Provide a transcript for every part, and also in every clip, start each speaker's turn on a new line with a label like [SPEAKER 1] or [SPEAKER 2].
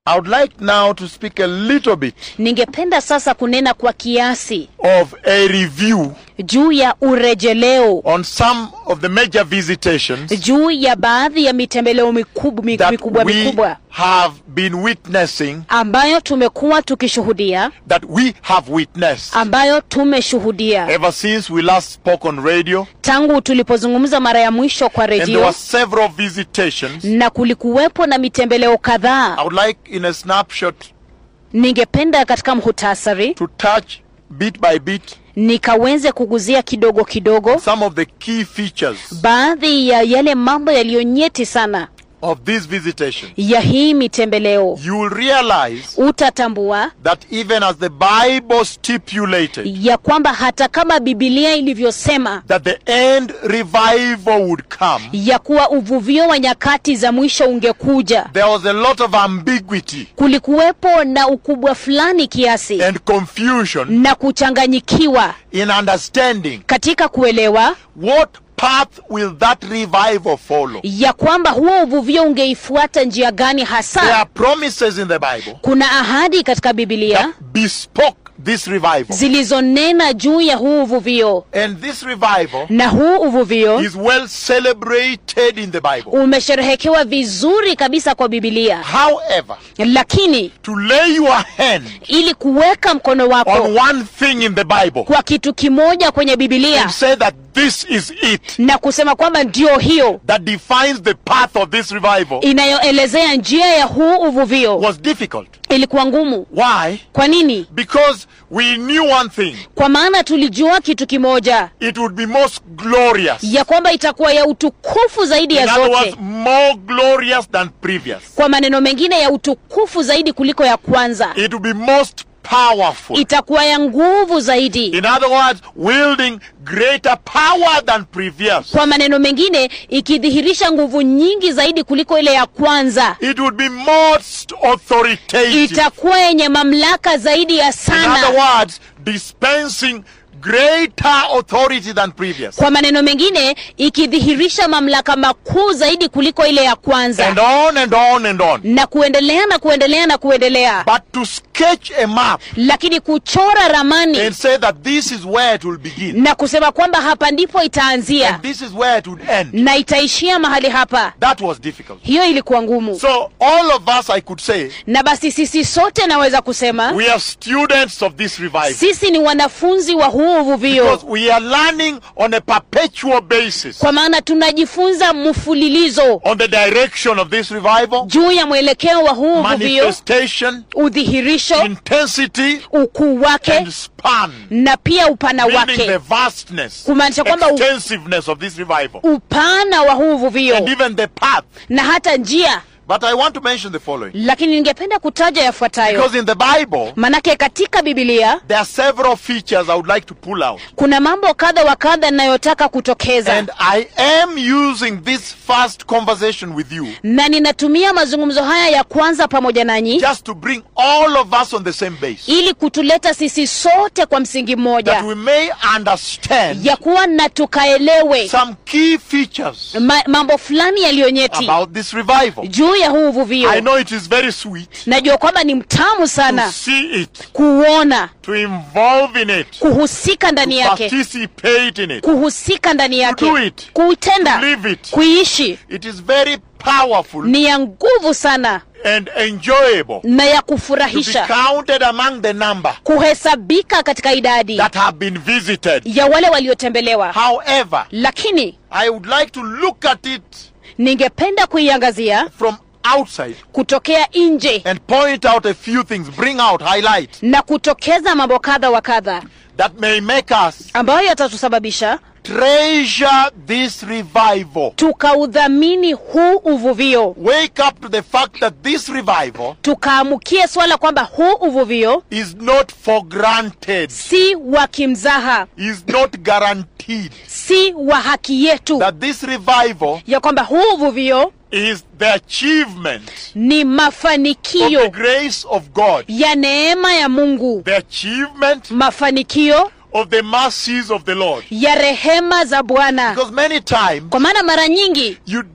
[SPEAKER 1] I would like now to speak a little bit
[SPEAKER 2] ningependa sasa kunena kwa kiasi
[SPEAKER 1] of a review
[SPEAKER 2] juu ya urejeleo
[SPEAKER 1] on some of the major visitations
[SPEAKER 2] juu ya baadhi ya mitembeleo mikubwa
[SPEAKER 1] that
[SPEAKER 2] mikubwa,
[SPEAKER 1] we
[SPEAKER 2] mikubwa
[SPEAKER 1] have been witnessing,
[SPEAKER 2] ambayo tumekuwa tukishuhudia
[SPEAKER 1] that we have witnessed
[SPEAKER 2] ambayo tumeshuhudia
[SPEAKER 1] ever since we last spoke on radio.
[SPEAKER 2] tangu tulipozungumza mara ya mwisho kwa
[SPEAKER 1] And there
[SPEAKER 2] redio
[SPEAKER 1] were several visitations.
[SPEAKER 2] na kulikuwepo na mitembeleo
[SPEAKER 1] I
[SPEAKER 2] kadhaa
[SPEAKER 1] would like, in a snapshot,
[SPEAKER 2] ningependa katika mhutasari
[SPEAKER 1] to touch bit by bit
[SPEAKER 2] nikaweze kuguzia kidogo kidogo
[SPEAKER 1] some of the key features
[SPEAKER 2] baadhi ya yale mambo yaliyonyeti sana
[SPEAKER 1] of this visitation.
[SPEAKER 2] ya hii mitembeleo
[SPEAKER 1] You will realize
[SPEAKER 2] utatambua
[SPEAKER 1] that even as the Bible stipulated
[SPEAKER 2] ya kwamba hata kama bibilia ilivyosema
[SPEAKER 1] that the end revival would come,
[SPEAKER 2] ya kuwa uvuvio wa nyakati za mwisho ungekuja
[SPEAKER 1] there was a lot of ambiguity
[SPEAKER 2] kulikuwepo na ukubwa fulani kiasi
[SPEAKER 1] and confusion
[SPEAKER 2] na kuchanganyikiwa
[SPEAKER 1] in understanding
[SPEAKER 2] katika kuelewa
[SPEAKER 1] what path will that revival follow.
[SPEAKER 2] ya kwamba huo uvuvio ungeifuata njia gani
[SPEAKER 1] There
[SPEAKER 2] hasa
[SPEAKER 1] are promises in the Bible
[SPEAKER 2] kuna ahadi katika bibilia
[SPEAKER 1] that bespoke this revival.
[SPEAKER 2] zilizonena juu ya huu uvuvio
[SPEAKER 1] And this revival
[SPEAKER 2] na huu uvuvio
[SPEAKER 1] is well celebrated in the Bible.
[SPEAKER 2] umesherehekewa vizuri kabisa kwa bibilia
[SPEAKER 1] However,
[SPEAKER 2] lakini
[SPEAKER 1] to lay your hand
[SPEAKER 2] ili kuweka mkono
[SPEAKER 1] on
[SPEAKER 2] wako
[SPEAKER 1] one thing in the Bible
[SPEAKER 2] kwa kitu kimoja kwenye bibilia
[SPEAKER 1] and say that this is it
[SPEAKER 2] na kusema kwamba ndio hiyo
[SPEAKER 1] that defines the path of this revival
[SPEAKER 2] inayoelezea njia ya huu uvuvio
[SPEAKER 1] was difficult.
[SPEAKER 2] ilikuwa ngumu
[SPEAKER 1] Why?
[SPEAKER 2] kwa nini
[SPEAKER 1] Because we knew one thing
[SPEAKER 2] kwa maana tulijua kitu kimoja
[SPEAKER 1] it would be most glorious.
[SPEAKER 2] ya kwamba itakuwa ya utukufu zaidi ya
[SPEAKER 1] In other words,
[SPEAKER 2] zote
[SPEAKER 1] more glorious than previous.
[SPEAKER 2] kwa maneno mengine ya utukufu zaidi kuliko ya kwanza
[SPEAKER 1] It would be most powerful.
[SPEAKER 2] itakuwa ya nguvu zaidi
[SPEAKER 1] In other words, wielding greater power than previous.
[SPEAKER 2] kwa maneno mengine ikidhihirisha nguvu nyingi zaidi kuliko ile ya kwanza
[SPEAKER 1] It would be most authoritative.
[SPEAKER 2] itakuwa yenye mamlaka zaidi ya
[SPEAKER 1] In other
[SPEAKER 2] sana
[SPEAKER 1] words, dispensing greater authority than previous.
[SPEAKER 2] kwa maneno mengine ikidhihirisha mamlaka makuu zaidi kuliko ile ya
[SPEAKER 1] And
[SPEAKER 2] kwanza
[SPEAKER 1] on and on and on.
[SPEAKER 2] na kuendelea na kuendelea na kuendelea
[SPEAKER 1] But to sketch a map
[SPEAKER 2] lakini kuchora ramani
[SPEAKER 1] and say that this is where it will begin
[SPEAKER 2] na kusema kwamba hapa ndipo itaanzia
[SPEAKER 1] and this is where it would end,
[SPEAKER 2] na itaishia mahali hapa
[SPEAKER 1] that was difficult.
[SPEAKER 2] hiyo ilikuwa ngumu
[SPEAKER 1] So all of us, I could say,
[SPEAKER 2] na basi sisi sote naweza kusema
[SPEAKER 1] we are students of this revival.
[SPEAKER 2] sisi ni wanafunzi wa huu
[SPEAKER 1] Because
[SPEAKER 2] uvuvio
[SPEAKER 1] we are learning on a perpetual basis
[SPEAKER 2] kwa maana tunajifunza mfululizo
[SPEAKER 1] on the direction of this revival,
[SPEAKER 2] juu ya mwelekeo wa huu uvuvio
[SPEAKER 1] manifestation,
[SPEAKER 2] udhihirisho
[SPEAKER 1] intensity,
[SPEAKER 2] ukuu wake
[SPEAKER 1] and span,
[SPEAKER 2] na pia upana
[SPEAKER 1] meaning the
[SPEAKER 2] wake
[SPEAKER 1] vastness,
[SPEAKER 2] Kumaanisha kwamba u-
[SPEAKER 1] extensiveness of this revival,
[SPEAKER 2] upana wa huu
[SPEAKER 1] and
[SPEAKER 2] uvuvio
[SPEAKER 1] even the path.
[SPEAKER 2] na hata njia
[SPEAKER 1] But I want to mention the following.
[SPEAKER 2] lakini ningependa kutaja yafuatayo
[SPEAKER 1] Because in the Bible,
[SPEAKER 2] manake katika bibilia
[SPEAKER 1] there are several features I would like to pull out.
[SPEAKER 2] kuna mambo kadha wa kadha ninayotaka kutokeza
[SPEAKER 1] And I am using this first conversation with you
[SPEAKER 2] na ninatumia mazungumzo haya ya kwanza pamoja nanyi
[SPEAKER 1] just to bring all of us on the same base.
[SPEAKER 2] ili kutuleta sisi sote kwa msingi
[SPEAKER 1] That
[SPEAKER 2] mmoja
[SPEAKER 1] we may understand
[SPEAKER 2] ya kuwa na tukaelewe
[SPEAKER 1] some key features
[SPEAKER 2] ma, mambo fulani yaliyonyeti
[SPEAKER 1] about this revival.
[SPEAKER 2] juu ya huu uvuvio
[SPEAKER 1] I know it is very sweet
[SPEAKER 2] najua kwamba ni mtamu
[SPEAKER 1] to
[SPEAKER 2] sana
[SPEAKER 1] see it,
[SPEAKER 2] kuona
[SPEAKER 1] to involve in it,
[SPEAKER 2] kuhusika ndani
[SPEAKER 1] to
[SPEAKER 2] yake
[SPEAKER 1] participate in it.
[SPEAKER 2] kuhusika ndani
[SPEAKER 1] do
[SPEAKER 2] yake
[SPEAKER 1] it.
[SPEAKER 2] kuitenda
[SPEAKER 1] Live it.
[SPEAKER 2] kuishi
[SPEAKER 1] It is very powerful
[SPEAKER 2] ni ya nguvu sana
[SPEAKER 1] and enjoyable
[SPEAKER 2] na ya
[SPEAKER 1] to be
[SPEAKER 2] kufurahisha
[SPEAKER 1] counted among the number
[SPEAKER 2] kuhesabika katika idadi
[SPEAKER 1] that have been visited.
[SPEAKER 2] ya wale waliotembelewa
[SPEAKER 1] However,
[SPEAKER 2] lakini
[SPEAKER 1] I would like to look at it
[SPEAKER 2] ningependa kuiangazia
[SPEAKER 1] from outside
[SPEAKER 2] kutokea nje
[SPEAKER 1] and point out a few things, bring out, highlight
[SPEAKER 2] na kutokeza mambo kadha wa kadha
[SPEAKER 1] that may make us
[SPEAKER 2] ambayo yatatusababisha
[SPEAKER 1] treasure this revival.
[SPEAKER 2] tukaudhamini huu uvuvio
[SPEAKER 1] Wake up to the fact that this revival
[SPEAKER 2] tukaamukie swala kwamba huu uvuvio
[SPEAKER 1] is not for granted,
[SPEAKER 2] si wa kimzaha
[SPEAKER 1] is not guaranteed.
[SPEAKER 2] si wa haki yetu
[SPEAKER 1] That this revival
[SPEAKER 2] ya kwamba huu uvuvio
[SPEAKER 1] is the achievement
[SPEAKER 2] ni
[SPEAKER 1] of the
[SPEAKER 2] mafanikio
[SPEAKER 1] grace of God,
[SPEAKER 2] ya neema ya mungu
[SPEAKER 1] the achievement
[SPEAKER 2] mafanikio
[SPEAKER 1] of the mercies of the Lord.
[SPEAKER 2] ya rehema za bwana
[SPEAKER 1] Because many times
[SPEAKER 2] kwa maana mara nyingi
[SPEAKER 1] you don't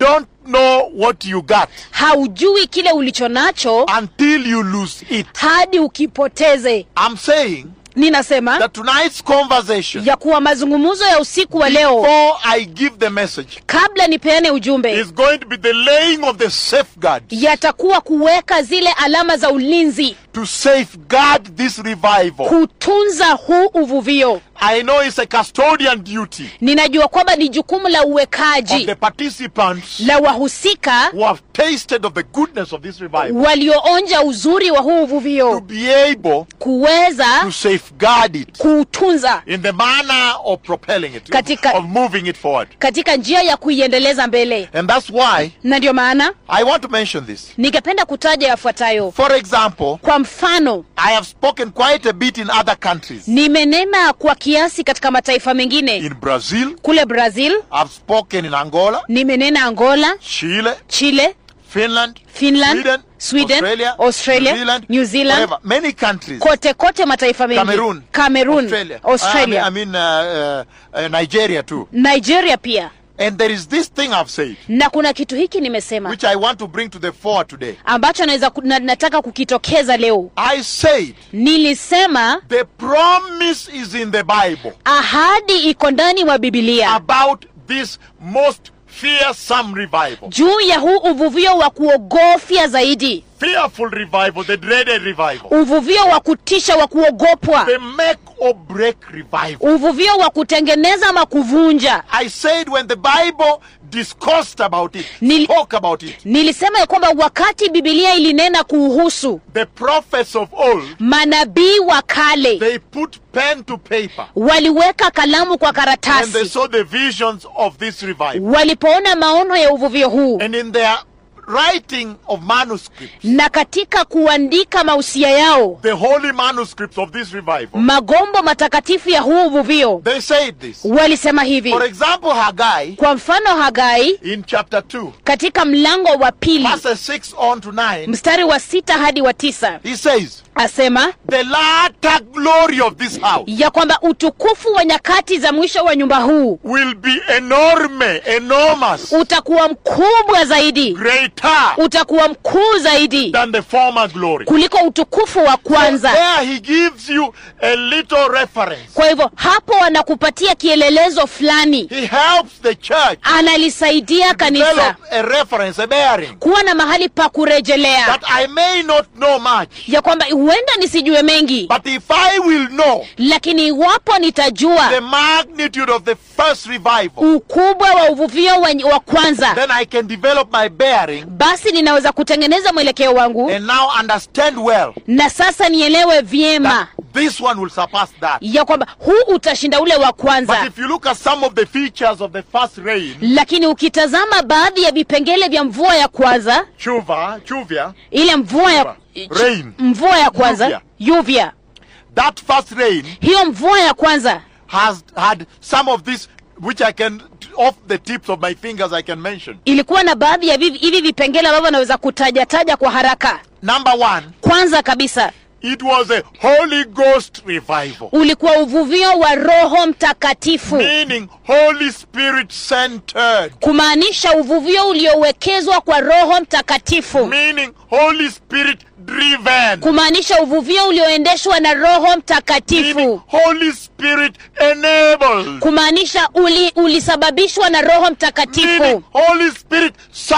[SPEAKER 1] know what you got
[SPEAKER 2] haujui kile ulicho nacho
[SPEAKER 1] until you lose it.
[SPEAKER 2] hadi ukipoteze
[SPEAKER 1] I'm saying
[SPEAKER 2] ninasema
[SPEAKER 1] that tonight's conversation,
[SPEAKER 2] ya kuwa mazungumzo ya usiku wa leo
[SPEAKER 1] before I give the message,
[SPEAKER 2] kabla nipeane ujumbe
[SPEAKER 1] is going to be the laying of the safeguard
[SPEAKER 2] yatakuwa kuweka zile alama za ulinzi
[SPEAKER 1] to safeguard this revival.
[SPEAKER 2] kutunza huu uvuvio
[SPEAKER 1] I know it's a custodian duty
[SPEAKER 2] ninajua kwamba ni jukumu la
[SPEAKER 1] of
[SPEAKER 2] uwekaji
[SPEAKER 1] the participants
[SPEAKER 2] la wahusika
[SPEAKER 1] who have tasted of the goodness of this revival
[SPEAKER 2] walioonja uzuri wa huu
[SPEAKER 1] to
[SPEAKER 2] uvuvio
[SPEAKER 1] be able
[SPEAKER 2] kuweza
[SPEAKER 1] to safeguard it
[SPEAKER 2] kuutunza
[SPEAKER 1] in the manner of propelling it,
[SPEAKER 2] Katika-
[SPEAKER 1] of moving it forward.
[SPEAKER 2] katika njia ya kuiendeleza mbele
[SPEAKER 1] And that's why
[SPEAKER 2] na ndio maana
[SPEAKER 1] I want to mention this.
[SPEAKER 2] ningependa kutaja yafuatayo
[SPEAKER 1] For example,
[SPEAKER 2] kwa mfano
[SPEAKER 1] I have spoken quite a bit in other countries.
[SPEAKER 2] nimenena kwa kiasi katika mataifa mengine
[SPEAKER 1] In Brazil,
[SPEAKER 2] kule brazil
[SPEAKER 1] I've spoken in Angola,
[SPEAKER 2] nimenena angola
[SPEAKER 1] Chile,
[SPEAKER 2] chile
[SPEAKER 1] Finland,
[SPEAKER 2] Finland,
[SPEAKER 1] Sweden,
[SPEAKER 2] Sweden,
[SPEAKER 1] Australia,
[SPEAKER 2] Australia,
[SPEAKER 1] New Zealand,
[SPEAKER 2] New Zealand,
[SPEAKER 1] wherever. many countries.
[SPEAKER 2] kote kote mataifa mengi
[SPEAKER 1] Cameroon,
[SPEAKER 2] Cameroon,
[SPEAKER 1] Australia,
[SPEAKER 2] Australia.
[SPEAKER 1] I mean, I mean uh, uh, uh, Nigeria too.
[SPEAKER 2] nigeria pia
[SPEAKER 1] And there is this thing I've said,
[SPEAKER 2] na kuna kitu hiki nimesema
[SPEAKER 1] which I want to bring to the fore today.
[SPEAKER 2] ambacho naweza ku- na, nataka kukitokeza leo
[SPEAKER 1] I said
[SPEAKER 2] nilisema
[SPEAKER 1] the promise is in the Bible
[SPEAKER 2] ahadi iko ndani mwa bibilia
[SPEAKER 1] about this most fearsome revival.
[SPEAKER 2] juu ya huu uvuvio wa kuogofya zaidi
[SPEAKER 1] Fearful revival, the dreaded revival.
[SPEAKER 2] uvuvio wa kutisha wa kuogopwa
[SPEAKER 1] The make or break revival.
[SPEAKER 2] uvuvio wa kutengeneza ama kuvunja
[SPEAKER 1] I said when the Bible discussed about it,
[SPEAKER 2] Nil-
[SPEAKER 1] spoke about it,
[SPEAKER 2] nilisema ya kwamba wakati bibilia ilinena kuuhusu
[SPEAKER 1] the prophets of old,
[SPEAKER 2] manabii wa kale
[SPEAKER 1] they put pen to paper
[SPEAKER 2] waliweka kalamu kwa
[SPEAKER 1] and they
[SPEAKER 2] karatasi
[SPEAKER 1] saw the visions of this revival.
[SPEAKER 2] walipoona maono ya uvuvio huu
[SPEAKER 1] And in their writing of manuscripts,
[SPEAKER 2] na katika kuandika mausia yao
[SPEAKER 1] the holy manuscripts of this revival,
[SPEAKER 2] magombo matakatifu ya huu uvuvio
[SPEAKER 1] they said this.
[SPEAKER 2] walisema hivi
[SPEAKER 1] For example, Haggai
[SPEAKER 2] kwa mfano hagai
[SPEAKER 1] in chapter 2,
[SPEAKER 2] katika mlango wa pili
[SPEAKER 1] verses 6 on to 9,
[SPEAKER 2] mstari wa sita hadi wa tisa
[SPEAKER 1] he says,
[SPEAKER 2] asema
[SPEAKER 1] The latter glory of this house
[SPEAKER 2] ya kwamba utukufu wa nyakati za mwisho wa nyumba huu
[SPEAKER 1] will be enorme, enormous,
[SPEAKER 2] utakuwa mkubwa zaidi
[SPEAKER 1] greater
[SPEAKER 2] utakuwa mkuu zaidi
[SPEAKER 1] than the former glory.
[SPEAKER 2] kuliko utukufu wa
[SPEAKER 1] So
[SPEAKER 2] kwanza
[SPEAKER 1] there he gives you a little reference.
[SPEAKER 2] kwa hivyo hapo anakupatia kielelezo fulani
[SPEAKER 1] He helps the church
[SPEAKER 2] analisaidia kanisa
[SPEAKER 1] develop a reference, a bearing,
[SPEAKER 2] kuwa na mahali pa kurejelea
[SPEAKER 1] that I may not know much,
[SPEAKER 2] ya kwamba huenda nisijue mengi
[SPEAKER 1] but if I will know
[SPEAKER 2] lakini iwapo
[SPEAKER 1] the
[SPEAKER 2] nitajua
[SPEAKER 1] magnitude of the first revival,
[SPEAKER 2] ukubwa wa uvuvio wa, wa kwanza
[SPEAKER 1] then I can develop my bearing
[SPEAKER 2] basi ninaweza kutengeneza mwelekeo wangu
[SPEAKER 1] and now understand well
[SPEAKER 2] na sasa nielewe vyema
[SPEAKER 1] that this one will surpass that.
[SPEAKER 2] ya kwamba huu utashinda ule wa
[SPEAKER 1] But
[SPEAKER 2] kwanza
[SPEAKER 1] if you look at some of the features of the first rain,
[SPEAKER 2] lakini ukitazama baadhi ya vipengele vya mvua ya kwanza
[SPEAKER 1] chuva, chuvia,
[SPEAKER 2] ile mvua ya
[SPEAKER 1] Rain.
[SPEAKER 2] mvua ya kwanza
[SPEAKER 1] Yuvia.
[SPEAKER 2] yuvya
[SPEAKER 1] that first rain
[SPEAKER 2] hiyo mvua ya kwanza
[SPEAKER 1] has had some of this which I can off the tips of my fingers I can mention.
[SPEAKER 2] ilikuwa na baadhi ya vivi- hivi vipengele ambavyo naweza kutajataja kwa haraka
[SPEAKER 1] Number one,
[SPEAKER 2] kwanza kabisa
[SPEAKER 1] it was a Holy Ghost revival,
[SPEAKER 2] ulikuwa uvuvio wa roho mtakatifu
[SPEAKER 1] meaning Holy Spirit centered,
[SPEAKER 2] kumaanisha uvuvio uliowekezwa kwa roho mtakatifu
[SPEAKER 1] meaning Holy Spirit driven,
[SPEAKER 2] kumaanisha uvuvio ulioendeshwa na roho
[SPEAKER 1] meaning
[SPEAKER 2] mtakatifu
[SPEAKER 1] Holy Spirit enabled,
[SPEAKER 2] kumaanisha uli, ulisababishwa na roho
[SPEAKER 1] meaning
[SPEAKER 2] mtakatifu
[SPEAKER 1] Holy Spirit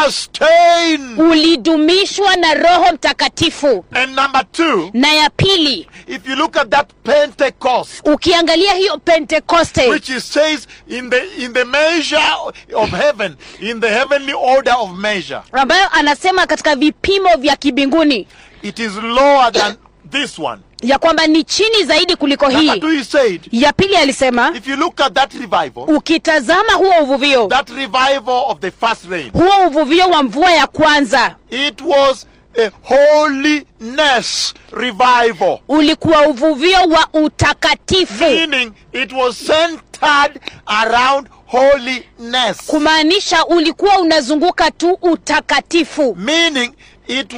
[SPEAKER 1] sustained.
[SPEAKER 2] ulidumishwa na roho mtakatifu
[SPEAKER 1] And number two,
[SPEAKER 2] na ya pili
[SPEAKER 1] if you look at that Pentecost,
[SPEAKER 2] ukiangalia hiyo pentekoste
[SPEAKER 1] which it says in the in the measure of heaven, in the heavenly order of measure,
[SPEAKER 2] ambayo anasema katika vipimo vya kibinguni
[SPEAKER 1] it is lower than this one.
[SPEAKER 2] ya kwamba ni chini zaidi kuliko
[SPEAKER 1] Number
[SPEAKER 2] hii
[SPEAKER 1] two, he said,
[SPEAKER 2] ya pili alisema
[SPEAKER 1] if you look at that revival,
[SPEAKER 2] ukitazama huo uvuvio
[SPEAKER 1] that revival of the first rain,
[SPEAKER 2] huo uvuvio wa mvua ya kwanza
[SPEAKER 1] it was a holiness revival,
[SPEAKER 2] ulikuwa uvuvio wa utakatifu
[SPEAKER 1] meaning it was centered around holiness,
[SPEAKER 2] kumaanisha ulikuwa unazunguka tu utakatifu
[SPEAKER 1] meaning it was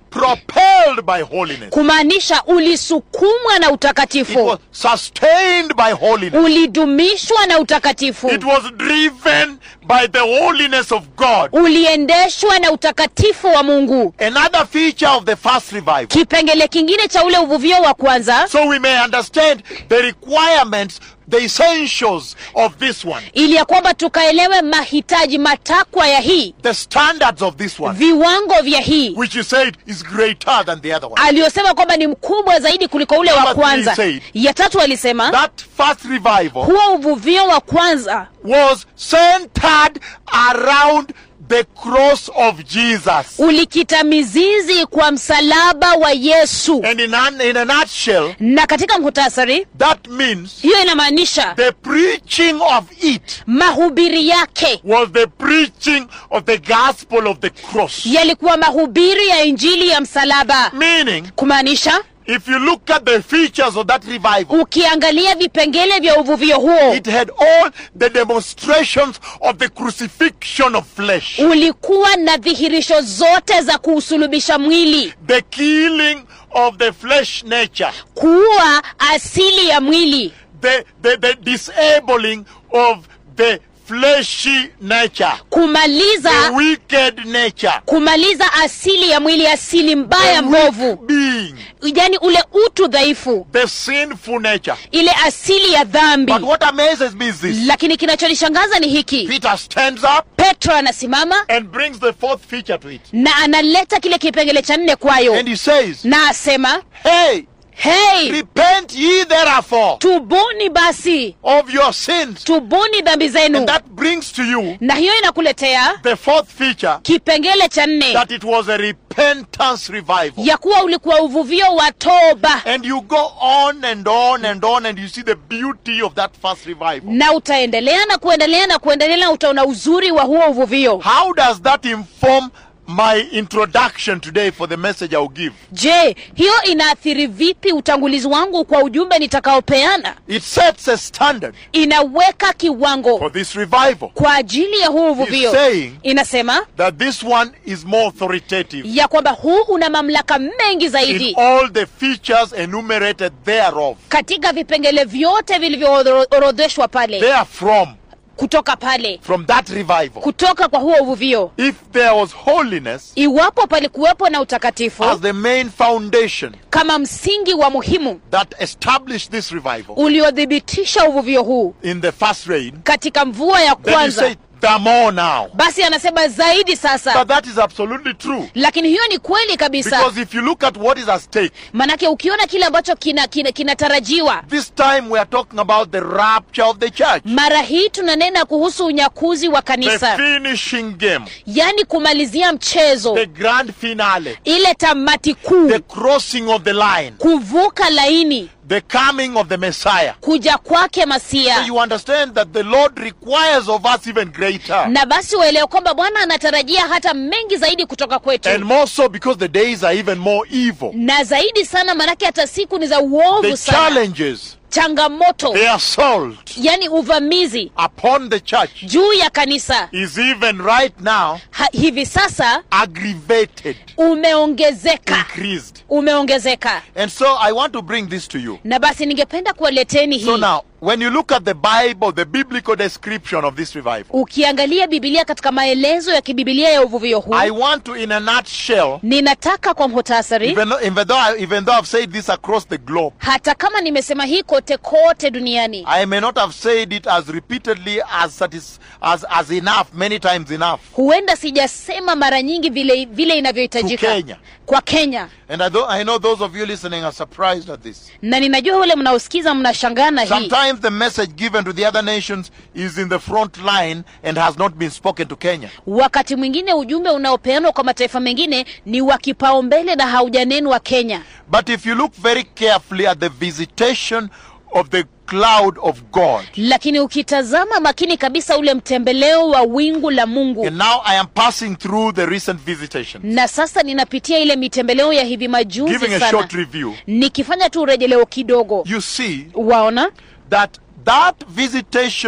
[SPEAKER 1] propelled by holiness.
[SPEAKER 2] kumaanisha ulisukumwa na
[SPEAKER 1] It was
[SPEAKER 2] utakatifu
[SPEAKER 1] sustained by holiness.
[SPEAKER 2] ulidumishwa na utakatifu
[SPEAKER 1] It was driven by the holiness of God.
[SPEAKER 2] uliendeshwa na utakatifu wa mungu
[SPEAKER 1] Another feature of the first revival.
[SPEAKER 2] kipengele kingine cha ule uvuvio wa kwanza
[SPEAKER 1] So we may understand the requirements, the essentials of this one,
[SPEAKER 2] ili ya kwamba tukaelewe mahitaji matakwa ya hii
[SPEAKER 1] the standards of this one,
[SPEAKER 2] viwango vya hii
[SPEAKER 1] which he said is greater than the other one.
[SPEAKER 2] aliyosema kwamba ni mkubwa zaidi kuliko ule wa
[SPEAKER 1] Number three
[SPEAKER 2] kwanza
[SPEAKER 1] said-
[SPEAKER 2] ya tatu alisema
[SPEAKER 1] That first revival
[SPEAKER 2] huo uvuvio wa kwanza
[SPEAKER 1] was centered around the cross of Jesus.
[SPEAKER 2] ulikita mizizi kwa msalaba wa yesu
[SPEAKER 1] And in, an, in a nutshell,
[SPEAKER 2] na katika muhtasari
[SPEAKER 1] that means
[SPEAKER 2] hiyo inamaanisha
[SPEAKER 1] the preaching of it
[SPEAKER 2] mahubiri yake
[SPEAKER 1] was the preaching of the gospel of the cross.
[SPEAKER 2] yalikuwa mahubiri ya injili ya msalaba
[SPEAKER 1] Meaning,
[SPEAKER 2] kumaanisha
[SPEAKER 1] if you look at the features of that revival,
[SPEAKER 2] ukiangalia vipengele vya uvuvio huo
[SPEAKER 1] it had all the demonstrations of the crucifixion of flesh,
[SPEAKER 2] ulikuwa na dhihirisho zote za kuusulubisha mwili
[SPEAKER 1] the killing of the flesh nature,
[SPEAKER 2] kuua asili ya mwili
[SPEAKER 1] the, the, the disabling of the fleshy nature, the
[SPEAKER 2] kumaliza
[SPEAKER 1] wicked nature,
[SPEAKER 2] kumaliza asili ya mwili asili mbaya
[SPEAKER 1] the
[SPEAKER 2] mbovu
[SPEAKER 1] weak being,
[SPEAKER 2] yani ule utu dhaifu
[SPEAKER 1] the sinful nature.
[SPEAKER 2] ile asili ya dhambi
[SPEAKER 1] But what amazes me is this
[SPEAKER 2] lakini kinachonishangaza ni hiki
[SPEAKER 1] Peter stands up
[SPEAKER 2] petro anasimama
[SPEAKER 1] and brings the fourth feature to it.
[SPEAKER 2] na analeta kile kipengele cha nne kwayo
[SPEAKER 1] And he says,
[SPEAKER 2] na asema
[SPEAKER 1] Hey,
[SPEAKER 2] hei
[SPEAKER 1] repent ye therefore
[SPEAKER 2] tubuni basi
[SPEAKER 1] of your sins.
[SPEAKER 2] tubuni dhambi zenu
[SPEAKER 1] And that brings to you
[SPEAKER 2] na hiyo inakuletea
[SPEAKER 1] the fourth feature
[SPEAKER 2] kipengele cha nne
[SPEAKER 1] that it was a repentance revival.
[SPEAKER 2] ya kuwa ulikuwa uvuvio wa toba
[SPEAKER 1] And you go on and on and on, and you see the beauty of that first revival.
[SPEAKER 2] na utaendelea na kuendelea na kuendelea na utaona uzuri wa huo uvuvio
[SPEAKER 1] How does that inform my introduction today for the message I'll give?
[SPEAKER 2] je hiyo inaathiri vipi utangulizi wangu kwa ujumbe nitakaopeana
[SPEAKER 1] It sets a standard
[SPEAKER 2] inaweka kiwango
[SPEAKER 1] for this revival.
[SPEAKER 2] kwa ajili ya huu uvuvio
[SPEAKER 1] He's saying
[SPEAKER 2] inasema
[SPEAKER 1] that this one is more authoritative
[SPEAKER 2] ya kwamba huu una mamlaka mengi
[SPEAKER 1] in
[SPEAKER 2] zaidi
[SPEAKER 1] all the features enumerated thereof.
[SPEAKER 2] katika vipengele vyote vilivyoorodheshwa pale
[SPEAKER 1] Therefrom,
[SPEAKER 2] kutoka pale
[SPEAKER 1] from that revival,
[SPEAKER 2] kutoka kwa huo uvuvio
[SPEAKER 1] if there was holiness
[SPEAKER 2] iwapo palikuwepo na utakatifu
[SPEAKER 1] as the main foundation
[SPEAKER 2] kama msingi wa muhimu
[SPEAKER 1] that established this revival
[SPEAKER 2] uliothibitisha uvuvio huu
[SPEAKER 1] in the first rain,
[SPEAKER 2] katika mvua ya
[SPEAKER 1] then you
[SPEAKER 2] kwanza
[SPEAKER 1] say, the more now.
[SPEAKER 2] basi anasema zaidi sasa
[SPEAKER 1] But that is absolutely true.
[SPEAKER 2] lakini hiyo ni kweli kabisa
[SPEAKER 1] Because if you look at what is at stake,
[SPEAKER 2] manake ukiona kile ambacho kinatarajiwa kina, kinatarajiwa,
[SPEAKER 1] this time we are talking about the rapture of the church,
[SPEAKER 2] mara hii tunanena kuhusu unyakuzi wa
[SPEAKER 1] the
[SPEAKER 2] kanisa
[SPEAKER 1] finishing game,
[SPEAKER 2] yaani kumalizia mchezo
[SPEAKER 1] the grand finale,
[SPEAKER 2] ile tamati kuu
[SPEAKER 1] the crossing of the line,
[SPEAKER 2] kuvuka laini
[SPEAKER 1] the coming of the Messiah.
[SPEAKER 2] kuja kwake
[SPEAKER 1] So
[SPEAKER 2] masia
[SPEAKER 1] you understand that the Lord requires of us even greater.
[SPEAKER 2] na basi waelewe kwamba bwana anatarajia hata mengi zaidi kutoka kwetu
[SPEAKER 1] And more so because the days are even more evil.
[SPEAKER 2] na zaidi sana manake hata siku ni za uovu
[SPEAKER 1] The
[SPEAKER 2] sana
[SPEAKER 1] challenges,
[SPEAKER 2] changamoto
[SPEAKER 1] the assault
[SPEAKER 2] yani uvamizi
[SPEAKER 1] upon the church
[SPEAKER 2] juu ya kanisa
[SPEAKER 1] is even right now
[SPEAKER 2] ha, hivi sasa
[SPEAKER 1] aggravated,
[SPEAKER 2] umeongezeka
[SPEAKER 1] increased.
[SPEAKER 2] umeongezeka
[SPEAKER 1] And so I want to bring this to you.
[SPEAKER 2] na basi ningependa kuwaleteni
[SPEAKER 1] So
[SPEAKER 2] hii
[SPEAKER 1] now, when you look at the Bible, the biblical description of this revival,
[SPEAKER 2] ukiangalia bibilia katika maelezo ya kibibilia ya uvuvio huu
[SPEAKER 1] I want to, in a nutshell,
[SPEAKER 2] ninataka kwa muhtasari
[SPEAKER 1] even though, even though, I, even though I've said this across the globe,
[SPEAKER 2] hata kama nimesema hii kote kote duniani
[SPEAKER 1] I may not have said it as repeatedly as, satis- as, as enough, many times enough.
[SPEAKER 2] huenda sijasema mara nyingi vile vile
[SPEAKER 1] To
[SPEAKER 2] inavyohitajika
[SPEAKER 1] Kenya.
[SPEAKER 2] kwa kenya
[SPEAKER 1] And I, do, I know those of you listening are surprised at this.
[SPEAKER 2] na ninajua wale mnaosikiza mnashangaa na hii
[SPEAKER 1] Sometimes the message given to the other nations is in the front line and has not been spoken to Kenya.
[SPEAKER 2] wakati mwingine ujumbe unaopeanwa kwa mataifa mengine ni wa kipaumbele na haujanenwa kenya
[SPEAKER 1] But if you look very carefully at the visitation of the cloud of God,
[SPEAKER 2] lakini ukitazama makini kabisa ule mtembeleo wa wingu la mungu
[SPEAKER 1] and now I am passing through the recent visitation,
[SPEAKER 2] na sasa ninapitia ile mitembeleo ya hivi majuzi
[SPEAKER 1] giving a
[SPEAKER 2] sana
[SPEAKER 1] short review,
[SPEAKER 2] nikifanya tu urejeleo kidogo
[SPEAKER 1] you see
[SPEAKER 2] waona
[SPEAKER 1] that that visitation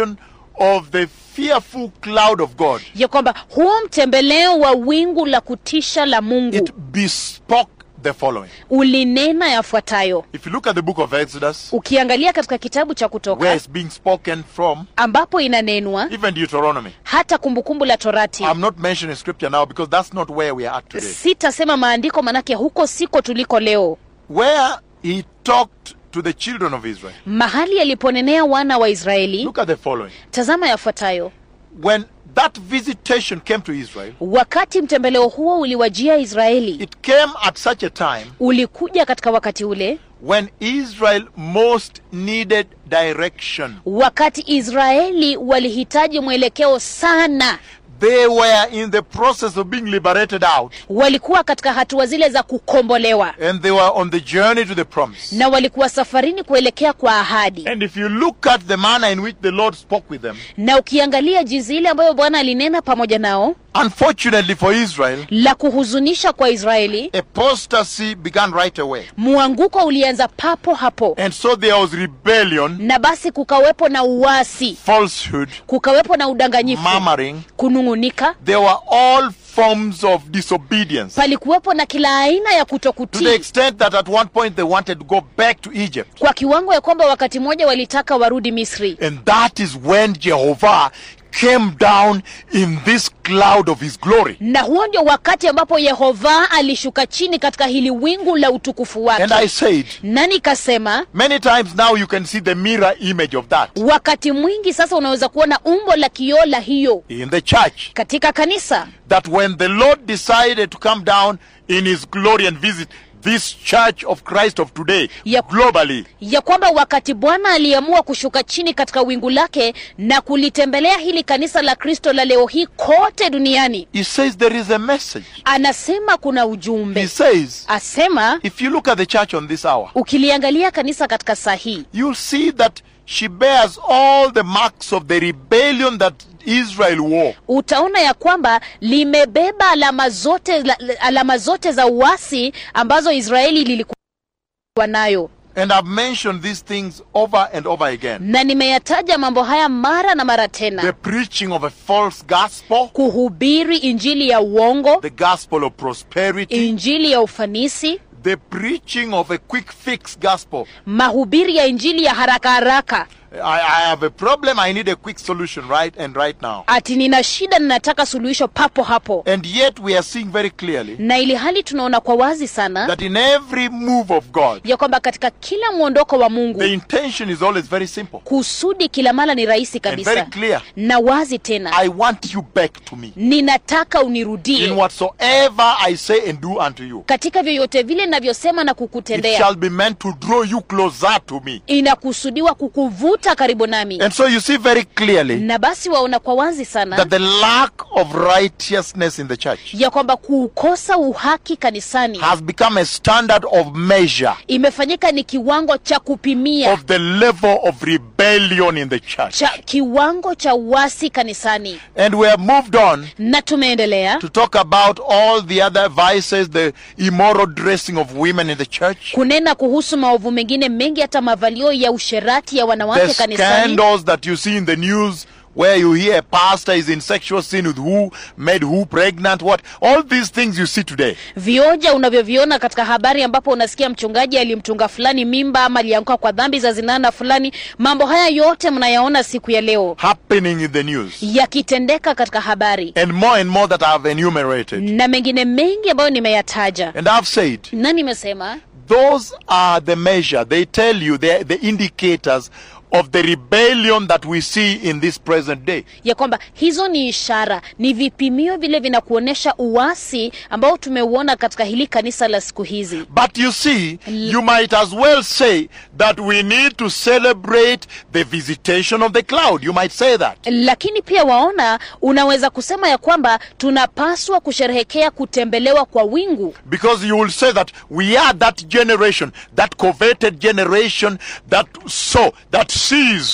[SPEAKER 1] of the fearful cloud of God,
[SPEAKER 2] ya kwamba huo mtembeleo wa wingu la kutisha la mungu
[SPEAKER 1] it bespoke the following.
[SPEAKER 2] ulinena yafuatayo
[SPEAKER 1] If you look at the book of Exodus,
[SPEAKER 2] ukiangalia katika kitabu cha
[SPEAKER 1] where
[SPEAKER 2] kutoka
[SPEAKER 1] it's being spoken from,
[SPEAKER 2] ambapo inanenwa
[SPEAKER 1] even Deuteronomy.
[SPEAKER 2] hata kumbukumbu la torati
[SPEAKER 1] I'm not mentioning scripture now because that's not where we are at today.
[SPEAKER 2] sitasema maandiko manake huko siko tuliko leo
[SPEAKER 1] Where he talked to the children of Israel.
[SPEAKER 2] mahali aliponenea wana wa israeli
[SPEAKER 1] Look at the following.
[SPEAKER 2] tazama yafuatayo
[SPEAKER 1] When that visitation came to Israel,
[SPEAKER 2] wakati mtembeleo huo uliwajia israeli
[SPEAKER 1] it came at such a time
[SPEAKER 2] ulikuja katika wakati ule
[SPEAKER 1] when Israel most needed direction.
[SPEAKER 2] wakati israeli walihitaji mwelekeo sana
[SPEAKER 1] They were in the process of being liberated out
[SPEAKER 2] walikuwa katika hatua zile za kukombolewa
[SPEAKER 1] and they were on the journey to the promise.
[SPEAKER 2] na walikuwa safarini kuelekea kwa ahadi
[SPEAKER 1] And if you look at the manner in which the Lord spoke with them,
[SPEAKER 2] na ukiangalia jinsi ile ambayo bwana alinena pamoja nao
[SPEAKER 1] unfortunately for Israel,
[SPEAKER 2] la kuhuzunisha kwa israeli
[SPEAKER 1] apostasy began right away.
[SPEAKER 2] mwanguko ulianza papo hapo
[SPEAKER 1] And so there was rebellion,
[SPEAKER 2] na basi kukawepo na uasi
[SPEAKER 1] falsehood,
[SPEAKER 2] kukawepo na udanganyifu
[SPEAKER 1] murmuring.
[SPEAKER 2] kunung'unika
[SPEAKER 1] There were all forms of disobedience.
[SPEAKER 2] palikuwepo na kila aina ya
[SPEAKER 1] To the
[SPEAKER 2] kutokutii
[SPEAKER 1] extent that at one point they wanted to go back to Egypt.
[SPEAKER 2] kwa kiwango ya kwamba wakati mmoja walitaka warudi misri
[SPEAKER 1] And that is when Jehovah came down in this cloud of his glory.
[SPEAKER 2] na huo ndio wakati ambapo yehova alishuka chini katika hili wingu la utukufu
[SPEAKER 1] And
[SPEAKER 2] wake
[SPEAKER 1] I said,
[SPEAKER 2] na nikasema
[SPEAKER 1] many times now you can see the mirror image of that
[SPEAKER 2] wakati mwingi sasa unaweza kuona umbo la kioo la hiyo
[SPEAKER 1] in the church.
[SPEAKER 2] katika kanisa
[SPEAKER 1] That when the Lord decided to come down in his glory and visit this church of Christ of today
[SPEAKER 2] Yep.
[SPEAKER 1] globally,
[SPEAKER 2] ya kwamba wakati bwana aliamua kushuka chini katika wingu lake na kulitembelea hili kanisa la kristo la leo hii kote duniani
[SPEAKER 1] he says there is a message.
[SPEAKER 2] anasema kuna
[SPEAKER 1] He
[SPEAKER 2] ujumbe
[SPEAKER 1] says,
[SPEAKER 2] asema
[SPEAKER 1] if you look at the church on this hour,
[SPEAKER 2] ukiliangalia kanisa katika saa hii
[SPEAKER 1] you'll see that she bears all the marks of the rebellion that Israel wore.
[SPEAKER 2] utaona ya kwamba limebeba alama zote la- alama zote za uasi ambazo israeli lilikuwa nayo
[SPEAKER 1] And I've mentioned these things over and over again.
[SPEAKER 2] na nimeyataja mambo haya mara na mara
[SPEAKER 1] The
[SPEAKER 2] tena
[SPEAKER 1] preaching of a false gospel,
[SPEAKER 2] kuhubiri injili ya uongo
[SPEAKER 1] the gospel of prosperity,
[SPEAKER 2] injili ya ufanisi
[SPEAKER 1] the preaching of a quick fix gospel.
[SPEAKER 2] mahubiri ya injili ya haraka haraka
[SPEAKER 1] I, I have a problem, I need a quick solution right and right now.
[SPEAKER 2] ati nina shida ninataka suluhisho papo hapo
[SPEAKER 1] And yet we are seeing very clearly
[SPEAKER 2] na ili hali tunaona kwa wazi sana
[SPEAKER 1] that in every move of God,
[SPEAKER 2] ya kwamba katika kila mwondoko wa mungu
[SPEAKER 1] the intention is always very simple
[SPEAKER 2] kusudi kila mara ni rahisi
[SPEAKER 1] and very
[SPEAKER 2] kabisa
[SPEAKER 1] clear.
[SPEAKER 2] na wazi tena
[SPEAKER 1] I want you back to me.
[SPEAKER 2] ninataka
[SPEAKER 1] In
[SPEAKER 2] unirudie
[SPEAKER 1] whatsoever I say and do unto you,
[SPEAKER 2] katika vyovyote vile navyosema na
[SPEAKER 1] it
[SPEAKER 2] kukutendea
[SPEAKER 1] shall be meant to draw you closer to me.
[SPEAKER 2] inakusudiwa kukuvuta karibu nami
[SPEAKER 1] And so you see very clearly
[SPEAKER 2] na basi waona kwa wazi sana
[SPEAKER 1] that the lack of righteousness in the church
[SPEAKER 2] ya kwamba kuukosa uhaki kanisani
[SPEAKER 1] has become a standard of measure
[SPEAKER 2] imefanyika ni kiwango cha kupimia
[SPEAKER 1] of the level of rebellion in the church.
[SPEAKER 2] cha kiwango cha uasi kanisani
[SPEAKER 1] And we have moved on
[SPEAKER 2] na tumeendelea
[SPEAKER 1] to talk about all the other vices, the immoral dressing of women in the church,
[SPEAKER 2] kunena kuhusu maovu mengine mengi hata mavalio ya usherati ya
[SPEAKER 1] the
[SPEAKER 2] wanawake kanisani
[SPEAKER 1] scandals that you see in the news where you hear a pastor is in sexual sin with who, made who pregnant, what. All these things you see today.
[SPEAKER 2] vioja unavyoviona katika habari ambapo unasikia mchungaji alimtunga fulani mimba ama alianguka kwa dhambi za zinana fulani mambo haya yote mnayaona siku ya leo
[SPEAKER 1] happening in the news.
[SPEAKER 2] yakitendeka katika habari
[SPEAKER 1] And more and more that I've enumerated.
[SPEAKER 2] na mengine mengi ambayo nimeyataja
[SPEAKER 1] And I've said,
[SPEAKER 2] na nimesema
[SPEAKER 1] those are the measure. They tell you, they're the indicators of the rebellion that we see in this present day.
[SPEAKER 2] ya kwamba hizo ni ishara ni vipimio vile vinakuonyesha uasi ambao tumeuona katika hili kanisa la siku hizi
[SPEAKER 1] But you see, you might as well say that we need to celebrate the visitation of the cloud. You might say that.
[SPEAKER 2] lakini pia waona unaweza kusema ya kwamba tunapaswa kusherehekea kutembelewa kwa wingu
[SPEAKER 1] Because you will say that we are that generation, that coveted generation that saw, that sees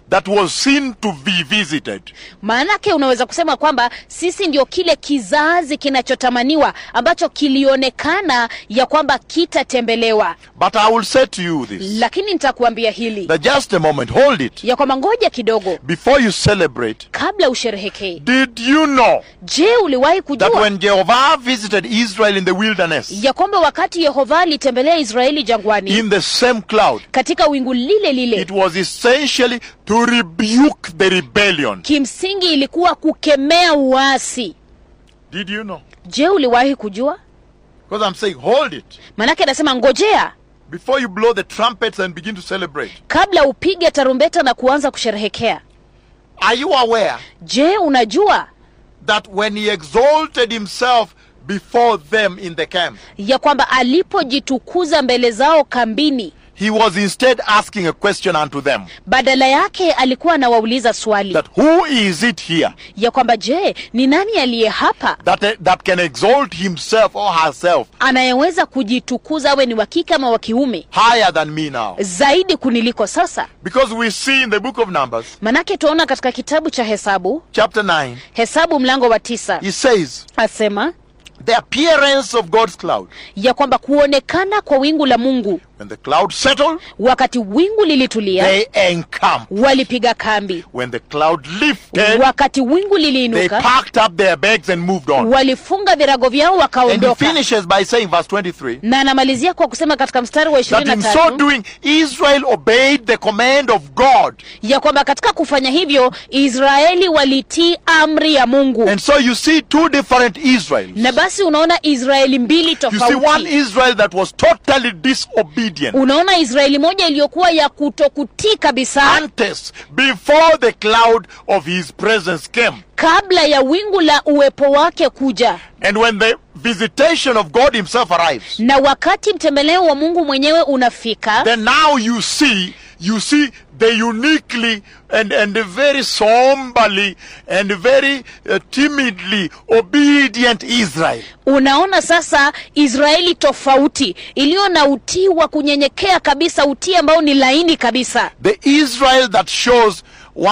[SPEAKER 1] that was seen to be visited.
[SPEAKER 2] maanake unaweza kusema kwamba sisi ndio kile kizazi kinachotamaniwa ambacho kilionekana ya kwamba kitatembelewa
[SPEAKER 1] But I will say to you this
[SPEAKER 2] lakini nitakuambia hili
[SPEAKER 1] that just a moment, hold it.
[SPEAKER 2] ya kwamba ngoja kidogo
[SPEAKER 1] Before you celebrate,
[SPEAKER 2] kabla usherehekee
[SPEAKER 1] did you know
[SPEAKER 2] je uliwahi
[SPEAKER 1] that
[SPEAKER 2] kujua
[SPEAKER 1] when Jehovah visited Israel in the wilderness,
[SPEAKER 2] ya kwamba wakati yehova alitembelea israeli jangwani
[SPEAKER 1] in the same cloud,
[SPEAKER 2] katika wingu lile lile
[SPEAKER 1] it was essentially to rebuke the rebellion?
[SPEAKER 2] kimsingi ilikuwa kukemea uasi
[SPEAKER 1] Did you know?
[SPEAKER 2] je uliwahi kujua
[SPEAKER 1] Because I'm saying, hold it.
[SPEAKER 2] manake anasema ngojea
[SPEAKER 1] Before you blow the trumpets and begin to celebrate,
[SPEAKER 2] kabla upige tarumbeta na kuanza kusherehekea
[SPEAKER 1] are you aware
[SPEAKER 2] je unajua
[SPEAKER 1] that when he exalted himself before them in the camp,
[SPEAKER 2] ya kwamba alipojitukuza mbele zao kambini
[SPEAKER 1] he was instead asking a question unto them
[SPEAKER 2] badala yake alikuwa anawauliza swali
[SPEAKER 1] that who is it here
[SPEAKER 2] ya kwamba je ni nani aliye hapa
[SPEAKER 1] that, that can exalt himself or herself
[SPEAKER 2] anayeweza kujitukuza awe ni wa kike ama wa kiume
[SPEAKER 1] higher than me now?
[SPEAKER 2] zaidi kuniliko sasa
[SPEAKER 1] Because we see in the book of Numbers,
[SPEAKER 2] manake tunaona katika kitabu cha hesabu
[SPEAKER 1] chapter 9,
[SPEAKER 2] hesabu mlango wa tisa
[SPEAKER 1] he says,
[SPEAKER 2] asema
[SPEAKER 1] the appearance of God's cloud.
[SPEAKER 2] ya kwamba kuonekana kwa wingu la mungu
[SPEAKER 1] When the cloud settled,
[SPEAKER 2] wakati wingu lilitulia
[SPEAKER 1] they encamped.
[SPEAKER 2] walipiga kambi
[SPEAKER 1] When the cloud lifted,
[SPEAKER 2] wakati wingu
[SPEAKER 1] they
[SPEAKER 2] liliinuka
[SPEAKER 1] packed up their bags and moved on.
[SPEAKER 2] walifunga virago vyao
[SPEAKER 1] And he
[SPEAKER 2] wakaondoka
[SPEAKER 1] finishes by saying, verse 23,
[SPEAKER 2] na anamalizia kwa kusema katika mstari wa
[SPEAKER 1] that
[SPEAKER 2] ishirini
[SPEAKER 1] in
[SPEAKER 2] na
[SPEAKER 1] so
[SPEAKER 2] tatu
[SPEAKER 1] doing, Israel obeyed the command of God.
[SPEAKER 2] ya kwamba katika kufanya hivyo israeli walitii amri ya mungu
[SPEAKER 1] And so you see two different Israels.
[SPEAKER 2] na basi unaona israeli mbili
[SPEAKER 1] You see one
[SPEAKER 2] tofauti
[SPEAKER 1] Israel that was totally disobedient.
[SPEAKER 2] unaona israeli moja iliyokuwa ya kutokutii kabisa
[SPEAKER 1] Antes, before the cloud of his presence came.
[SPEAKER 2] kabla ya wingu la uwepo wake kuja
[SPEAKER 1] And when the visitation of God himself arrives,
[SPEAKER 2] na wakati mtembeleo wa mungu mwenyewe unafika
[SPEAKER 1] then now you see, you see the uniquely and, and very somberly and very uh, timidly obedient Israel.
[SPEAKER 2] unaona sasa israeli tofauti iliyo na utii wa kunyenyekea kabisa utii ambao ni laini kabisa
[SPEAKER 1] The Israel that shows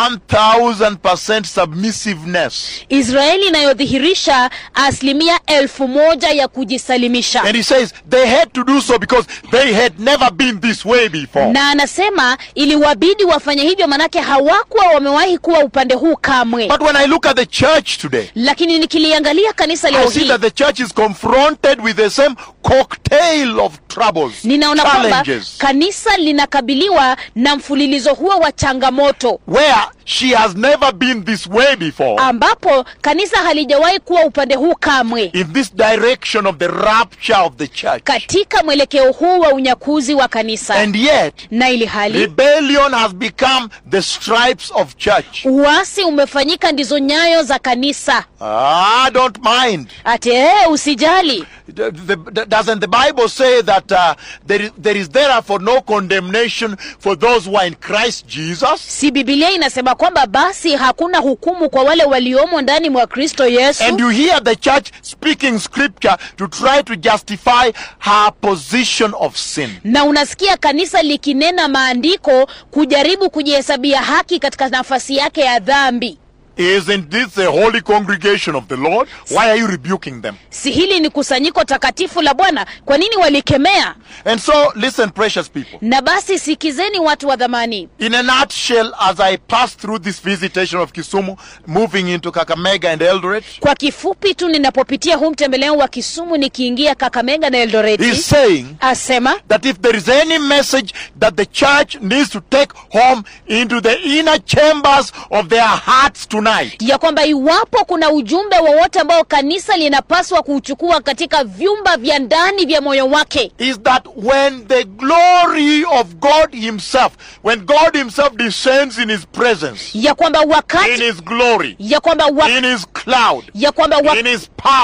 [SPEAKER 1] 1000% submissiveness.
[SPEAKER 2] israeli inayodhihirisha asilimia elfu moja ya kujisalimisha
[SPEAKER 1] And he says they had to do so because they had never been this way before.
[SPEAKER 2] na anasema iliwabidi wafanye hivyo manake hawakuwa wamewahi kuwa upande huu kamwe
[SPEAKER 1] But when I look at the church today,
[SPEAKER 2] lakini nikiliangalia kanisa
[SPEAKER 1] I
[SPEAKER 2] leo
[SPEAKER 1] see
[SPEAKER 2] hii
[SPEAKER 1] that the church is confronted with the same cocktail of troubles,
[SPEAKER 2] ninaona kwamba
[SPEAKER 1] challenges,
[SPEAKER 2] kanisa linakabiliwa na mfululizo huo wa changamoto
[SPEAKER 1] where she has never been this way before
[SPEAKER 2] ambapo kanisa halijawahi kuwa upande huu kamwe
[SPEAKER 1] in this direction of the rapture of the church.
[SPEAKER 2] katika mwelekeo huu wa unyakuzi wa kanisa
[SPEAKER 1] And yet,
[SPEAKER 2] na ili hali
[SPEAKER 1] rebellion has become the stripes of church.
[SPEAKER 2] uasi umefanyika ndizo nyayo za kanisa
[SPEAKER 1] I don't mind.
[SPEAKER 2] ati ee usijali
[SPEAKER 1] The- the- doesn't the Bible say that uh, there, is, there is therefore no condemnation for those who are in Christ Jesus?
[SPEAKER 2] si bibilia inasema kwamba basi hakuna hukumu kwa wale waliomo ndani mwa kristo yesu
[SPEAKER 1] And you hear the church speaking scripture to try to justify her position of sin.
[SPEAKER 2] na unasikia kanisa likinena maandiko kujaribu kujihesabia haki katika nafasi yake ya dhambi
[SPEAKER 1] Isn't this a holy congregation of the Lord? Why are you rebuking them?
[SPEAKER 2] si hili ni kusanyiko takatifu la bwana kwa nini walikemea
[SPEAKER 1] And so, listen, precious people.
[SPEAKER 2] na basi sikizeni watu wa dhamani
[SPEAKER 1] In a nutshell, as I pass through this visitation of Kisumu, moving into Kakamega and Eldoret,
[SPEAKER 2] kwa kifupi tu ninapopitia huu mtembeleo wa kisumu nikiingia kakamega na
[SPEAKER 1] he's
[SPEAKER 2] eldoreti
[SPEAKER 1] saying
[SPEAKER 2] asema
[SPEAKER 1] that if there is any message that the church needs to take home into the inner chambers of their hearts tonight,
[SPEAKER 2] ya kwamba iwapo kuna ujumbe wowote ambao kanisa linapaswa kuuchukua katika vyumba vya ndani vya moyo wake
[SPEAKER 1] is that when the glory of God Himself, when God Himself descends in His presence,
[SPEAKER 2] ya kwamba
[SPEAKER 1] in
[SPEAKER 2] wakati
[SPEAKER 1] His glory,
[SPEAKER 2] ya kwamba wa,
[SPEAKER 1] in His cloud,
[SPEAKER 2] ya kwamba wa,
[SPEAKER 1] in His power,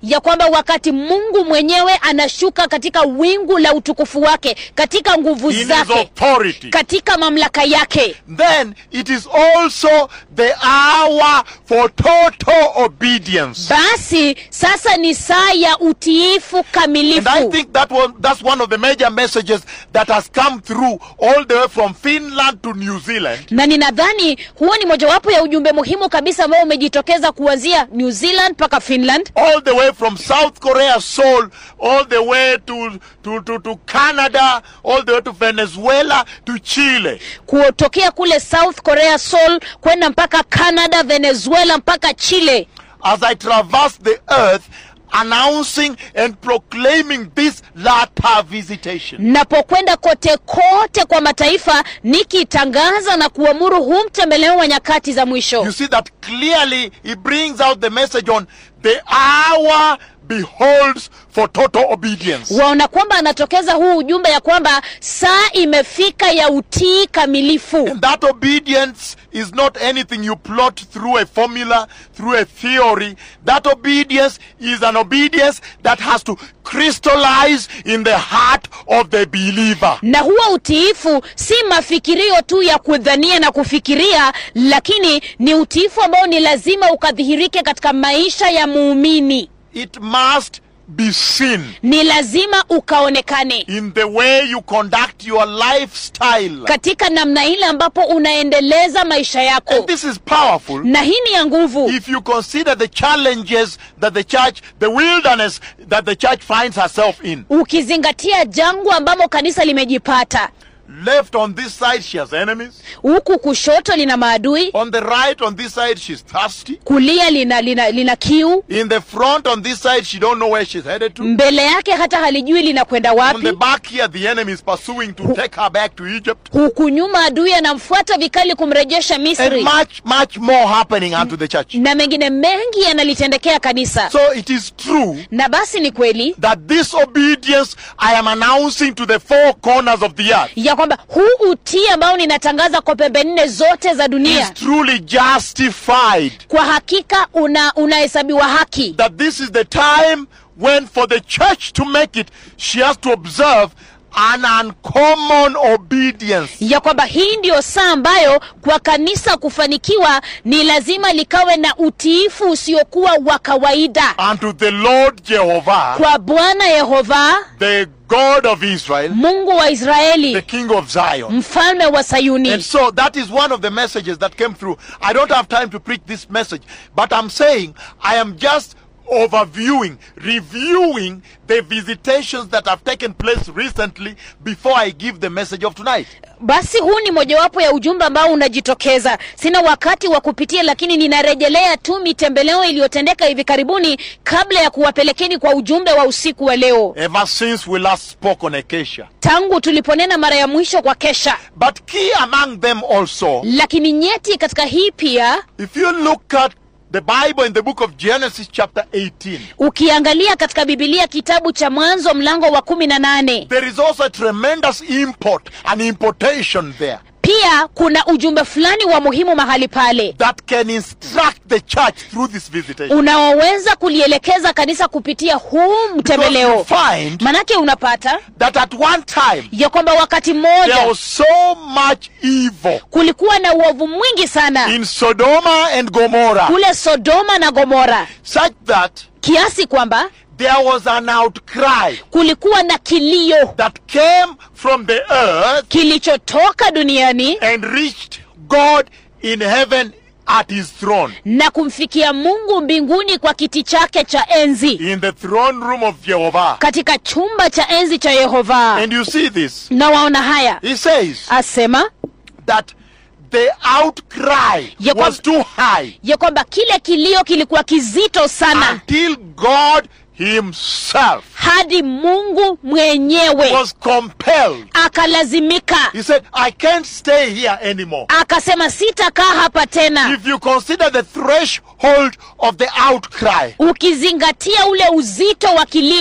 [SPEAKER 2] ya kwamba wakati mungu mwenyewe anashuka katika wingu la utukufu wake katika nguvu
[SPEAKER 1] in his
[SPEAKER 2] zake
[SPEAKER 1] authority,
[SPEAKER 2] katika mamlaka yake
[SPEAKER 1] then it is also the hour for total obedience.
[SPEAKER 2] basi sasa ni saa ya utiifu
[SPEAKER 1] And I
[SPEAKER 2] kamilifu
[SPEAKER 1] think that was, that's one of the major messages that has come through all the way from Finland to New Zealand.
[SPEAKER 2] na ninadhani huo ni mojawapo ya ujumbe muhimu kabisa ambao umejitokeza kuanzia new zealand mpaka finland
[SPEAKER 1] all the way from South Korea, Seoul, all the way to, to, to, to Canada, all the way to Venezuela, to Chile.
[SPEAKER 2] kutokea kule south korea seoul kwenda mpaka canada venezuela mpaka chile
[SPEAKER 1] As I traverse the earth, announcing and proclaiming this latter visitation.
[SPEAKER 2] napokwenda kote kote kwa mataifa nikitangaza na kuamuru huu mtembeleo wa nyakati za mwisho
[SPEAKER 1] You see that clearly he brings out the message on the hour beholds for total obedience.
[SPEAKER 2] waona kwamba anatokeza huu ujumbe ya kwamba saa imefika ya utii kamilifu
[SPEAKER 1] And that obedience is not anything you plot through a formula, through a theory. That obedience is an obedience that has to crystallize in the heart of the believer.
[SPEAKER 2] na huo utiifu si mafikirio tu ya kudhania na kufikiria lakini ni utiifu ambao ni lazima ukadhihirike katika maisha ya muumini
[SPEAKER 1] It must be seen
[SPEAKER 2] ni lazima ukaonekane
[SPEAKER 1] in the way you conduct your lifestyle.
[SPEAKER 2] katika namna ile ambapo unaendeleza maisha
[SPEAKER 1] And
[SPEAKER 2] yako
[SPEAKER 1] this is powerful.
[SPEAKER 2] na hii ni ya nguvu
[SPEAKER 1] If you consider the challenges that the church, the wilderness that the church finds herself in.
[SPEAKER 2] ukizingatia jangwa ambamo kanisa limejipata
[SPEAKER 1] Left on this side, she has enemies.
[SPEAKER 2] huku kushoto lina maadui
[SPEAKER 1] On the right, on this side, she's thirsty.
[SPEAKER 2] kulia lina, lina, lina kiu
[SPEAKER 1] In the front, on this side, she don't know where she's headed to.
[SPEAKER 2] mbele yake hata halijui linakwenda
[SPEAKER 1] On
[SPEAKER 2] wapi
[SPEAKER 1] the back here, the enemy is pursuing to take her back to Egypt.
[SPEAKER 2] huku nyuma adui anamfuata vikali kumrejesha
[SPEAKER 1] And
[SPEAKER 2] misri
[SPEAKER 1] much, much more happening unto the church.
[SPEAKER 2] na mengine mengi yanalitendekea kanisa
[SPEAKER 1] So it is true
[SPEAKER 2] na basi ni kweli
[SPEAKER 1] that this obedience I am announcing to the four corners of the earth
[SPEAKER 2] ya kwamba huu utii ambao ninatangaza kwa pembe nne zote za
[SPEAKER 1] is
[SPEAKER 2] dunia
[SPEAKER 1] truly justified.
[SPEAKER 2] kwa hakika una unahesabiwa haki
[SPEAKER 1] That this is the time when, for the church to make it, she has to observe an uncommon obedience.
[SPEAKER 2] ya kwamba hii ndiyo saa ambayo kwa kanisa kufanikiwa ni lazima likawe na utiifu usiokuwa wa kawaida
[SPEAKER 1] unto the Lord Jehovah,
[SPEAKER 2] kwa bwana yehova
[SPEAKER 1] the God of Israel,
[SPEAKER 2] mungu wa
[SPEAKER 1] the
[SPEAKER 2] israeli
[SPEAKER 1] King of Zion.
[SPEAKER 2] mfalme wa
[SPEAKER 1] And
[SPEAKER 2] sayuni
[SPEAKER 1] so that is one of the messages that came through. I don't have time to preach this message, but I'm saying I am just overviewing, reviewing the visitations that have taken place recently before I give the message of tonight.
[SPEAKER 2] basi huu ni mojawapo ya ujumbe ambao unajitokeza sina wakati wa kupitia lakini ninarejelea tu mitembeleo iliyotendeka hivi karibuni kabla ya kuwapelekeni kwa ujumbe wa usiku wa leo
[SPEAKER 1] Ever since we last spoke on Acacia.
[SPEAKER 2] tangu tuliponena mara ya mwisho kwa kesha
[SPEAKER 1] But key among them also,
[SPEAKER 2] lakini nyeti katika hii pia
[SPEAKER 1] if you look at the Bible in the book of Genesis, chapter 18,
[SPEAKER 2] ukiangalia katika bibilia kitabu cha mwanzo mlango wa kumi na nane
[SPEAKER 1] there is also a tremendous import, an importation there
[SPEAKER 2] pia kuna ujumbe fulani wa muhimu mahali pale
[SPEAKER 1] that can instruct the church through this visitation.
[SPEAKER 2] unaoweza kulielekeza kanisa kupitia huu
[SPEAKER 1] Because you
[SPEAKER 2] mtembeleo
[SPEAKER 1] find
[SPEAKER 2] manake unapata
[SPEAKER 1] that at one time
[SPEAKER 2] ya kwamba wakati
[SPEAKER 1] there
[SPEAKER 2] mmoja
[SPEAKER 1] was so much evil
[SPEAKER 2] kulikuwa na uovu mwingi sana
[SPEAKER 1] in Sodoma and Gomorrah,
[SPEAKER 2] kule sodoma na gomora
[SPEAKER 1] such that
[SPEAKER 2] kiasi kwamba
[SPEAKER 1] there was an outcry
[SPEAKER 2] kulikuwa na kilio
[SPEAKER 1] that came from the earth
[SPEAKER 2] kilichotoka duniani
[SPEAKER 1] and reached God in heaven at his throne,
[SPEAKER 2] na kumfikia mungu mbinguni kwa kiti chake cha enzi
[SPEAKER 1] in the throne room of Jehovah.
[SPEAKER 2] katika chumba cha enzi cha yehova
[SPEAKER 1] And you see this.
[SPEAKER 2] na waona haya
[SPEAKER 1] He says
[SPEAKER 2] asema
[SPEAKER 1] that the outcry
[SPEAKER 2] Ya kwamba-
[SPEAKER 1] was too high
[SPEAKER 2] ya kwamba kile kilio kilikuwa kizito sana
[SPEAKER 1] until God himself
[SPEAKER 2] hadi mungu mwenyewe
[SPEAKER 1] was compelled.
[SPEAKER 2] akalazimika
[SPEAKER 1] He said, I can't stay here anymore.
[SPEAKER 2] akasema sitakaa hapa tena
[SPEAKER 1] If you consider the threshold of the outcry,
[SPEAKER 2] ukizingatia ule uzito wa kilio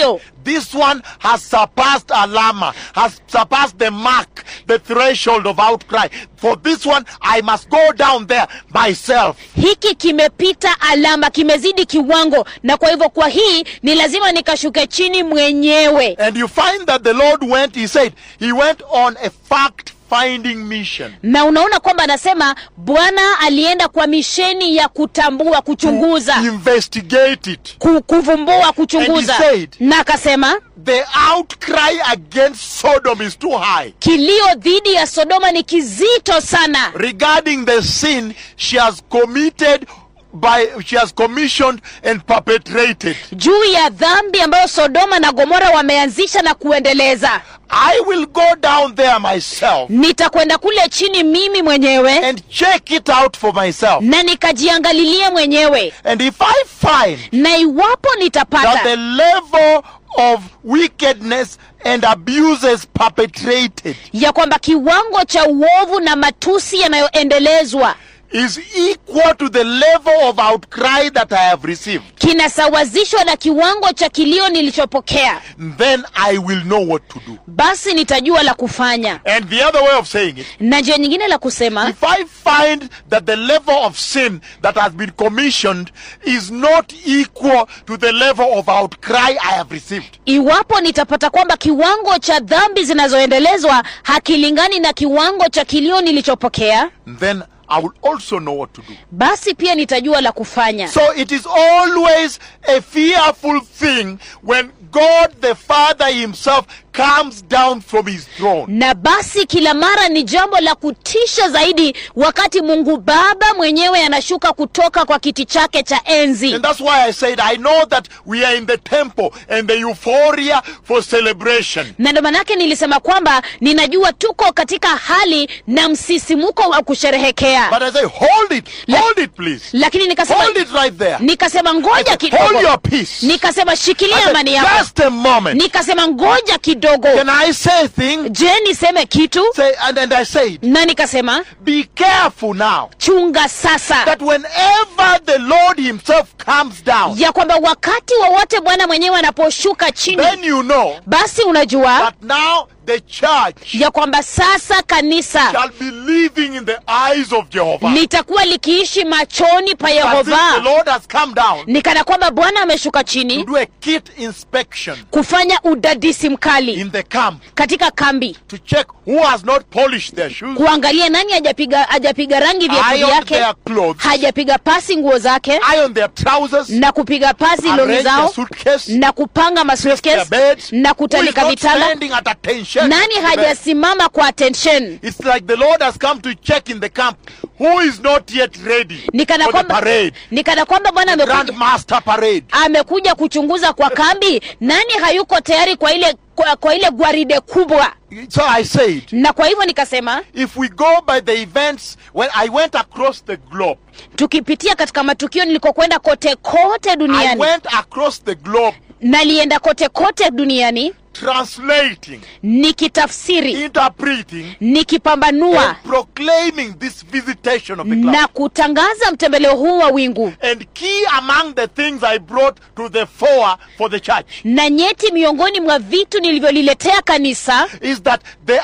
[SPEAKER 1] this one has surpassed alama, has surpassed the mark, the threshold of outcry. For this one, I must go down there myself.
[SPEAKER 2] hiki kimepita alama kimezidi kiwango na kwa hivyo kwa hii ni lazima nikashuke chini mwenyewe
[SPEAKER 1] And you find that the Lord went, he said, he went on a fact finding mission.
[SPEAKER 2] na unaona kwamba anasema bwana alienda kwa misheni ya kutambua kuchunguza
[SPEAKER 1] Investigate it.
[SPEAKER 2] ku, kuvumbua kuchunguza
[SPEAKER 1] And he said-
[SPEAKER 2] na akasema
[SPEAKER 1] The outcry against Sodom is too high.
[SPEAKER 2] kilio dhidi ya sodoma ni kizito sana
[SPEAKER 1] regarding the sin she has committed by she has commissioned and perpetrated
[SPEAKER 2] juu ya dhambi ambayo sodoma na gomora wameanzisha na kuendeleza
[SPEAKER 1] i will go down there myself
[SPEAKER 2] nitakwenda kule chini mimi mwenyewe
[SPEAKER 1] and check it out for myself
[SPEAKER 2] na nikajiangalilie mwenyewe
[SPEAKER 1] and if i find
[SPEAKER 2] na iwapo
[SPEAKER 1] that the
[SPEAKER 2] nitapata
[SPEAKER 1] level of wickedness and abuses perpetrated
[SPEAKER 2] ya kwamba kiwango cha uovu na matusi yanayoendelezwa
[SPEAKER 1] is equal to the level of outcry that i have received
[SPEAKER 2] kinasawazishwa na kiwango cha kilio nilichopokea
[SPEAKER 1] then i will know what to do
[SPEAKER 2] basi nitajua la kufanya
[SPEAKER 1] and the other way of saying it
[SPEAKER 2] na njia nyingine la kusema
[SPEAKER 1] If I find that the level of sin that has been commissioned is not equal to the level of outcry I have received,
[SPEAKER 2] iwapo nitapata kwamba kiwango cha dhambi zinazoendelezwa hakilingani na kiwango cha kilio nilichopokea
[SPEAKER 1] then I will also know what to do.
[SPEAKER 2] basi pia nitajua la kufanya
[SPEAKER 1] So it is always a fearful thing when God the Father Himself comes down from His throne.
[SPEAKER 2] na basi kila mara ni jambo la kutisha zaidi wakati mungu baba mwenyewe anashuka kutoka kwa kiti chake cha enzi
[SPEAKER 1] And that's why I said, I know that we are in the temple and the euphoria for celebration.
[SPEAKER 2] na ndo manake nilisema kwamba ninajua tuko katika hali na msisimuko wa kusherehekea
[SPEAKER 1] But I say, hold it,
[SPEAKER 2] La-
[SPEAKER 1] hold it, please.
[SPEAKER 2] lakini nikasema
[SPEAKER 1] Hold it right there.
[SPEAKER 2] nikasema
[SPEAKER 1] I
[SPEAKER 2] ngoja
[SPEAKER 1] said,
[SPEAKER 2] kidogo
[SPEAKER 1] hold your peace.
[SPEAKER 2] nikasema shikilia
[SPEAKER 1] I said,
[SPEAKER 2] amani yako
[SPEAKER 1] just a moment.
[SPEAKER 2] nikasema ngoja kidogo
[SPEAKER 1] Can I say a thing?
[SPEAKER 2] je niseme kitu
[SPEAKER 1] Say, and, and I said,
[SPEAKER 2] na nikasema
[SPEAKER 1] be careful now
[SPEAKER 2] chunga sasa
[SPEAKER 1] that whenever the Lord Himself comes down,
[SPEAKER 2] ya kwamba wakati wowote bwana mwenyewe anaposhuka chini
[SPEAKER 1] then you know
[SPEAKER 2] basi unajua
[SPEAKER 1] that now the church
[SPEAKER 2] ya kwamba sasa kanisa
[SPEAKER 1] shall be living in the eyes of Jehovah.
[SPEAKER 2] litakuwa likiishi machoni pa
[SPEAKER 1] As if the
[SPEAKER 2] yehova
[SPEAKER 1] Lord has come down
[SPEAKER 2] ni kana kwamba bwana ameshuka
[SPEAKER 1] to
[SPEAKER 2] chini
[SPEAKER 1] do a kit inspection
[SPEAKER 2] kufanya udadisi mkali
[SPEAKER 1] in the camp
[SPEAKER 2] katika kambi
[SPEAKER 1] to check who has not polished their shoes,
[SPEAKER 2] kuangalia nani hajapiga hajapiga rangi viatu
[SPEAKER 1] ironed
[SPEAKER 2] vyake
[SPEAKER 1] their clothes,
[SPEAKER 2] hajapiga pasi nguo zake
[SPEAKER 1] ironed their trousers,
[SPEAKER 2] na kupiga pasi longi
[SPEAKER 1] arranged their
[SPEAKER 2] zao
[SPEAKER 1] suitcase,
[SPEAKER 2] na kupanga
[SPEAKER 1] their
[SPEAKER 2] masuitcase
[SPEAKER 1] beds,
[SPEAKER 2] na
[SPEAKER 1] who is
[SPEAKER 2] kutandika
[SPEAKER 1] not
[SPEAKER 2] vitanda
[SPEAKER 1] standing at attention.
[SPEAKER 2] nani
[SPEAKER 1] to the bed.
[SPEAKER 2] hajasimama kwa attention
[SPEAKER 1] It's like the Lord has come to check in the camp who is not yet ready
[SPEAKER 2] ni kana
[SPEAKER 1] for the
[SPEAKER 2] kwamba
[SPEAKER 1] parade,
[SPEAKER 2] ni kana kwamba bwana amekuja,
[SPEAKER 1] Grand Master Parade.
[SPEAKER 2] amekuja kuchunguza kwa kambi nani hayuko tayari kwa ile kwa, kwa ile gwaride kubwa
[SPEAKER 1] So I said,
[SPEAKER 2] na kwa hivyo nikasema
[SPEAKER 1] if we go by the events, when I went across the globe,
[SPEAKER 2] tukipitia katika matukio nilikokwenda kote kote
[SPEAKER 1] I
[SPEAKER 2] duniani
[SPEAKER 1] went across the globe
[SPEAKER 2] nalienda kote kote duniani
[SPEAKER 1] translating,
[SPEAKER 2] nikitafsiri
[SPEAKER 1] interpreting,
[SPEAKER 2] nikipambanua
[SPEAKER 1] and proclaiming this visitation of the cloud.
[SPEAKER 2] na kutangaza mtembeleo huu wa wingu
[SPEAKER 1] And key among the things I brought to the fore for the church
[SPEAKER 2] na nyeti miongoni mwa vitu nilivyoliletea kanisa
[SPEAKER 1] is that the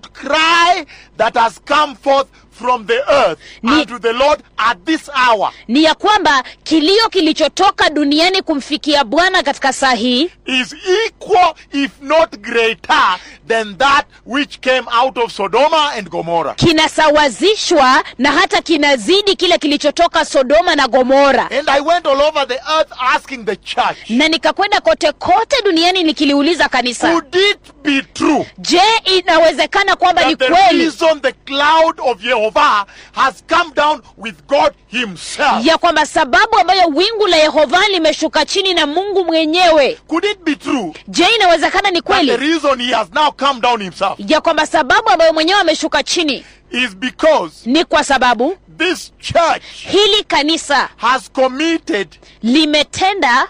[SPEAKER 1] outcry that has come forth from the earth
[SPEAKER 2] Ni-
[SPEAKER 1] unto the Lord at this hour
[SPEAKER 2] ni ya kwamba kilio kilichotoka duniani kumfikia bwana katika saa hii
[SPEAKER 1] is equal, if not greater, than that which came out of Sodoma and Gomorrah.
[SPEAKER 2] kinasawazishwa na hata kinazidi kile kilichotoka sodoma na gomora
[SPEAKER 1] And I went all over the earth asking the church,
[SPEAKER 2] na nikakwenda kote kote duniani nikiliuliza kanisa
[SPEAKER 1] could it be true
[SPEAKER 2] je inawezekana kwamba ni
[SPEAKER 1] that the
[SPEAKER 2] kweli
[SPEAKER 1] reason the cloud of Jehovah has come down with God Himself?
[SPEAKER 2] ya kwamba sababu ambayo wingu la yehova limeshuka chini na mungu mwenyewe
[SPEAKER 1] Could it be true
[SPEAKER 2] je inawezekana ni
[SPEAKER 1] that the
[SPEAKER 2] kweli
[SPEAKER 1] reason He has now come down Himself
[SPEAKER 2] ya kwamba sababu ambayo mwenyewe ameshuka chini
[SPEAKER 1] is because
[SPEAKER 2] ni kwa sababu
[SPEAKER 1] this church
[SPEAKER 2] hili kanisa
[SPEAKER 1] has committed
[SPEAKER 2] limetenda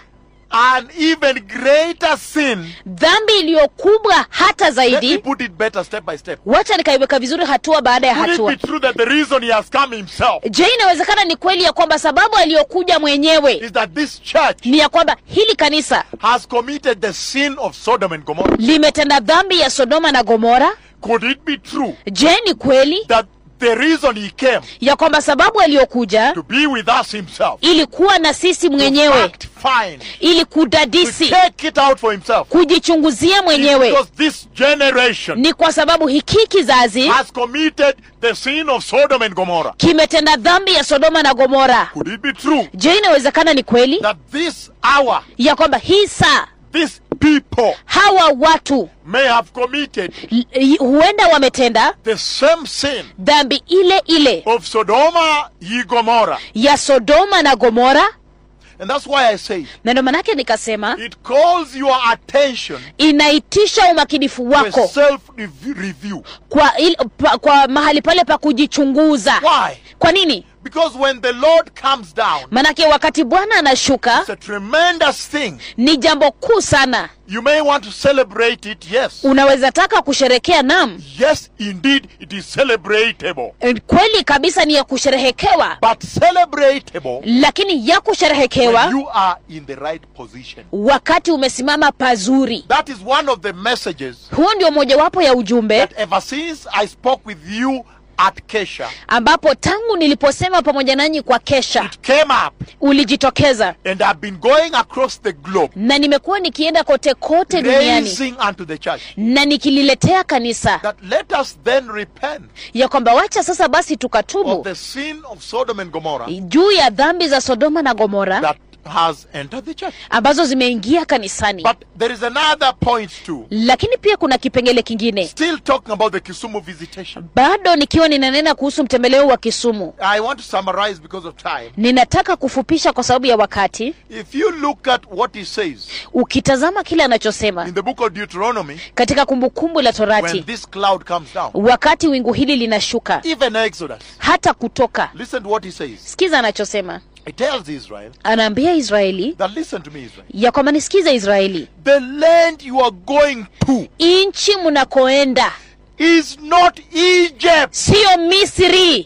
[SPEAKER 1] an even greater sin.
[SPEAKER 2] dhambi iliyokubwa hata
[SPEAKER 1] Let me
[SPEAKER 2] zaidi
[SPEAKER 1] put it better step by step.
[SPEAKER 2] wacha nikaiweka vizuri hatua baada ya
[SPEAKER 1] Could it
[SPEAKER 2] hatua
[SPEAKER 1] be true that the reason he has come himself
[SPEAKER 2] je inawezekana ni kweli ya kwamba sababu aliyokuja mwenyewe
[SPEAKER 1] is that this church
[SPEAKER 2] ni ya kwamba hili kanisa
[SPEAKER 1] has committed the sin of Sodom and Gomorrah?
[SPEAKER 2] limetenda dhambi ya sodoma na gomora
[SPEAKER 1] Could it be true
[SPEAKER 2] je ni kweli
[SPEAKER 1] that the reason he came
[SPEAKER 2] ya kwamba sababu aliyokuja
[SPEAKER 1] to be with us himself,
[SPEAKER 2] ili kuwa na sisi
[SPEAKER 1] to
[SPEAKER 2] mwenyewe
[SPEAKER 1] fact find,
[SPEAKER 2] ili
[SPEAKER 1] to
[SPEAKER 2] kudadisi
[SPEAKER 1] take it out for himself,
[SPEAKER 2] kujichunguzia
[SPEAKER 1] is
[SPEAKER 2] mwenyewe
[SPEAKER 1] because this generation
[SPEAKER 2] ni kwa sababu hiki kizazi
[SPEAKER 1] has committed the sin of Sodom and Gomorrah.
[SPEAKER 2] kimetenda dhambi ya sodoma na gomora
[SPEAKER 1] Could it be true
[SPEAKER 2] je inawezekana ni kweli
[SPEAKER 1] that this hour,
[SPEAKER 2] ya kwamba hii saa
[SPEAKER 1] these people
[SPEAKER 2] hawa watu
[SPEAKER 1] may have committed
[SPEAKER 2] l- i- huenda wametenda
[SPEAKER 1] the same sin
[SPEAKER 2] dhambi ile ile
[SPEAKER 1] of Sodoma and Gomorrah?
[SPEAKER 2] ya sodoma na gomora
[SPEAKER 1] And that's why I say
[SPEAKER 2] na ndo manake nikasema
[SPEAKER 1] it calls your attention
[SPEAKER 2] inaitisha umakinifu
[SPEAKER 1] to a
[SPEAKER 2] wako
[SPEAKER 1] self review.
[SPEAKER 2] kwa, il, pa, kwa mahali pale pa kujichunguza
[SPEAKER 1] Why?
[SPEAKER 2] kwa nini
[SPEAKER 1] Because when the Lord comes down,
[SPEAKER 2] manake wakati bwana anashuka
[SPEAKER 1] it's a tremendous thing.
[SPEAKER 2] ni jambo kuu sana
[SPEAKER 1] You may want to celebrate it, yes.
[SPEAKER 2] unaweza taka kusherekea nam
[SPEAKER 1] Yes, indeed, it is celebratable.
[SPEAKER 2] E, kweli kabisa ni ya kusherehekewa
[SPEAKER 1] But celebratable
[SPEAKER 2] lakini ya kusherehekewa
[SPEAKER 1] when you are in the right position.
[SPEAKER 2] wakati umesimama pazuri
[SPEAKER 1] That is one of the messages
[SPEAKER 2] huo ndio mojawapo ya ujumbe
[SPEAKER 1] that ever since I spoke with you at Kesha,
[SPEAKER 2] ambapo tangu niliposema pamoja nanyi kwa kesha
[SPEAKER 1] it came up
[SPEAKER 2] ulijitokeza
[SPEAKER 1] and I've been going across the globe,
[SPEAKER 2] na nimekuwa nikienda kote kote duniani
[SPEAKER 1] raising unto the church
[SPEAKER 2] na nikililetea kanisa
[SPEAKER 1] that let us then repent
[SPEAKER 2] ya kwamba wacha sasa basi
[SPEAKER 1] of
[SPEAKER 2] tukatubu
[SPEAKER 1] the sin of Sodom and Gomorrah
[SPEAKER 2] juu ya dhambi za sodoma na gomora
[SPEAKER 1] that has entered the church.
[SPEAKER 2] ambazo zimeingia kanisani
[SPEAKER 1] But there is another point too.
[SPEAKER 2] lakini pia kuna kipengele kingine
[SPEAKER 1] Still talking about the Kisumu visitation.
[SPEAKER 2] bado nikiwa ninanena kuhusu mtembeleo wa kisumu
[SPEAKER 1] I want to summarize because of time.
[SPEAKER 2] ninataka kufupisha kwa sababu ya wakati
[SPEAKER 1] If you look at what he says
[SPEAKER 2] ukitazama kile anachosema
[SPEAKER 1] in the book of Deuteronomy,
[SPEAKER 2] katika kumbukumbu la
[SPEAKER 1] when
[SPEAKER 2] torati
[SPEAKER 1] this cloud comes down,
[SPEAKER 2] wakati wingu hili linashuka
[SPEAKER 1] even Exodus,
[SPEAKER 2] hata kutoka
[SPEAKER 1] listen to what he says.
[SPEAKER 2] sikiza anachosema
[SPEAKER 1] He tells Israel
[SPEAKER 2] anaambia israeli
[SPEAKER 1] that listen to me, Israel.
[SPEAKER 2] ya kwamba nisikiza israeli
[SPEAKER 1] The land you are going to
[SPEAKER 2] nchi mnakoenda
[SPEAKER 1] is not Egypt.
[SPEAKER 2] siyo misri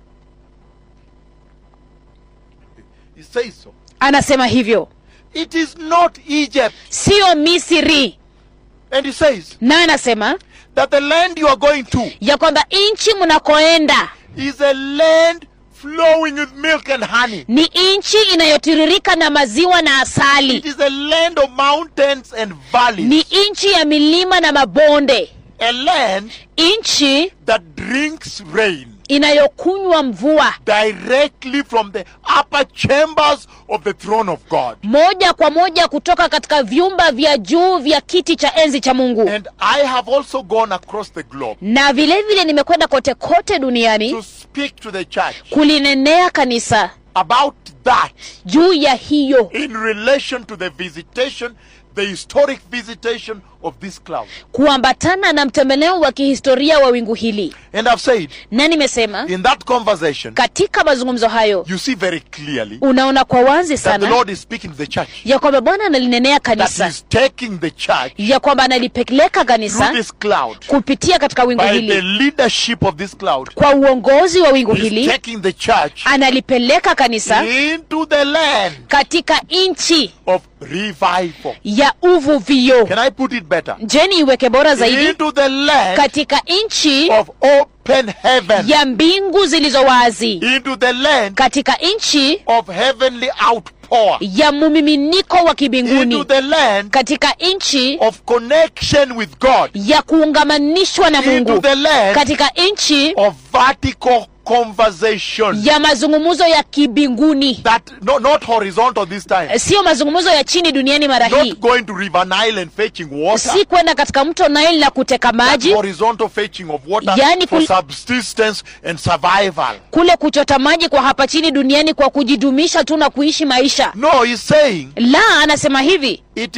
[SPEAKER 1] He says so.
[SPEAKER 2] anasema hivyo
[SPEAKER 1] It is not Egypt.
[SPEAKER 2] siyo misri
[SPEAKER 1] And he says
[SPEAKER 2] na anasema
[SPEAKER 1] that the land you are going to
[SPEAKER 2] ya kwamba nchi mnakoenda
[SPEAKER 1] is a land flowing with milk and honey.
[SPEAKER 2] ni nchi inayotiririka na maziwa na
[SPEAKER 1] It
[SPEAKER 2] asali
[SPEAKER 1] is a land of mountains and valleys.
[SPEAKER 2] ni nchi ya milima na mabonde
[SPEAKER 1] A land
[SPEAKER 2] nchi
[SPEAKER 1] that drinks rain
[SPEAKER 2] inayokunywa mvua
[SPEAKER 1] directly from the upper chambers of the throne of God.
[SPEAKER 2] moja kwa moja kutoka katika vyumba vya juu vya kiti cha enzi cha mungu
[SPEAKER 1] And I have also gone across the globe
[SPEAKER 2] na vile vile nimekwenda kote kote
[SPEAKER 1] to
[SPEAKER 2] duniani
[SPEAKER 1] speak to the church
[SPEAKER 2] kulinenea kanisa
[SPEAKER 1] about that
[SPEAKER 2] juu ya hiyo
[SPEAKER 1] in relation to the visitation, the historic visitation of this cloud.
[SPEAKER 2] kuambatana na mtembeleo wa kihistoria wa wingu hili
[SPEAKER 1] And I've said,
[SPEAKER 2] na nimesema
[SPEAKER 1] in that conversation,
[SPEAKER 2] katika mazungumzo hayo
[SPEAKER 1] you see very clearly
[SPEAKER 2] unaona kwa wazi
[SPEAKER 1] that the
[SPEAKER 2] sana
[SPEAKER 1] Lord is speaking to the church,
[SPEAKER 2] ya kwamba bwana analinenea
[SPEAKER 1] that
[SPEAKER 2] kanisa
[SPEAKER 1] He's taking the church
[SPEAKER 2] ya kwamba analipeleka
[SPEAKER 1] through
[SPEAKER 2] kanisa
[SPEAKER 1] this cloud
[SPEAKER 2] kupitia katika wingu
[SPEAKER 1] by the
[SPEAKER 2] hili
[SPEAKER 1] leadership of this cloud.
[SPEAKER 2] kwa uongozi wa wingu
[SPEAKER 1] He's
[SPEAKER 2] hili
[SPEAKER 1] taking the church
[SPEAKER 2] analipeleka kanisa
[SPEAKER 1] into the land
[SPEAKER 2] katika nchi
[SPEAKER 1] of revival.
[SPEAKER 2] ya uvuvio
[SPEAKER 1] Can I put it better?
[SPEAKER 2] jeni iweke bora zaidi
[SPEAKER 1] Into the land
[SPEAKER 2] katika nchi
[SPEAKER 1] of open heaven.
[SPEAKER 2] ya mbingu zilizo wazi
[SPEAKER 1] Into the land
[SPEAKER 2] katika nchi
[SPEAKER 1] of heavenly outpour.
[SPEAKER 2] ya mumiminiko wa
[SPEAKER 1] Into
[SPEAKER 2] kibinguni
[SPEAKER 1] the land
[SPEAKER 2] katika nchi
[SPEAKER 1] of connection with God.
[SPEAKER 2] ya kuungamanishwa na
[SPEAKER 1] Into
[SPEAKER 2] mungu
[SPEAKER 1] the land
[SPEAKER 2] katika nchi
[SPEAKER 1] of vertical conversation.
[SPEAKER 2] ya mazungumzo ya kibinguni
[SPEAKER 1] That no, not horizontal this time.
[SPEAKER 2] siyo mazungumzo ya chini duniani mara hii
[SPEAKER 1] Not going to River Nile and fetching water.
[SPEAKER 2] si kwenda katika mto Nile na kuteka maji
[SPEAKER 1] Horizontal fetching of water
[SPEAKER 2] Yani
[SPEAKER 1] for
[SPEAKER 2] kul-
[SPEAKER 1] subsistence and survival.
[SPEAKER 2] kule kuchota maji kwa hapa chini duniani kwa kujidumisha tu na kuishi maisha
[SPEAKER 1] No, he's saying
[SPEAKER 2] la anasema hivi
[SPEAKER 1] it is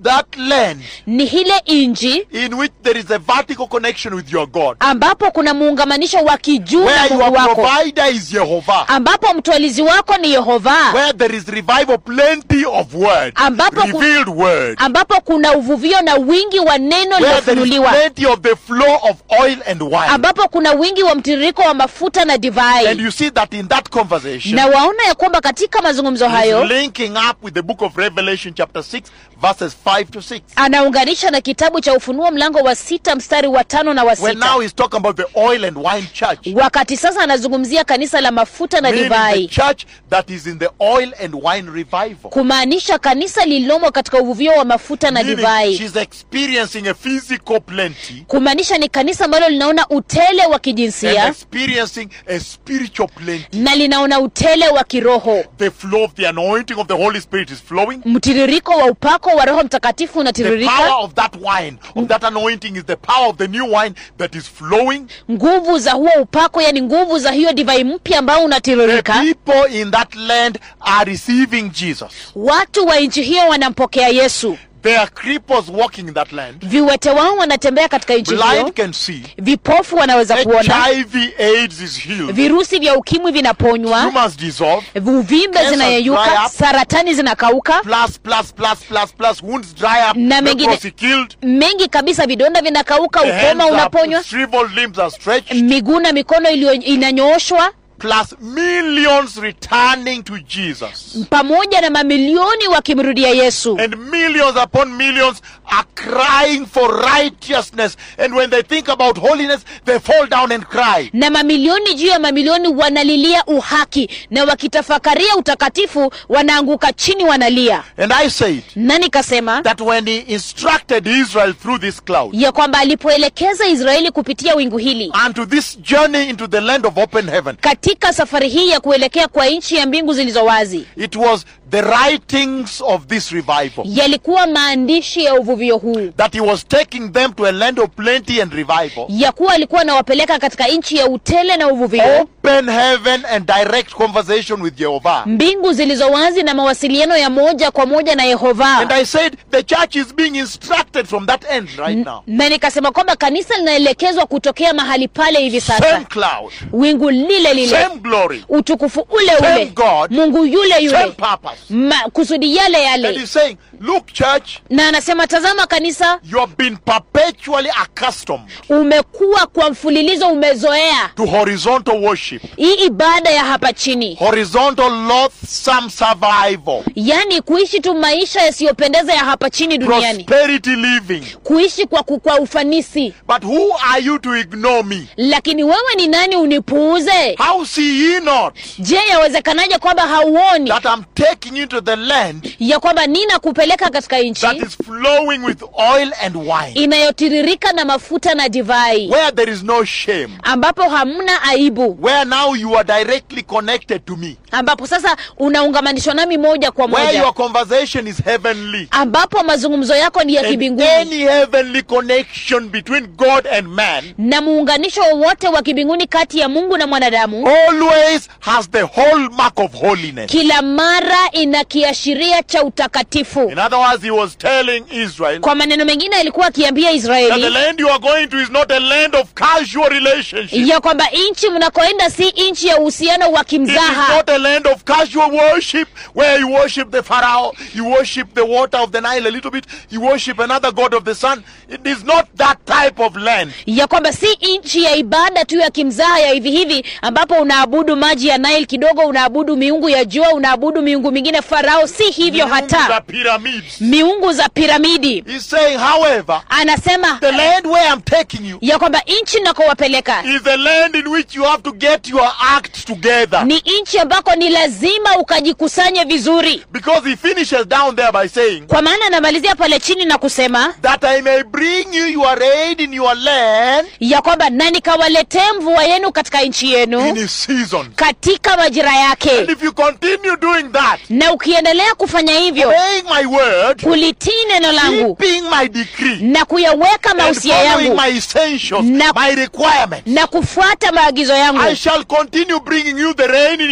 [SPEAKER 1] that land
[SPEAKER 2] ni ile inji
[SPEAKER 1] in which there is a vertical connection with your God,
[SPEAKER 2] ambapo kuna muungamanisho wa kijuu na
[SPEAKER 1] where
[SPEAKER 2] mungu
[SPEAKER 1] your
[SPEAKER 2] wako
[SPEAKER 1] provider is Jehovah,
[SPEAKER 2] ambapo mtwalizi wako ni yehova
[SPEAKER 1] where there is revival, plenty of word,
[SPEAKER 2] Ambapo ku-
[SPEAKER 1] revealed word,
[SPEAKER 2] ambapo kuna uvuvio na wingi wa neno
[SPEAKER 1] where there is
[SPEAKER 2] lilofunuliwa
[SPEAKER 1] plenty of the flow of oil and wine.
[SPEAKER 2] ambapo kuna wingi wa mtiririko wa mafuta na
[SPEAKER 1] And
[SPEAKER 2] divai
[SPEAKER 1] you see that in that conversation,
[SPEAKER 2] na waona ya kwamba katika mazungumzo
[SPEAKER 1] he's
[SPEAKER 2] hayo
[SPEAKER 1] linking up with the book of Revelation, chapter 6, verses 5 to 6.
[SPEAKER 2] anaunganisha na kitabu cha ufunuo mlango wa sita mstari wa tano na wa
[SPEAKER 1] When
[SPEAKER 2] sita
[SPEAKER 1] now he's talking about the oil and wine church,
[SPEAKER 2] wakati sasa anazungumzia kanisa la mafuta na
[SPEAKER 1] meaning the
[SPEAKER 2] divai
[SPEAKER 1] church that is in the oil and wine revival.
[SPEAKER 2] kumaanisha kanisa lililomo katika uvuvio wa mafuta na
[SPEAKER 1] Meaning
[SPEAKER 2] divai
[SPEAKER 1] she's experiencing a physical plenty
[SPEAKER 2] kumaanisha ni kanisa ambalo linaona utele wa
[SPEAKER 1] and
[SPEAKER 2] kijinsia
[SPEAKER 1] experiencing a spiritual plenty.
[SPEAKER 2] na linaona utele wa kiroho
[SPEAKER 1] The flow of the anointing of the Holy Spirit is flowing.
[SPEAKER 2] mtiririko wa upako wa roho mtakatifu
[SPEAKER 1] The
[SPEAKER 2] unatiririka
[SPEAKER 1] power of that wine, of that anointing, is the power of the new wine that is flowing.
[SPEAKER 2] nguvu za huo upako yani nguvu za hiyo divai mpya ambao
[SPEAKER 1] The
[SPEAKER 2] unatiririka
[SPEAKER 1] people in that land are receiving Jesus.
[SPEAKER 2] watu wa nchi hiyo wanampokea yesu
[SPEAKER 1] There are cripples walking in that land.
[SPEAKER 2] viwete wao wanatembea katika nchi hiyo
[SPEAKER 1] Blind can see.
[SPEAKER 2] vipofu wanaweza kuona
[SPEAKER 1] HIV AIDS is healed.
[SPEAKER 2] virusi vya ukimwi vinaponywa
[SPEAKER 1] Tumors dissolve.
[SPEAKER 2] uvimbe
[SPEAKER 1] Cancers dry
[SPEAKER 2] zinayeyuka
[SPEAKER 1] up.
[SPEAKER 2] saratani zinakauka
[SPEAKER 1] Plus, plus, plus, plus, plus. Wounds dry up.
[SPEAKER 2] Na mengine-
[SPEAKER 1] Leprosy killed.
[SPEAKER 2] mengi kabisa vidonda vinakauka
[SPEAKER 1] The hands
[SPEAKER 2] ukoma
[SPEAKER 1] are
[SPEAKER 2] unaponywa
[SPEAKER 1] shriveled limbs are stretched.
[SPEAKER 2] miguu na mikono iliyo inanyooshwa
[SPEAKER 1] Plus millions returning to Jesus.
[SPEAKER 2] pamoja na mamilioni wakimrudia yesu
[SPEAKER 1] And millions upon millions are crying for righteousness. And when they think about holiness, they fall down and cry.
[SPEAKER 2] na mamilioni juu ya mamilioni wanalilia uhaki na wakitafakaria utakatifu wanaanguka chini wanalia
[SPEAKER 1] And I said
[SPEAKER 2] na nikasema
[SPEAKER 1] that when he instructed Israel through this cloud
[SPEAKER 2] ya kwamba alipoelekeza israeli kupitia wingu hili
[SPEAKER 1] unto this journey into the land of open heaven,
[SPEAKER 2] katika safari hii ya kuelekea kwa nchi ya mbingu zilizo wazi
[SPEAKER 1] it was the writings of this revival
[SPEAKER 2] yalikuwa maandishi ya uvuvio huu
[SPEAKER 1] that he was taking them to a land of plenty and revival.
[SPEAKER 2] ya kuwa alikuwa anawapeleka katika nchi ya utele na uvuvio
[SPEAKER 1] Open heaven and direct conversation with Jehovah.
[SPEAKER 2] mbingu zilizo wazi na mawasiliano ya moja kwa moja na
[SPEAKER 1] And
[SPEAKER 2] yehova
[SPEAKER 1] I said the church is being instructed from that end right now.
[SPEAKER 2] na nikasema kwamba kanisa linaelekezwa kutokea mahali pale hivi
[SPEAKER 1] Same
[SPEAKER 2] sasa
[SPEAKER 1] cloud,
[SPEAKER 2] wingu lile lile
[SPEAKER 1] same glory,
[SPEAKER 2] utukufu ule
[SPEAKER 1] Same
[SPEAKER 2] ule
[SPEAKER 1] God,
[SPEAKER 2] mungu yule
[SPEAKER 1] same
[SPEAKER 2] yule
[SPEAKER 1] purpose.
[SPEAKER 2] Ma, kusudi yale
[SPEAKER 1] And
[SPEAKER 2] yale
[SPEAKER 1] he's saying, look, church,
[SPEAKER 2] na anasema tazama kanisa
[SPEAKER 1] you have been perpetually accustomed
[SPEAKER 2] umekuwa kwa mfululizo umezoea
[SPEAKER 1] to horizontal worship,
[SPEAKER 2] hii ibada ya hapa chini
[SPEAKER 1] horizontal loathsome survival,
[SPEAKER 2] yaani kuishi tu maisha yasiyopendeza ya hapa chini duniani
[SPEAKER 1] prosperity living.
[SPEAKER 2] kuishi kwa, ku- kwa ufanisi
[SPEAKER 1] But who are you to ignore me?
[SPEAKER 2] lakini wewe ni nani unipuuze
[SPEAKER 1] How see ye not
[SPEAKER 2] je yawezekanaje kwamba hauoni
[SPEAKER 1] that I'm taking you to the land
[SPEAKER 2] ya kwamba nina kupeleka katika nchi
[SPEAKER 1] that is flowing with oil and wine,
[SPEAKER 2] inayotiririka na mafuta na divai
[SPEAKER 1] where there is no shame,
[SPEAKER 2] ambapo hamna aibu
[SPEAKER 1] where now you are directly connected to me,
[SPEAKER 2] ambapo sasa unaungamanishwa nami moja kwa
[SPEAKER 1] where
[SPEAKER 2] moja
[SPEAKER 1] your conversation is heavenly.
[SPEAKER 2] ambapo mazungumzo yako ni ya
[SPEAKER 1] And
[SPEAKER 2] kibinguni
[SPEAKER 1] any heavenly connection between God and man
[SPEAKER 2] na muunganisho wowote wa kibinguni kati ya mungu na mwanadamu
[SPEAKER 1] always has the hallmark of holiness.
[SPEAKER 2] kila mara ina kiashiria cha utakatifu
[SPEAKER 1] In other words, he was telling Israel
[SPEAKER 2] kwa maneno mengine alikuwa akiambia
[SPEAKER 1] that the
[SPEAKER 2] israeli
[SPEAKER 1] land you are going to is not a land of casual relationship.
[SPEAKER 2] ya kwamba nchi mnakoenda si nchi ya uhusiano wa
[SPEAKER 1] It is
[SPEAKER 2] kimzaha
[SPEAKER 1] not a land of casual worship where you worship the Pharaoh, you worship the water of the Nile a little bit, you worship another god of the sun. It is not that type of land.
[SPEAKER 2] ya kwamba si nchi ya ibada tu ya kimzaha ya hivi hivi ambapo unaabudu maji ya Nile kidogo unaabudu miungu ya jua unaabudu miungu mingine farao si hivyo
[SPEAKER 1] Miungu za
[SPEAKER 2] hata
[SPEAKER 1] pyramids.
[SPEAKER 2] miungu za piramidi
[SPEAKER 1] He's saying, however,
[SPEAKER 2] anasema
[SPEAKER 1] the land where I'm taking you
[SPEAKER 2] ya kwamba nchi nakowapeleka
[SPEAKER 1] is a land in which you have to get your act together.
[SPEAKER 2] ni nchi ambako ni lazima ukajikusanye vizuri
[SPEAKER 1] Because he finishes down there by saying,
[SPEAKER 2] kwa maana anamalizia pale chini na kusema
[SPEAKER 1] that I may bring you your aid in your land
[SPEAKER 2] ya kwamba na nikawaletee mvua yenu katika nchi
[SPEAKER 1] in
[SPEAKER 2] yenu
[SPEAKER 1] his season.
[SPEAKER 2] katika majira
[SPEAKER 1] And
[SPEAKER 2] yake
[SPEAKER 1] if you continue doing that,
[SPEAKER 2] na ukiendelea kufanya hivyo
[SPEAKER 1] obeying my word,
[SPEAKER 2] kulitii neno langu
[SPEAKER 1] keeping my decree,
[SPEAKER 2] na kuyaweka
[SPEAKER 1] and
[SPEAKER 2] mausia
[SPEAKER 1] following
[SPEAKER 2] yangu
[SPEAKER 1] my essentials,
[SPEAKER 2] Na-
[SPEAKER 1] my requirements,
[SPEAKER 2] na kufuata maagizo yangu
[SPEAKER 1] I shall continue bringing you the rain in your land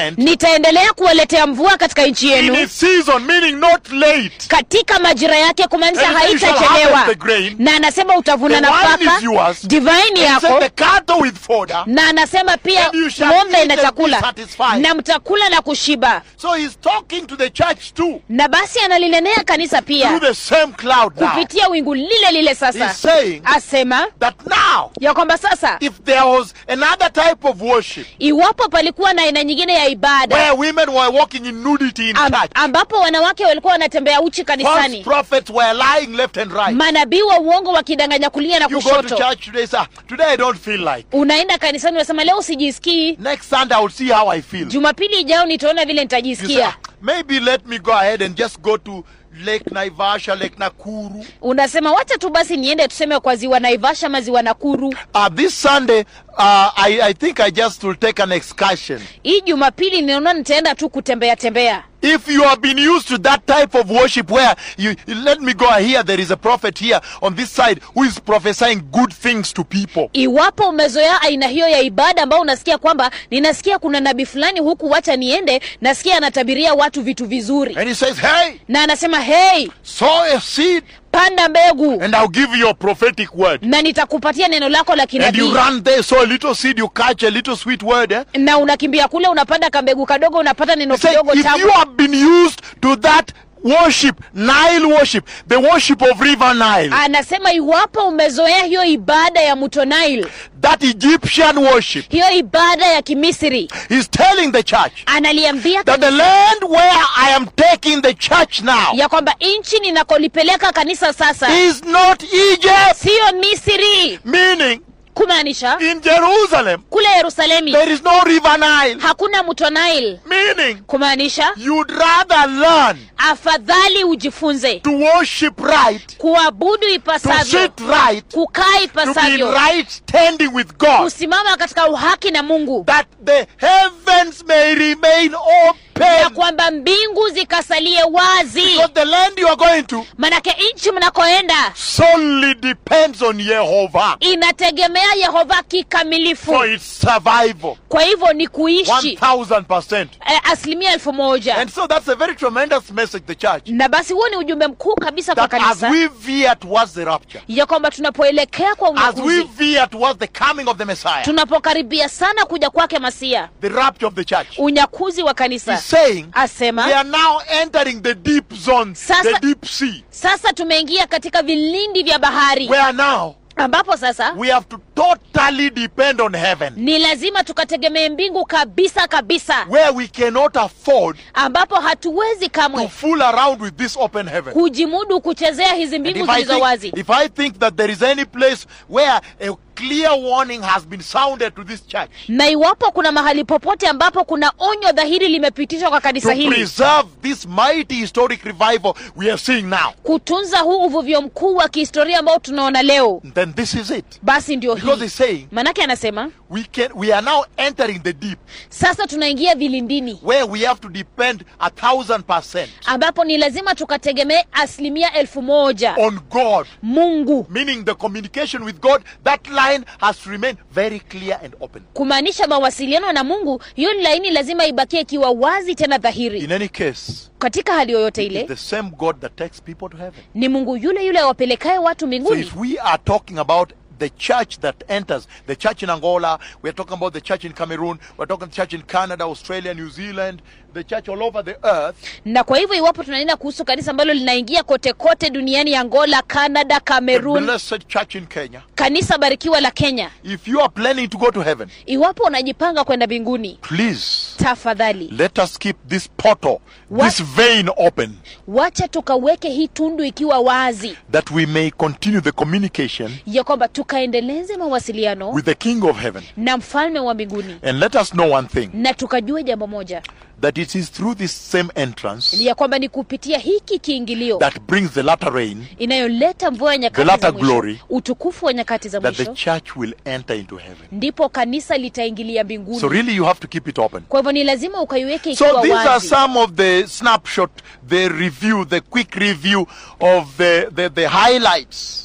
[SPEAKER 1] land
[SPEAKER 2] nitaendelea kuwaletea mvua katika nchi
[SPEAKER 1] in
[SPEAKER 2] yenu
[SPEAKER 1] its season, meaning not late.
[SPEAKER 2] katika majira yake kumaanisha
[SPEAKER 1] And you shall
[SPEAKER 2] haitachelewa
[SPEAKER 1] harvest the grain.
[SPEAKER 2] na anasema utavuna
[SPEAKER 1] The wine
[SPEAKER 2] nafaka
[SPEAKER 1] is yours.
[SPEAKER 2] divaini
[SPEAKER 1] And set
[SPEAKER 2] yako
[SPEAKER 1] the cattle with fodder.
[SPEAKER 2] na anasema pia
[SPEAKER 1] And you shall
[SPEAKER 2] ng'ombe
[SPEAKER 1] eat
[SPEAKER 2] na
[SPEAKER 1] and be
[SPEAKER 2] chakula
[SPEAKER 1] satisfied.
[SPEAKER 2] na mtakula na kushiba
[SPEAKER 1] So he's talking to the church too
[SPEAKER 2] na basi analinenea kanisa pia
[SPEAKER 1] through the same cloud now.
[SPEAKER 2] kupitia wingu lile lile sasa
[SPEAKER 1] He's saying
[SPEAKER 2] asema
[SPEAKER 1] that now,
[SPEAKER 2] ya kwamba sasa
[SPEAKER 1] if there was another type of worship
[SPEAKER 2] iwapo palikuwa na aina nyingine ya ibada
[SPEAKER 1] where women were walking in nudity in
[SPEAKER 2] am,
[SPEAKER 1] church,
[SPEAKER 2] ambapo wanawake walikuwa wanatembea uchi
[SPEAKER 1] false
[SPEAKER 2] kanisani
[SPEAKER 1] prophets were lying left and right.
[SPEAKER 2] manabii wa uongo wakidanganya kulia na
[SPEAKER 1] You go to
[SPEAKER 2] kushoto
[SPEAKER 1] church today, say, "Ah, today I don't feel like.
[SPEAKER 2] unaenda kanisani unasema leo sijisikii
[SPEAKER 1] Next Sunday I will see how I feel.
[SPEAKER 2] jumapili ijao nitaona vile
[SPEAKER 1] You say,
[SPEAKER 2] nitajisikia
[SPEAKER 1] "Ah, maybe let me go ahead and just go to Lake Naivasha, Lake Nakuru.
[SPEAKER 2] unasema wacha tu basi niende tuseme kwa ziwa naivasha ama ziwa nakuru
[SPEAKER 1] Uh, this Sunday, uh, I, I think I just will take an excursion.
[SPEAKER 2] hii jumapili ninaona nitaenda tu kutembea tembea
[SPEAKER 1] If you have been used to that type of worship where you let me go here, there is a prophet here on this side who is prophesying good things to people.
[SPEAKER 2] iwapo umezoea aina hiyo ya ibada ambao unasikia kwamba ninasikia kuna nabii fulani huku wacha niende nasikia anatabiria watu vitu vizuri
[SPEAKER 1] And he says, Hey,
[SPEAKER 2] na anasema hey
[SPEAKER 1] sow a seed
[SPEAKER 2] panda mbegu
[SPEAKER 1] and I'll give you a prophetic word.
[SPEAKER 2] na nitakupatia neno lako la
[SPEAKER 1] And you
[SPEAKER 2] kinabii
[SPEAKER 1] run there, sow a little seed, you catch a little sweet word. Eh?
[SPEAKER 2] na unakimbia kule unapanda kambegu kadogo unapata neno
[SPEAKER 1] He said,
[SPEAKER 2] kidogo
[SPEAKER 1] if
[SPEAKER 2] tamu
[SPEAKER 1] you have been used to that worship, Nile worship, the worship of River Nile,
[SPEAKER 2] anasema iwapo umezoea hiyo ibada ya mto Nile
[SPEAKER 1] that Egyptian worship,
[SPEAKER 2] hiyo ibada ya kimisri
[SPEAKER 1] he's telling the church
[SPEAKER 2] analiambia
[SPEAKER 1] that the land where I am taking the church now
[SPEAKER 2] ya kwamba nchi ninakolipeleka kanisa sasa
[SPEAKER 1] is not Egypt.
[SPEAKER 2] siyo misri
[SPEAKER 1] Meaning,
[SPEAKER 2] kumaanisha
[SPEAKER 1] in Jerusalem,
[SPEAKER 2] kule yerusalemi
[SPEAKER 1] there is no River Nile.
[SPEAKER 2] hakuna mto Nile
[SPEAKER 1] Meaning,
[SPEAKER 2] kumaanisha
[SPEAKER 1] you'd rather learn
[SPEAKER 2] afadhali ujifunze
[SPEAKER 1] to worship right,
[SPEAKER 2] kuabudu
[SPEAKER 1] to
[SPEAKER 2] ipasavyo
[SPEAKER 1] sit right,
[SPEAKER 2] kukaa
[SPEAKER 1] to be in
[SPEAKER 2] ipasavyo
[SPEAKER 1] right standing with God,
[SPEAKER 2] kusimama katika uhaki na mungu
[SPEAKER 1] that the heavens may remain
[SPEAKER 2] na
[SPEAKER 1] open.
[SPEAKER 2] kwamba mbingu zikasalie wazi
[SPEAKER 1] Because the land you are going to
[SPEAKER 2] manake nchi mnakoenda
[SPEAKER 1] solely depends on Jehovah
[SPEAKER 2] inategemea yehova kikamilifu
[SPEAKER 1] for its survival.
[SPEAKER 2] kwa hivyo ni kuishi
[SPEAKER 1] 1000%.
[SPEAKER 2] eh, asilimia elfu moja
[SPEAKER 1] And so that's a very tremendous message, the church.
[SPEAKER 2] na basi huo ni ujumbe mkuu kabisa kwa
[SPEAKER 1] That as
[SPEAKER 2] kanisa
[SPEAKER 1] we veer towards the rapture,
[SPEAKER 2] ya kwamba tunapoelekea kwa
[SPEAKER 1] as we
[SPEAKER 2] unyakuzi
[SPEAKER 1] veer towards the coming of the Messiah,
[SPEAKER 2] tunapokaribia sana kuja kwake masia
[SPEAKER 1] the rapture of the church,
[SPEAKER 2] unyakuzi wa
[SPEAKER 1] he's
[SPEAKER 2] kanisa
[SPEAKER 1] saying we
[SPEAKER 2] asema
[SPEAKER 1] are now entering the deep zone, the
[SPEAKER 2] Sasa-
[SPEAKER 1] deep sea,
[SPEAKER 2] sasa tumeingia katika vilindi vya bahari
[SPEAKER 1] where now
[SPEAKER 2] ambapo sasa
[SPEAKER 1] we have to totally depend on heaven,
[SPEAKER 2] ni lazima tukategemee mbingu kabisa kabisa
[SPEAKER 1] where we cannot afford
[SPEAKER 2] ambapo hatuwezi
[SPEAKER 1] to
[SPEAKER 2] kamwe
[SPEAKER 1] fool around with this open heaven.
[SPEAKER 2] kujimudu kuchezea hizi
[SPEAKER 1] And
[SPEAKER 2] mbingu
[SPEAKER 1] if I,
[SPEAKER 2] zilizo
[SPEAKER 1] think,
[SPEAKER 2] wazi
[SPEAKER 1] if I think that there is any place where a clear warning has been sounded to this church
[SPEAKER 2] na iwapo kuna mahali popote ambapo kuna onyo dhahiri limepitishwa kwa
[SPEAKER 1] to
[SPEAKER 2] kanisa hili
[SPEAKER 1] preserve this mighty historic revival we are seeing now,
[SPEAKER 2] kutunza huu uvuvio mkuu wa kihistoria ambao tunaona leo
[SPEAKER 1] then this is it.
[SPEAKER 2] basi ndio
[SPEAKER 1] Because
[SPEAKER 2] hii
[SPEAKER 1] he's saying
[SPEAKER 2] manake anasema
[SPEAKER 1] we can we are now entering the deep
[SPEAKER 2] sasa tunaingia vilindini
[SPEAKER 1] where we have to depend a thousand percent
[SPEAKER 2] ambapo ni lazima tukategemee asilimia elfu moja
[SPEAKER 1] on God.
[SPEAKER 2] mungu
[SPEAKER 1] Meaning the communication with God, that line has to remain very clear and open.
[SPEAKER 2] kumaanisha mawasiliano na mungu hiyo ni laini lazima ibakie ikiwa wazi tena dhahiri
[SPEAKER 1] In any case,
[SPEAKER 2] katika hali yoyote
[SPEAKER 1] it's
[SPEAKER 2] ile
[SPEAKER 1] the same God that takes people to heaven.
[SPEAKER 2] ni mungu yule yule awapelekaye watu
[SPEAKER 1] So
[SPEAKER 2] mbinguni
[SPEAKER 1] if we are talking about the church that enters, the church in Angola, we're talking about the church in Cameroon, we're talking the church in Canada, Australia, New Zealand, the church all over the earth,
[SPEAKER 2] na kwa hivyo iwapo tunanena kuhusu kanisa ambalo linaingia kote kote duniani angola canada
[SPEAKER 1] the
[SPEAKER 2] cameroon
[SPEAKER 1] blessed church in Kenya,
[SPEAKER 2] kanisa barikiwa la kenya
[SPEAKER 1] if you are planning to go to heaven,
[SPEAKER 2] iwapo unajipanga kwenda mbinguni
[SPEAKER 1] please
[SPEAKER 2] tafadhali
[SPEAKER 1] let us keep this portal,
[SPEAKER 2] What?
[SPEAKER 1] this vein open,
[SPEAKER 2] wacha tukaweke hii tundu ikiwa wazi
[SPEAKER 1] that we may continue the communication
[SPEAKER 2] ya kwamba tukaendeleze mawasiliano
[SPEAKER 1] with the King of heaven.
[SPEAKER 2] na mfalme wa mbinguni
[SPEAKER 1] And let us know one thing
[SPEAKER 2] na tukajue jambo moja
[SPEAKER 1] that it is through this same entrance
[SPEAKER 2] ya kwamba ni kupitia hiki kiingilio
[SPEAKER 1] that brings the latter rain
[SPEAKER 2] inayoleta mvua ya
[SPEAKER 1] The
[SPEAKER 2] nyakati
[SPEAKER 1] latter
[SPEAKER 2] za mwisho
[SPEAKER 1] glory.
[SPEAKER 2] utukufu wa nyakati za
[SPEAKER 1] that the
[SPEAKER 2] mwisho
[SPEAKER 1] church will enter into heaven.
[SPEAKER 2] ndipo kanisa litaingilia mbinguni
[SPEAKER 1] So really you have to keep it open.
[SPEAKER 2] kwa hivyo ni lazima ukaiweke
[SPEAKER 1] So
[SPEAKER 2] ikiwa
[SPEAKER 1] these are
[SPEAKER 2] wazi
[SPEAKER 1] some of the snapshot, the review, the quick review of the, the, the highlights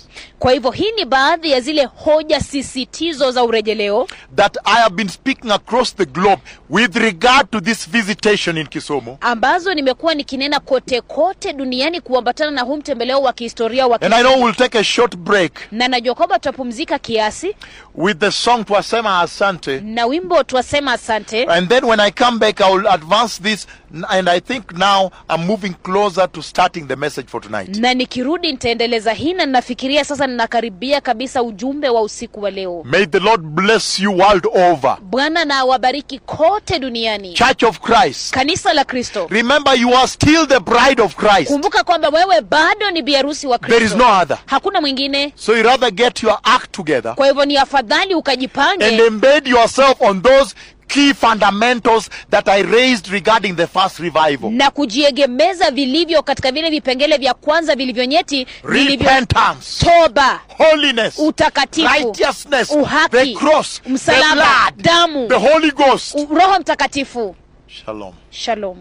[SPEAKER 2] kwa hivyo hii ni baadhi ya zile hoja sisitizo za urejeleo
[SPEAKER 1] that I have been speaking across the globe with regard to this visitation in Kisumu.
[SPEAKER 2] ambazo nimekuwa nikinena kote kote duniani kuambatana na huu mtembeleo wa kihistoria wa
[SPEAKER 1] And I know
[SPEAKER 2] Kisumu.
[SPEAKER 1] we'll take a short break
[SPEAKER 2] na najua kwamba tutapumzika kiasi
[SPEAKER 1] with the song Twasema Asante.
[SPEAKER 2] na wimbo twasema asante
[SPEAKER 1] And then when I come back, I will advance this. And I think now I'm moving closer to starting the message for tonight.
[SPEAKER 2] na nikirudi nitaendeleza hii na ninafikiria sasa ninakaribia kabisa ujumbe wa usiku wa leo
[SPEAKER 1] May the Lord bless you world over.
[SPEAKER 2] bwana na awabariki kote duniani
[SPEAKER 1] Church of Christ.
[SPEAKER 2] kanisa la kristo
[SPEAKER 1] Remember, you are still the bride of Christ.
[SPEAKER 2] kumbuka kwamba wewe bado ni biharusi wa
[SPEAKER 1] There is
[SPEAKER 2] kristo
[SPEAKER 1] no other.
[SPEAKER 2] hakuna mwingine
[SPEAKER 1] So you rather get your act together
[SPEAKER 2] kwa hivyo ni afadhali
[SPEAKER 1] and
[SPEAKER 2] ukajipange
[SPEAKER 1] embed yourself on those key fundamentals that I raised regarding the first revival.
[SPEAKER 2] na kujiegemeza vilivyo katika vile vipengele vya kwanza vilivyonyeti vilivyo
[SPEAKER 1] Repentance,
[SPEAKER 2] toba
[SPEAKER 1] holiness,
[SPEAKER 2] utakatifu
[SPEAKER 1] righteousness,
[SPEAKER 2] uhaki
[SPEAKER 1] the cross, the
[SPEAKER 2] msalaba
[SPEAKER 1] blood,
[SPEAKER 2] damu
[SPEAKER 1] the Holy Ghost.
[SPEAKER 2] u- roho mtakatifu
[SPEAKER 1] Shalom.
[SPEAKER 2] shalom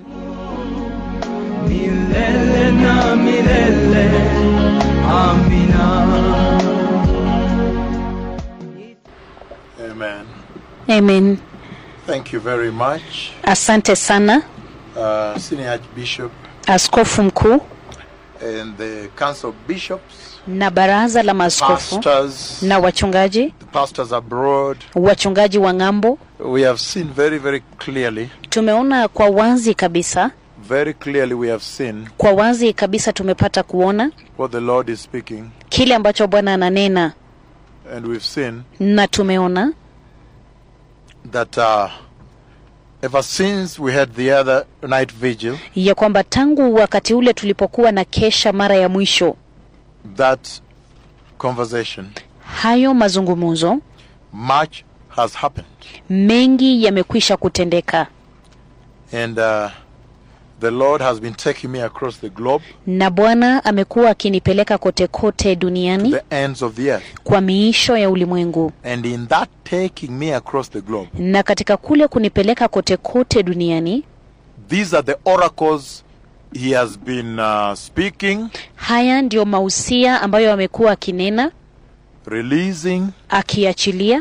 [SPEAKER 3] milele na milele. Amina.
[SPEAKER 1] Amen.
[SPEAKER 2] amen
[SPEAKER 1] Thank you very much,
[SPEAKER 2] asante sana
[SPEAKER 1] uh, Senior Archbishop
[SPEAKER 2] askofu mkuu
[SPEAKER 1] and the Council of Bishops,
[SPEAKER 2] na baraza la maaskofu
[SPEAKER 1] pastors,
[SPEAKER 2] na wachungaji
[SPEAKER 1] the pastors abroad.
[SPEAKER 2] wachungaji wa ng'ambo
[SPEAKER 1] We have seen very, very clearly,
[SPEAKER 2] tumeona kwa wazi kabisa
[SPEAKER 1] very clearly, we have seen
[SPEAKER 2] kwa wazi kabisa tumepata kuona
[SPEAKER 1] what the Lord is speaking,
[SPEAKER 2] kile ambacho bwana ananena
[SPEAKER 1] and we've seen
[SPEAKER 2] na tumeona
[SPEAKER 1] that uh, ever since we had the other night vigil,
[SPEAKER 2] ya kwamba tangu wakati ule tulipokuwa na kesha mara ya mwisho
[SPEAKER 1] that conversation,
[SPEAKER 2] hayo mazungumzo
[SPEAKER 1] much has happened.
[SPEAKER 2] mengi yamekwisha kutendeka
[SPEAKER 1] And uh, the Lord has been taking me across the globe,
[SPEAKER 2] na bwana amekuwa akinipeleka kote kote
[SPEAKER 1] to
[SPEAKER 2] duniani
[SPEAKER 1] the ends of the earth.
[SPEAKER 2] kwa miisho ya ulimwengu
[SPEAKER 1] And in that taking me across the globe,
[SPEAKER 2] na katika kule kunipeleka kote kote duniani
[SPEAKER 1] these are the oracles He has been uh, speaking,
[SPEAKER 2] haya ndiyo mausia ambayo amekuwa akinena
[SPEAKER 1] releasing,
[SPEAKER 2] akiachilia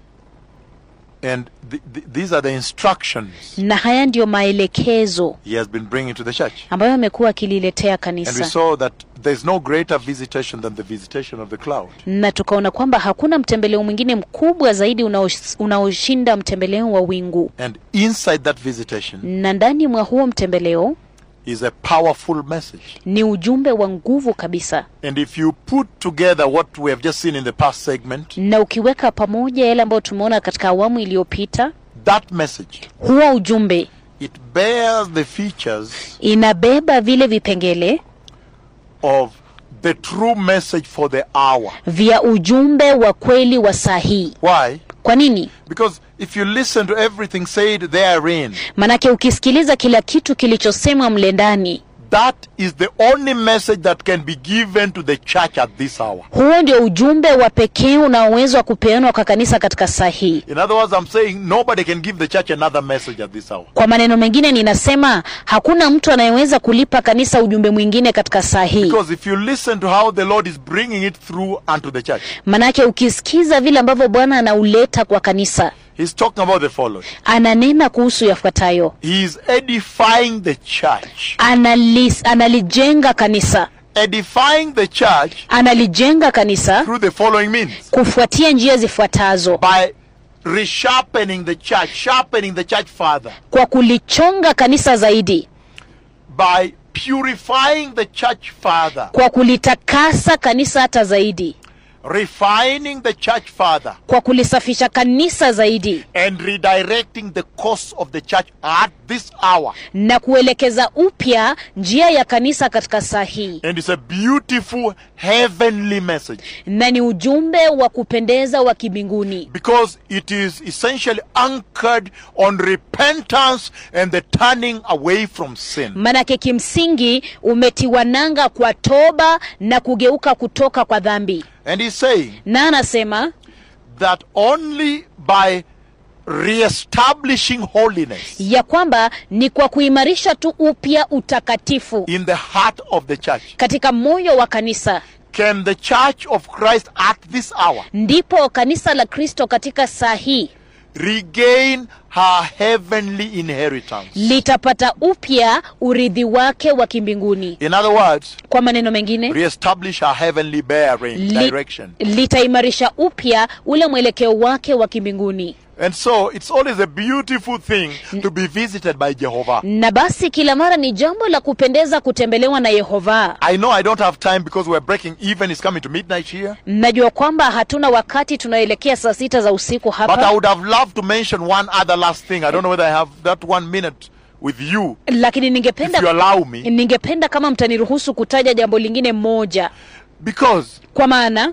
[SPEAKER 1] and th- th- these are the instructions
[SPEAKER 2] na haya ndiyo maelekezo
[SPEAKER 1] He has been bringing to the church.
[SPEAKER 2] ambayo amekuwa akililetea
[SPEAKER 1] And we
[SPEAKER 2] kanisa
[SPEAKER 1] saw that there's no greater visitation than the visitation of the cloud.
[SPEAKER 2] na tukaona kwamba hakuna mtembeleo mwingine mkubwa zaidi unaosh- unaoshinda mtembeleo wa wingu
[SPEAKER 1] And inside that visitation
[SPEAKER 2] na ndani mwa huo mtembeleo
[SPEAKER 1] is a powerful message.
[SPEAKER 2] ni ujumbe wa nguvu kabisa
[SPEAKER 1] And if you put together what we have just seen in the past segment,
[SPEAKER 2] na ukiweka pamoja yale ambayo tumeona katika awamu iliyopita
[SPEAKER 1] that message,
[SPEAKER 2] huo ujumbe
[SPEAKER 1] it bears the features
[SPEAKER 2] inabeba vile vipengele
[SPEAKER 1] of the true message for the hour.
[SPEAKER 2] vya ujumbe wa kweli wa saa hii
[SPEAKER 1] Why?
[SPEAKER 2] kwa nini
[SPEAKER 1] Because if you listen to everything said therein,
[SPEAKER 2] manake ukisikiliza kila kitu kilichosemwa mle ndani
[SPEAKER 1] that is the only message that can be given to the church at this hour.
[SPEAKER 2] huo ndio ujumbe wa pekee unaowezwa kupeanwa kwa kanisa katika saa hii
[SPEAKER 1] In other words, I'm saying nobody can give the church another message at this hour.
[SPEAKER 2] kwa maneno mengine ninasema hakuna mtu anayeweza kulipa kanisa ujumbe mwingine katika saa hii
[SPEAKER 1] Because if you listen to how the Lord is bringing it through unto the church,
[SPEAKER 2] manake ukisikiza vile ambavyo bwana anauleta kwa kanisa
[SPEAKER 1] He's talking about the following.
[SPEAKER 2] ananena kuhusu yafuatayo
[SPEAKER 1] He is edifying the church.
[SPEAKER 2] Analis, analijenga kanisa
[SPEAKER 1] Edifying the church
[SPEAKER 2] analijenga kanisa
[SPEAKER 1] through the following means
[SPEAKER 2] kufuatia njia zifuatazo
[SPEAKER 1] by resharpening the church, sharpening the church father,
[SPEAKER 2] kwa kulichonga kanisa zaidi
[SPEAKER 1] by purifying the church father,
[SPEAKER 2] kwa kulitakasa kanisa hata zaidi
[SPEAKER 1] refining the church father,
[SPEAKER 2] kwa kulisafisha kanisa zaidi
[SPEAKER 1] and redirecting the course of the church at this hour.
[SPEAKER 2] na kuelekeza upya njia ya kanisa katika saa hii
[SPEAKER 1] And it's a beautiful heavenly message
[SPEAKER 2] na ni ujumbe wa kupendeza wa kibinguni
[SPEAKER 1] because it is essentially anchored on repentance and the turning away from sin.
[SPEAKER 2] manake kimsingi umetiwa nanga kwa toba na kugeuka kutoka kwa dhambi
[SPEAKER 1] And he's saying
[SPEAKER 2] na anasema
[SPEAKER 1] that only by reestablishing holiness
[SPEAKER 2] ya kwamba ni kwa kuimarisha tu upya utakatifu
[SPEAKER 1] in the heart of the church
[SPEAKER 2] katika moyo wa kanisa
[SPEAKER 1] can the church of Christ at this hour
[SPEAKER 2] ndipo kanisa la kristo katika saa hii
[SPEAKER 1] regain her heavenly inheritance.
[SPEAKER 2] litapata upya urithi wake wa kimbinguni
[SPEAKER 1] In other words,
[SPEAKER 2] kwa maneno mengine
[SPEAKER 1] reestablish her heavenly bearing
[SPEAKER 2] li,
[SPEAKER 1] direction.
[SPEAKER 2] litaimarisha upya ule mwelekeo wake wa kimbinguni
[SPEAKER 1] And so it's always a beautiful thing to be visited by Jehovah.
[SPEAKER 2] na basi kila mara ni jambo la kupendeza kutembelewa na yehova
[SPEAKER 1] I know I don't have time because we're breaking even. It's coming to midnight here.
[SPEAKER 2] najua kwamba hatuna wakati tunaelekea saa sita za usiku
[SPEAKER 1] But I
[SPEAKER 2] hapa
[SPEAKER 1] would have loved to mention one other last thing. I don't know whether I have that one minute with you,
[SPEAKER 2] lakini
[SPEAKER 1] if you
[SPEAKER 2] ningependa
[SPEAKER 1] allow me.
[SPEAKER 2] ningependa kama mtaniruhusu kutaja jambo lingine moja
[SPEAKER 1] Because
[SPEAKER 2] kwa maana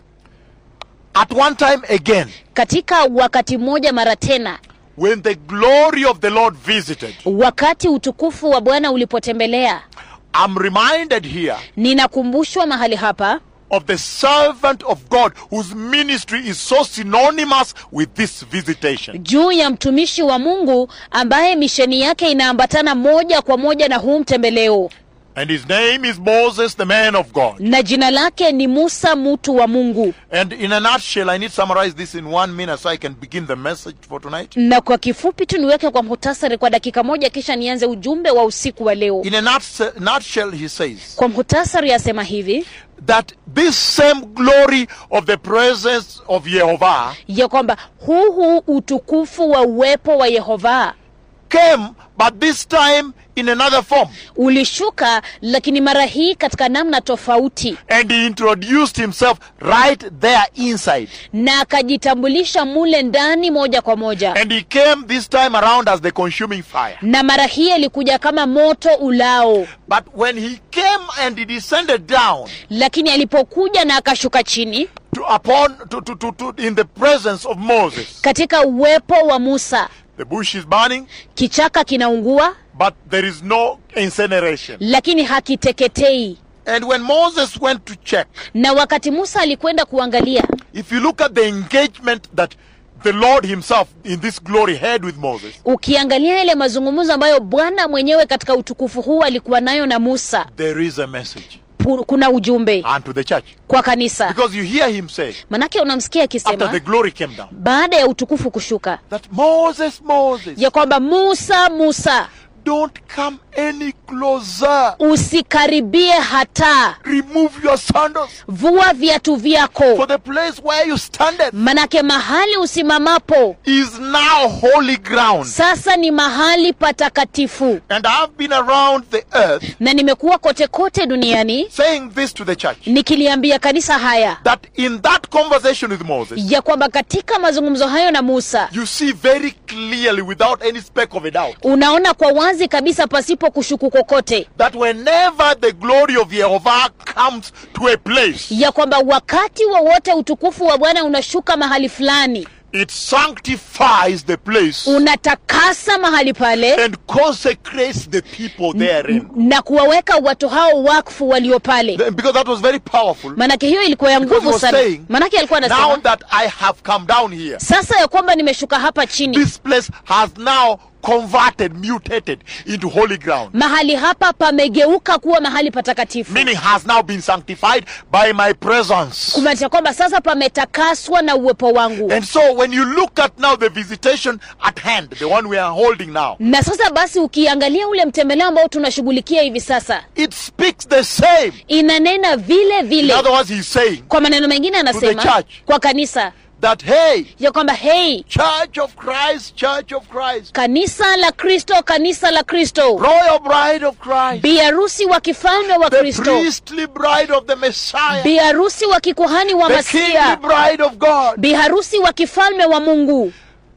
[SPEAKER 1] at one time again,
[SPEAKER 2] katika wakati mmoja mara tena
[SPEAKER 1] when the glory of the Lord visited,
[SPEAKER 2] wakati utukufu wa bwana ulipotembelea
[SPEAKER 1] I'm reminded here
[SPEAKER 2] ninakumbushwa mahali hapa
[SPEAKER 1] of the servant of God whose ministry is so synonymous with this visitation.
[SPEAKER 2] juu ya mtumishi wa mungu ambaye misheni yake inaambatana moja kwa moja na huu mtembeleo
[SPEAKER 1] And his name is Moses, the man of God.
[SPEAKER 2] na jina lake ni musa mtu wa mungu
[SPEAKER 1] And in a nutshell, I need to summarize this in one minute so I can begin the message for tonight.
[SPEAKER 2] na kwa kifupi tu niweke kwa muhtasari kwa dakika moja kisha nianze ujumbe wa usiku wa leo
[SPEAKER 1] In a nutshell, nutshell he says
[SPEAKER 2] kwa muhtasari asema hivi
[SPEAKER 1] that this same glory of the presence of Jehovah
[SPEAKER 2] ya kwamba huu huu utukufu wa uwepo wa yehova
[SPEAKER 1] came, but this time in another form.
[SPEAKER 2] ulishuka lakini mara hii katika namna tofauti
[SPEAKER 1] And he introduced himself right there inside.
[SPEAKER 2] na akajitambulisha mule ndani moja kwa moja
[SPEAKER 1] And he came this time around as the consuming fire.
[SPEAKER 2] na mara hii alikuja kama moto ulao
[SPEAKER 1] But when he came and he descended down
[SPEAKER 2] lakini alipokuja na akashuka chini
[SPEAKER 1] to upon to, to, to, to in the presence of Moses,
[SPEAKER 2] katika uwepo wa musa
[SPEAKER 1] the bush is burning,
[SPEAKER 2] kichaka kinaungua
[SPEAKER 1] but there is no incineration.
[SPEAKER 2] lakini hakiteketei
[SPEAKER 1] And when Moses went to check,
[SPEAKER 2] na wakati musa alikwenda kuangalia
[SPEAKER 1] if you look at the engagement that the Lord Himself in this glory had with Moses,
[SPEAKER 2] ukiangalia yale mazungumzo ambayo bwana mwenyewe katika utukufu huu alikuwa nayo na musa
[SPEAKER 1] there is a message
[SPEAKER 2] pu- kuna ujumbe
[SPEAKER 1] unto the church.
[SPEAKER 2] kwa kanisa
[SPEAKER 1] Because you hear Him say,
[SPEAKER 2] manake unamsikia
[SPEAKER 1] after the
[SPEAKER 2] akisema
[SPEAKER 1] glory came down,
[SPEAKER 2] baada ya utukufu kushuka
[SPEAKER 1] that Moses, Moses,
[SPEAKER 2] ya kwamba musa musa
[SPEAKER 1] don't come any closer.
[SPEAKER 2] usikaribie hata
[SPEAKER 1] Remove your sandals.
[SPEAKER 2] vua viatu
[SPEAKER 1] For
[SPEAKER 2] vyako
[SPEAKER 1] the place where you standeth
[SPEAKER 2] manake mahali usimamapo
[SPEAKER 1] is now holy ground.
[SPEAKER 2] sasa ni mahali patakatifu
[SPEAKER 1] And I've been around the earth
[SPEAKER 2] na nimekuwa kote kote duniani
[SPEAKER 1] saying this to the church
[SPEAKER 2] nikiliambia kanisa haya
[SPEAKER 1] that in that conversation with Moses,
[SPEAKER 2] ya kwamba katika mazungumzo hayo na musa
[SPEAKER 1] you see very clearly, without any speck of a doubt,
[SPEAKER 2] unaona kwa wazi kabisa pasipo kushuku kokote
[SPEAKER 1] that whenever the glory of Jehovah comes to a place,
[SPEAKER 2] ya kwamba wakati wowote utukufu wa bwana unashuka mahali fulani
[SPEAKER 1] it sanctifies the place
[SPEAKER 2] unatakasa mahali pale
[SPEAKER 1] and consecrates the people therein.
[SPEAKER 2] na kuwaweka watu hao wakfu walio pale
[SPEAKER 1] Th- Because that was very powerful.
[SPEAKER 2] manake hiyo ilikuwa ya
[SPEAKER 1] Because he
[SPEAKER 2] nguvu
[SPEAKER 1] was
[SPEAKER 2] sana
[SPEAKER 1] saying,
[SPEAKER 2] manake alikuwa
[SPEAKER 1] Now
[SPEAKER 2] anasema
[SPEAKER 1] that I have come down here,
[SPEAKER 2] sasa ya kwamba nimeshuka hapa chini
[SPEAKER 1] this place has now converted, mutated into holy ground.
[SPEAKER 2] mahali hapa pamegeuka kuwa mahali patakatifu
[SPEAKER 1] Meaning has now been sanctified by my presence.
[SPEAKER 2] kumaanisha kwamba sasa pametakaswa na uwepo wangu
[SPEAKER 1] And so when you look at now the visitation at hand, the one we are holding now,
[SPEAKER 2] na sasa basi ukiangalia ule mtembeleo ambao tunashughulikia hivi sasa
[SPEAKER 1] it speaks the same.
[SPEAKER 2] inanena vile
[SPEAKER 1] In
[SPEAKER 2] vile
[SPEAKER 1] other words, he's saying
[SPEAKER 2] kwa maneno mengine anasema
[SPEAKER 1] church.
[SPEAKER 2] kwa kanisa
[SPEAKER 1] that, hey,
[SPEAKER 2] ya kwamba hei
[SPEAKER 1] Church of Christ, Church of Christ,
[SPEAKER 2] kanisa la kristo kanisa la kristo
[SPEAKER 1] Royal Bride of Christ,
[SPEAKER 2] biharusi wa kifalme wa
[SPEAKER 1] the
[SPEAKER 2] kristo
[SPEAKER 1] priestly bride of the Messiah,
[SPEAKER 2] biharusi wa kikuhani wa
[SPEAKER 1] the kingly
[SPEAKER 2] masia
[SPEAKER 1] bride of God.
[SPEAKER 2] biharusi wa kifalme wa mungu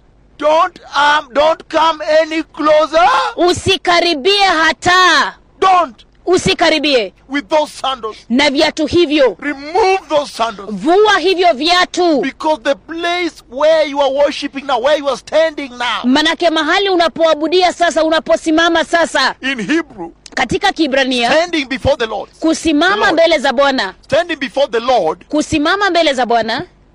[SPEAKER 1] Don't um, don't come any closer.
[SPEAKER 2] usikaribie hata
[SPEAKER 1] Don't
[SPEAKER 2] usikaribie
[SPEAKER 1] with those sandals.
[SPEAKER 2] na viatu hivyo
[SPEAKER 1] Remove those sandals.
[SPEAKER 2] vua hivyo viatu
[SPEAKER 1] Because the place where you are worshiping now, where you are standing now,
[SPEAKER 2] manake mahali unapoabudia sasa unaposimama sasa
[SPEAKER 1] in Hebrew,
[SPEAKER 2] katika kibrania
[SPEAKER 1] standing before the Lord, The
[SPEAKER 2] kusimama
[SPEAKER 1] Lord.
[SPEAKER 2] mbele za bwana
[SPEAKER 1] standing before the Lord
[SPEAKER 2] kusimama mbele za bwana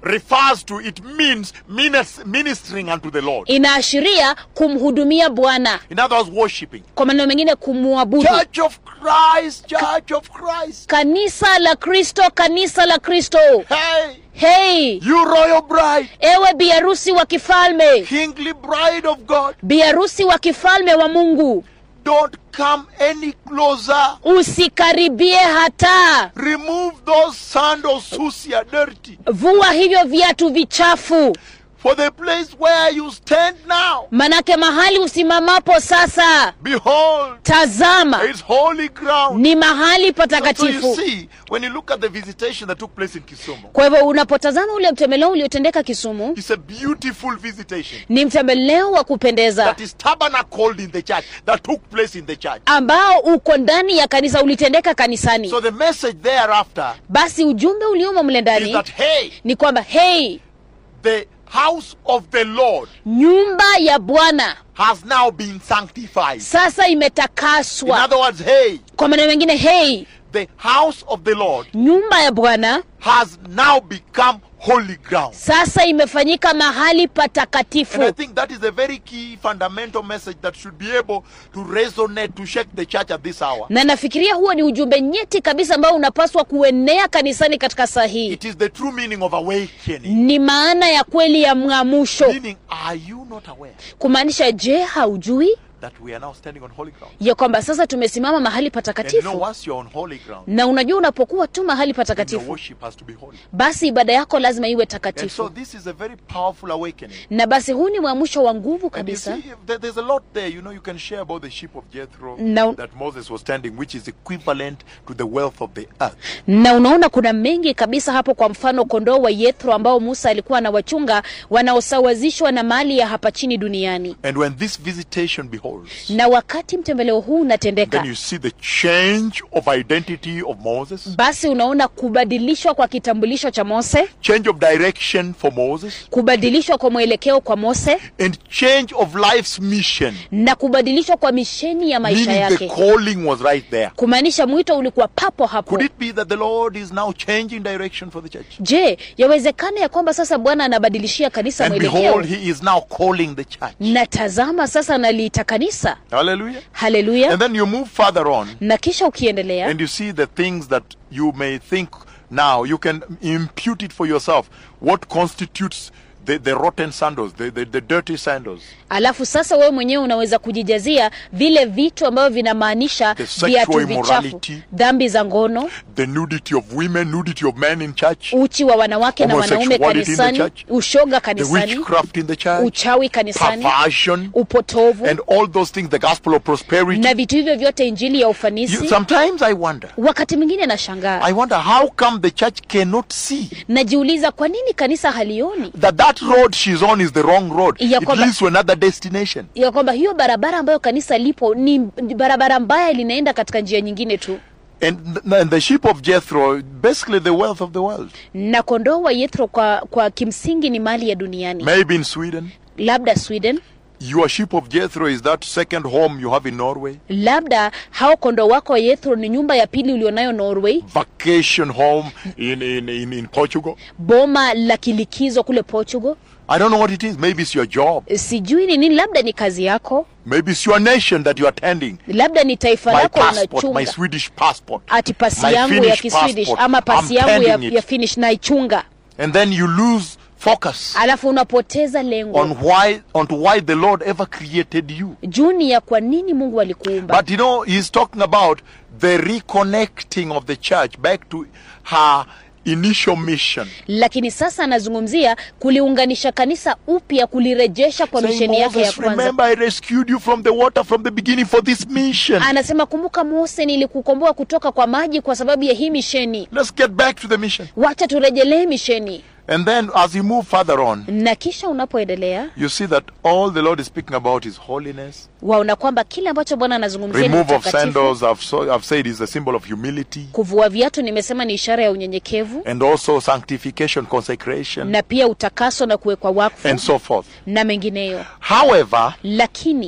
[SPEAKER 1] refers to, it means minis- ministering unto the Lord.
[SPEAKER 2] inaashiria kumhudumia bwana
[SPEAKER 1] In other words, worshiping.
[SPEAKER 2] kwa maneno mengine kumwabudu
[SPEAKER 1] Church of Christ, Church of Christ.
[SPEAKER 2] kanisa la kristo kanisa la kristo
[SPEAKER 1] Hey,
[SPEAKER 2] hei
[SPEAKER 1] you royal bride,
[SPEAKER 2] ewe biharusi wa kifalme
[SPEAKER 1] kingly bride of God,
[SPEAKER 2] biharusi wa kifalme wa mungu
[SPEAKER 1] don't come any closer.
[SPEAKER 2] usikaribie hata
[SPEAKER 1] Remove those sandals, susia, dirty.
[SPEAKER 2] vua hivyo viatu vichafu
[SPEAKER 1] For the place where you stand now,
[SPEAKER 2] manake mahali usimamapo sasa
[SPEAKER 1] behold,
[SPEAKER 2] tazama
[SPEAKER 1] is holy ground.
[SPEAKER 2] ni mahali
[SPEAKER 1] So you
[SPEAKER 2] patakatifu
[SPEAKER 1] see, when you look at the visitation that took place in Kisumu,
[SPEAKER 2] kwa hivyo unapotazama ule mtembeleo uliotendeka kisumu
[SPEAKER 1] it's a beautiful visitation
[SPEAKER 2] ni mtembeleo wa kupendeza
[SPEAKER 1] that is tabernacled in the church, that took place in the church.
[SPEAKER 2] ambao uko ndani ya kanisa ulitendeka kanisani
[SPEAKER 1] So the message thereafter
[SPEAKER 2] basi ujumbe uliomo mle
[SPEAKER 1] is
[SPEAKER 2] ndani
[SPEAKER 1] that, hey,
[SPEAKER 2] ni kwamba hei
[SPEAKER 1] the house of the Lord
[SPEAKER 2] nyumba ya bwana
[SPEAKER 1] has now been sanctified.
[SPEAKER 2] sasa
[SPEAKER 1] In
[SPEAKER 2] imetakaswa
[SPEAKER 1] other words, hey,
[SPEAKER 2] kwa maneno mengine hei
[SPEAKER 1] the house of the Lord
[SPEAKER 2] nyumba ya bwana
[SPEAKER 1] has now become holy ground.
[SPEAKER 2] sasa imefanyika mahali
[SPEAKER 1] And I
[SPEAKER 2] patakatifu
[SPEAKER 1] think that is a very key fundamental message that should be able to resonate, to shake the church at this hour.
[SPEAKER 2] na nafikiria huo ni ujumbe nyeti kabisa ambao unapaswa kuenea kanisani katika saa hii
[SPEAKER 1] It is the true meaning of awakening.
[SPEAKER 2] ni maana ya kweli ya mng'amusho
[SPEAKER 1] Meaning, are you not aware
[SPEAKER 2] kumaanisha je haujui
[SPEAKER 1] that we are now standing on holy ground?
[SPEAKER 2] ya kwamba sasa tumesimama mahali
[SPEAKER 1] And you know,
[SPEAKER 2] patakatifu
[SPEAKER 1] once you're on holy ground,
[SPEAKER 2] na unajua unapokuwa tu mahali
[SPEAKER 1] then your
[SPEAKER 2] patakatifu
[SPEAKER 1] worship has to be holy.
[SPEAKER 2] basi ibada yako lazima iwe
[SPEAKER 1] And so
[SPEAKER 2] takatifu
[SPEAKER 1] this is a very powerful awakening.
[SPEAKER 2] na basi huu ni mwamsho wa nguvu
[SPEAKER 1] And you
[SPEAKER 2] kabisa
[SPEAKER 1] see, there- there's a lot there. You know, you can share about the sheep of Jethro
[SPEAKER 2] No.
[SPEAKER 1] that Moses was standing, which is equivalent to the wealth of the earth.
[SPEAKER 2] na unaona kuna mengi kabisa hapo kwa mfano kondoo wa yethro ambao musa alikuwa anawachunga wanaosawazishwa na mali ya hapa chini duniani
[SPEAKER 1] And when this visitation beholds,
[SPEAKER 2] na wakati mtembeleo huu
[SPEAKER 1] then
[SPEAKER 2] unatendeka
[SPEAKER 1] you see the change of identity of Moses,
[SPEAKER 2] basi unaona kubadilishwa kwa kitambulisho cha mose
[SPEAKER 1] change of direction for Moses,
[SPEAKER 2] kubadilishwa kwa mwelekeo kwa mose
[SPEAKER 1] and change of life's mission.
[SPEAKER 2] na kubadilishwa kwa misheni ya maisha
[SPEAKER 1] Meaning the
[SPEAKER 2] yake
[SPEAKER 1] calling was right there.
[SPEAKER 2] kumaanisha mwito ulikuwa papo hapo
[SPEAKER 1] Could it be that the Lord is now changing direction for the church?
[SPEAKER 2] je yawezekana ya kwamba sasa bwana anabadilishia kanisa
[SPEAKER 1] And
[SPEAKER 2] mwelekeo
[SPEAKER 1] behold, He is now calling the church.
[SPEAKER 2] na tazama sasa naliita kanisa
[SPEAKER 1] Hallelujah.
[SPEAKER 2] haleluya
[SPEAKER 1] And then you move further on.
[SPEAKER 2] na kisha ukiendelea
[SPEAKER 1] and you see the things that you may think now you can impute it for yourself what constitutes the, the rotten sandals the, the, the dirty sandals
[SPEAKER 2] alafu sasa wewe mwenyewe unaweza kujijazia vile vitu ambavyo vinamaanisha
[SPEAKER 1] The sexual
[SPEAKER 2] viatu vichafu
[SPEAKER 1] immorality.
[SPEAKER 2] dhambi za ngono
[SPEAKER 1] the nudity of women nudity of men in church
[SPEAKER 2] uchi wa wanawake na wanaume
[SPEAKER 1] Homosexuality in the
[SPEAKER 2] kanisani
[SPEAKER 1] church.
[SPEAKER 2] ushoga
[SPEAKER 1] the
[SPEAKER 2] kanisani
[SPEAKER 1] witchcraft in the church
[SPEAKER 2] uchawi kanisani
[SPEAKER 1] perversion
[SPEAKER 2] upotovu
[SPEAKER 1] and all those things the gospel of prosperity
[SPEAKER 2] na vitu hivyo vyote injili ya
[SPEAKER 1] you,
[SPEAKER 2] ufanisi
[SPEAKER 1] sometimes i wonder
[SPEAKER 2] wakati mwingine nashangaa
[SPEAKER 1] i wonder how come the church cannot see
[SPEAKER 2] najiuliza kwa nini kanisa halioni
[SPEAKER 1] that that road she's on is the wrong road
[SPEAKER 2] Ya
[SPEAKER 1] it
[SPEAKER 2] kwamba-
[SPEAKER 1] leads to another destination
[SPEAKER 2] ya kwamba hiyo barabara ambayo kanisa lipo ni ni barabara mbaya linaenda katika njia nyingine tu
[SPEAKER 1] And, th- and the sheep of Jethro, basically the wealth of the world.
[SPEAKER 2] na kondoo wa yethro kwa, kwa kimsingi ni mali ya duniani
[SPEAKER 1] Maybe in Sweden.
[SPEAKER 2] labda sweden
[SPEAKER 1] Your sheep of Jethro is that second home you have in Norway,
[SPEAKER 2] labda hao kondoo wako wa yethro ni nyumba ya pili ulionayo norway
[SPEAKER 1] vacation home in, in, in, in Portugal.
[SPEAKER 2] boma la kilikizo kule portugal
[SPEAKER 1] I don't know what it is. Maybe it's your job.
[SPEAKER 2] sijui ni nini labda ni kazi yako
[SPEAKER 1] Maybe it's your nation that you're attending.
[SPEAKER 2] labda ni taifa
[SPEAKER 1] My
[SPEAKER 2] lako
[SPEAKER 1] passport, my
[SPEAKER 2] unachunga
[SPEAKER 1] Swedish passport.
[SPEAKER 2] ati pasi
[SPEAKER 1] my
[SPEAKER 2] yangu ya
[SPEAKER 1] Finnish
[SPEAKER 2] kiswedish
[SPEAKER 1] passport.
[SPEAKER 2] ama pasi
[SPEAKER 1] I'm
[SPEAKER 2] yangu ya,
[SPEAKER 1] pending it.
[SPEAKER 2] ya finish naichunga
[SPEAKER 1] And then you lose focus
[SPEAKER 2] alafu unapoteza lengo
[SPEAKER 1] on why on why the Lord ever created you.
[SPEAKER 2] juu ni ya kwa nini mungu alikuumba
[SPEAKER 1] But you know, he's talking about the reconnecting of the church back to her initial mission.
[SPEAKER 2] lakini sasa anazungumzia kuliunganisha kanisa upya kulirejesha kwa
[SPEAKER 1] Saying,
[SPEAKER 2] misheni yake ya
[SPEAKER 1] Moses,
[SPEAKER 2] kwanza
[SPEAKER 1] remember I rescued you from the water from the beginning for this mission.
[SPEAKER 2] anasema kumbuka mose nilikukomboa kutoka kwa maji kwa sababu ya hii misheni
[SPEAKER 1] Let's get back to the mission.
[SPEAKER 2] wacha turejelee misheni
[SPEAKER 1] And then as you move further on,
[SPEAKER 2] na kisha unapoendelea
[SPEAKER 1] you see that all the Lord is speaking about is holiness.
[SPEAKER 2] waona kwamba kile ambacho bwana anazungumzia ni
[SPEAKER 1] Remove of
[SPEAKER 2] utakatifu
[SPEAKER 1] sandals, I've, so, I've said, is a symbol of humility.
[SPEAKER 2] kuvua viatu nimesema ni ishara ya unyenyekevu
[SPEAKER 1] And also sanctification, consecration,
[SPEAKER 2] na pia utakaso na kuwekwa wakfu
[SPEAKER 1] and so forth.
[SPEAKER 2] na mengineyo
[SPEAKER 1] However,
[SPEAKER 2] lakini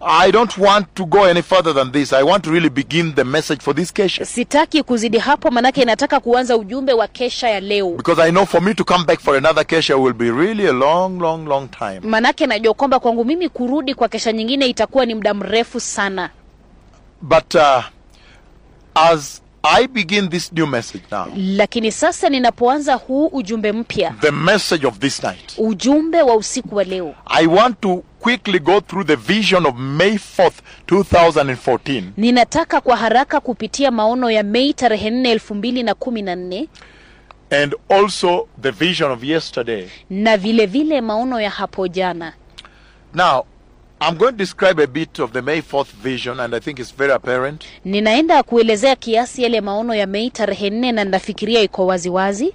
[SPEAKER 1] I don't want to go any further than this. I want to really begin the message for this Kesha.
[SPEAKER 2] sitaki kuzidi hapo manake nataka kuanza ujumbe wa kesha ya leo
[SPEAKER 1] Because I know for me to come back for another Kesha will be really a long, long, long time.
[SPEAKER 2] manake najua kwamba kwangu mimi kurudi kwa kesha nyingine itakuwa ni muda mrefu sana
[SPEAKER 1] But uh, as I begin this new message now,
[SPEAKER 2] lakini sasa ninapoanza huu ujumbe mpya
[SPEAKER 1] the message of this night,
[SPEAKER 2] ujumbe wa usiku wa leo
[SPEAKER 1] I want to quickly go through the vision of May 4th, 2014.
[SPEAKER 2] ninataka kwa haraka kupitia maono ya mei tarehe nne elfu mbili na kumi na nne
[SPEAKER 1] and also the vision of yesterday.
[SPEAKER 2] na vile vile maono ya hapo jana
[SPEAKER 1] Now, I'm going to describe a bit of the May 4th vision, and I think it's very apparent.
[SPEAKER 2] ninaenda kuelezea kiasi yale maono ya mei tarehe nne na nafikiria iko waziwazi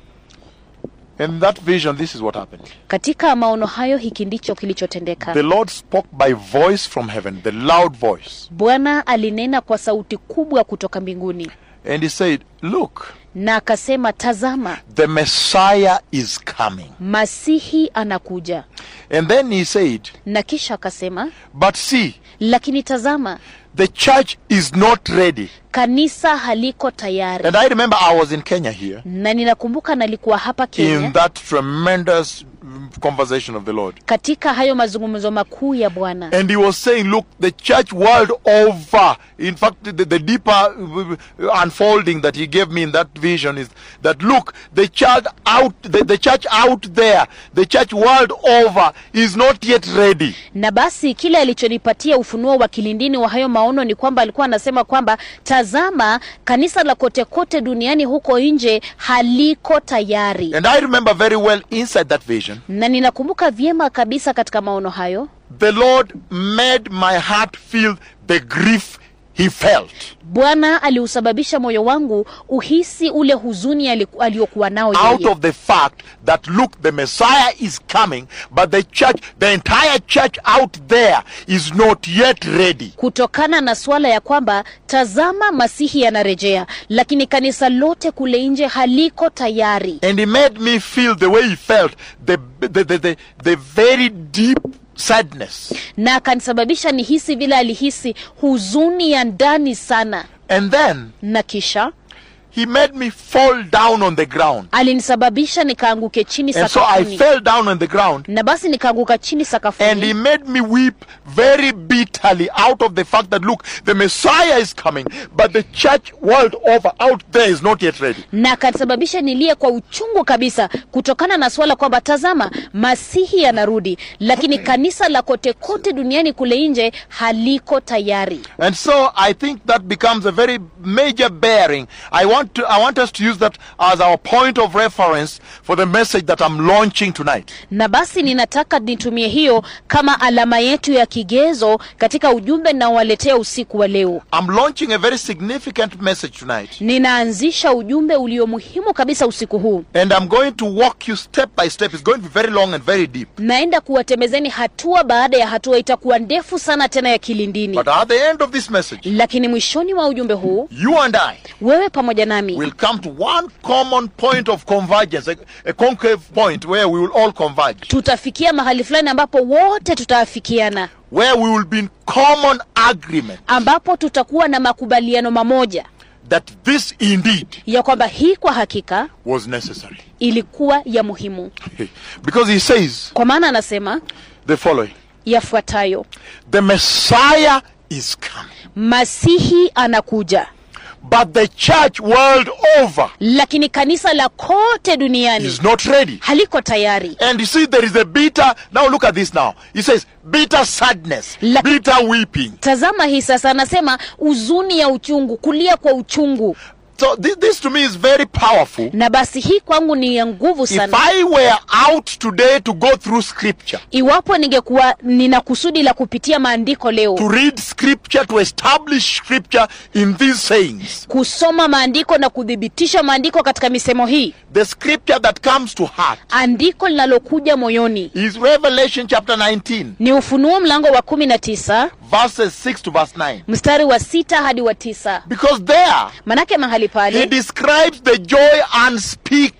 [SPEAKER 1] In that vision, this is what happened.
[SPEAKER 2] katika maono hayo hiki ndicho kilichotendeka
[SPEAKER 1] The Lord spoke by voice from heaven, the loud voice,
[SPEAKER 2] bwana alinena kwa sauti kubwa kutoka mbinguni
[SPEAKER 1] and He said, Look,
[SPEAKER 2] na akasema tazama
[SPEAKER 1] the Messiah is coming.
[SPEAKER 2] masihi anakuja
[SPEAKER 1] And then He said,
[SPEAKER 2] na kisha akasema
[SPEAKER 1] But see,
[SPEAKER 2] lakini tazama
[SPEAKER 1] the church is not ready.
[SPEAKER 2] kanisa haliko tayari
[SPEAKER 1] And I remember I was in Kenya here
[SPEAKER 2] na ninakumbuka nalikuwa hapa
[SPEAKER 1] in
[SPEAKER 2] kenya
[SPEAKER 1] that tremendous mm, conversation of the Lord.
[SPEAKER 2] katika hayo mazungumzo makuu ya bwana
[SPEAKER 1] And he was saying, look, the church world over, in fact, the, the deeper uh, unfolding that he gave me in that vision is that, look, the church out, the, the church out there, the church world over is not yet ready.
[SPEAKER 2] na basi kile alichonipatia ufunuo wa kilindini wa hayo maono ni kwamba alikuwa anasema kwamba tazama kanisa la kote kote duniani huko nje haliko tayari
[SPEAKER 1] And I remember very well inside that vision,
[SPEAKER 2] na ninakumbuka vyema kabisa katika maono hayo
[SPEAKER 1] the Lord made my heart feel the grief he felt.
[SPEAKER 2] bwana aliusababisha moyo wangu uhisi ule huzuni aliku- aliyokuwa nao
[SPEAKER 1] out
[SPEAKER 2] yeye
[SPEAKER 1] of the fact that look the messiah is coming but the church the entire church out there is not yet ready
[SPEAKER 2] kutokana na suala ya kwamba tazama masihi anarejea lakini kanisa lote kule nje haliko tayari
[SPEAKER 1] and he made me feel the way he felt the the the, the, the very deep sadness
[SPEAKER 2] na akanisababisha nihisi vile alihisi huzuni ya ndani sana
[SPEAKER 1] and then
[SPEAKER 2] na kisha
[SPEAKER 1] he made me fall down on the ground
[SPEAKER 2] alinisababisha nikaanguke chini
[SPEAKER 1] and so i
[SPEAKER 2] sakafuni
[SPEAKER 1] fell down on the ground
[SPEAKER 2] na basi nikaanguka chini
[SPEAKER 1] and he
[SPEAKER 2] sakafuni
[SPEAKER 1] made me weep very bitterly out of the fact that look the messiah is coming but the church world over out there is not yet ready
[SPEAKER 2] na akanisababisha nilie kwa uchungu kabisa kutokana na suala kwamba tazama masihi anarudi lakini kanisa la kote kote duniani kule nje haliko tayari
[SPEAKER 1] And so I think that becomes a very major bearing. I want to I want us to use that as our point of reference for the message that I'm launching tonight.
[SPEAKER 2] na basi ninataka nitumie hiyo kama alama yetu ya kigezo katika ujumbe ninaowaletea usiku wa leo
[SPEAKER 1] I'm launching a very significant message tonight.
[SPEAKER 2] ninaanzisha ujumbe ulio muhimu kabisa usiku huu
[SPEAKER 1] And I'm going to walk you step by step. It's going to be very long and very deep.
[SPEAKER 2] naenda kuwatembezeni hatua baada ya hatua itakuwa ndefu sana tena ya kilindini
[SPEAKER 1] But at the end of this message,
[SPEAKER 2] lakini mwishoni mwa ujumbe huu
[SPEAKER 1] you and I
[SPEAKER 2] wewe pamoja nami
[SPEAKER 1] will come to one common point of convergence, a, a concave point where we will all converge,
[SPEAKER 2] tutafikia mahali fulani ambapo wote tutaafikiana
[SPEAKER 1] where we will be in common agreement
[SPEAKER 2] ambapo tutakuwa na makubaliano mamoja
[SPEAKER 1] that this indeed
[SPEAKER 2] ya kwamba hii kwa hakika
[SPEAKER 1] was necessary.
[SPEAKER 2] ilikuwa ya muhimu
[SPEAKER 1] Because he says
[SPEAKER 2] kwa maana anasema
[SPEAKER 1] the following.
[SPEAKER 2] yafuatayo
[SPEAKER 1] The Messiah is coming.
[SPEAKER 2] masihi anakuja
[SPEAKER 1] But the church world over
[SPEAKER 2] lakini kanisa la kote duniani
[SPEAKER 1] is not ready.
[SPEAKER 2] haliko tayari
[SPEAKER 1] And you see, there is a bitter. Now look at this now. He says, bitter sadness,
[SPEAKER 2] La-
[SPEAKER 1] bitter weeping.
[SPEAKER 2] tazama hii sasa anasema huzuni ya uchungu kulia kwa uchungu
[SPEAKER 1] So this, this to me is very powerful.
[SPEAKER 2] na basi hii kwangu ni ya nguvu
[SPEAKER 1] If
[SPEAKER 2] sana
[SPEAKER 1] I were out today to go through scripture,
[SPEAKER 2] iwapo ningekuwa nina kusudi la kupitia maandiko leo
[SPEAKER 1] to read scripture, to establish scripture in these sayings,
[SPEAKER 2] kusoma maandiko na kuthibitisha maandiko katika misemo hii
[SPEAKER 1] the scripture that comes to heart
[SPEAKER 2] andiko linalokuja moyoni
[SPEAKER 1] is Revelation chapter 19,
[SPEAKER 2] ni ufunuo mlango wa kumi na tisa
[SPEAKER 1] verses 6 to verse 9.
[SPEAKER 2] mstari wa sita hadi wa tisa
[SPEAKER 1] Because there,
[SPEAKER 2] manake mahali
[SPEAKER 1] He
[SPEAKER 2] pale
[SPEAKER 1] describes the joy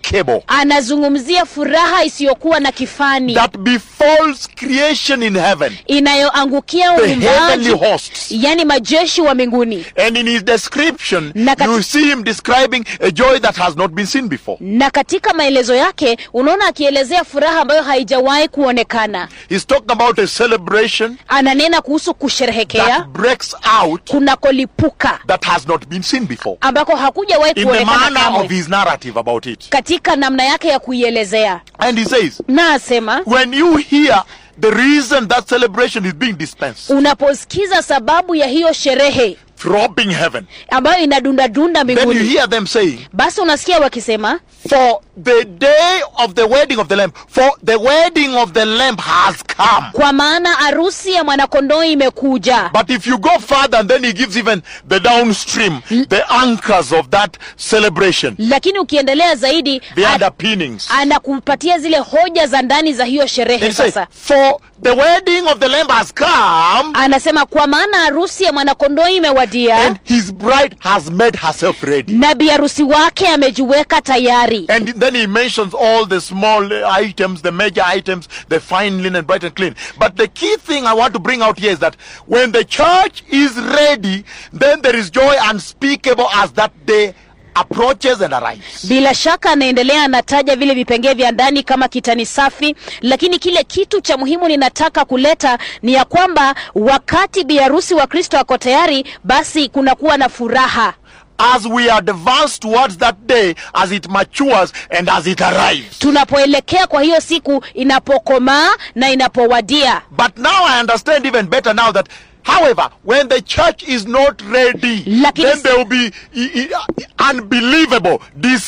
[SPEAKER 1] unspeakable
[SPEAKER 2] anazungumzia furaha isiyokuwa na kifani
[SPEAKER 1] that befalls creation in heaven,
[SPEAKER 2] inayoangukia
[SPEAKER 1] the heavenly
[SPEAKER 2] uumbaji
[SPEAKER 1] hosts.
[SPEAKER 2] yani majeshi wa mbinguni
[SPEAKER 1] And in his description,
[SPEAKER 2] Na kati-
[SPEAKER 1] you see him describing a joy that has not been seen before.
[SPEAKER 2] na katika maelezo yake unaona akielezea furaha ambayo haijawahi kuonekana
[SPEAKER 1] He's talking about a celebration
[SPEAKER 2] ananena kuhusu kusherehekea
[SPEAKER 1] that breaks out
[SPEAKER 2] kunakolipuka
[SPEAKER 1] that has not been seen before.
[SPEAKER 2] ambako hakujawahi
[SPEAKER 1] In the
[SPEAKER 2] kuonekana
[SPEAKER 1] manner of
[SPEAKER 2] kamwe
[SPEAKER 1] his narrative about it.
[SPEAKER 2] katika namna yake ya kuielezea
[SPEAKER 1] And he says,
[SPEAKER 2] na asema
[SPEAKER 1] when you hear the reason that celebration is being dispensed,
[SPEAKER 2] unaposikiza sababu ya hiyo sherehe
[SPEAKER 1] throbbing heaven,
[SPEAKER 2] ambayo inadundadunda
[SPEAKER 1] then you
[SPEAKER 2] mbinguni
[SPEAKER 1] hear them saying,
[SPEAKER 2] basi unasikia wakisema
[SPEAKER 1] For the day of the wedding of the Lamb, for the wedding of the Lamb has come.
[SPEAKER 2] kwa maana arusi ya mwanakondoo imekuja
[SPEAKER 1] But if you go further, and then he gives even the downstream, the anchors of that celebration,
[SPEAKER 2] lakini ukiendelea zaidi
[SPEAKER 1] the
[SPEAKER 2] a-
[SPEAKER 1] underpinnings.
[SPEAKER 2] anakupatia zile hoja za ndani za hiyo
[SPEAKER 1] And
[SPEAKER 2] sherehe
[SPEAKER 1] he says,
[SPEAKER 2] sasa
[SPEAKER 1] For the wedding of the Lamb has come,
[SPEAKER 2] anasema kwa maana harusi ya mwanakondoo imewadia
[SPEAKER 1] and his bride has made herself ready.
[SPEAKER 2] na biharusi wake amejiweka tayari
[SPEAKER 1] And then he mentions all the small uh, items, the major items, the fine linen, bright and clean. But the key thing I want to bring out here is that when the church is ready, then there is joy unspeakable as that day approaches and arrives.
[SPEAKER 2] bila shaka anaendelea anataja vile vipengee vya ndani kama kitani safi lakini kile kitu cha muhimu ninataka kuleta ni ya kwamba wakati biharusi wa kristo ako tayari basi kunakuwa na furaha
[SPEAKER 1] As we advance towards that day, as it matures and as it arrives.
[SPEAKER 2] tunapoelekea kwa hiyo siku inapokomaa na inapowadia
[SPEAKER 1] But now I understand even better now that, however, when the church is not ready,
[SPEAKER 2] Lakini-
[SPEAKER 1] then there will be i- i- unbelievable,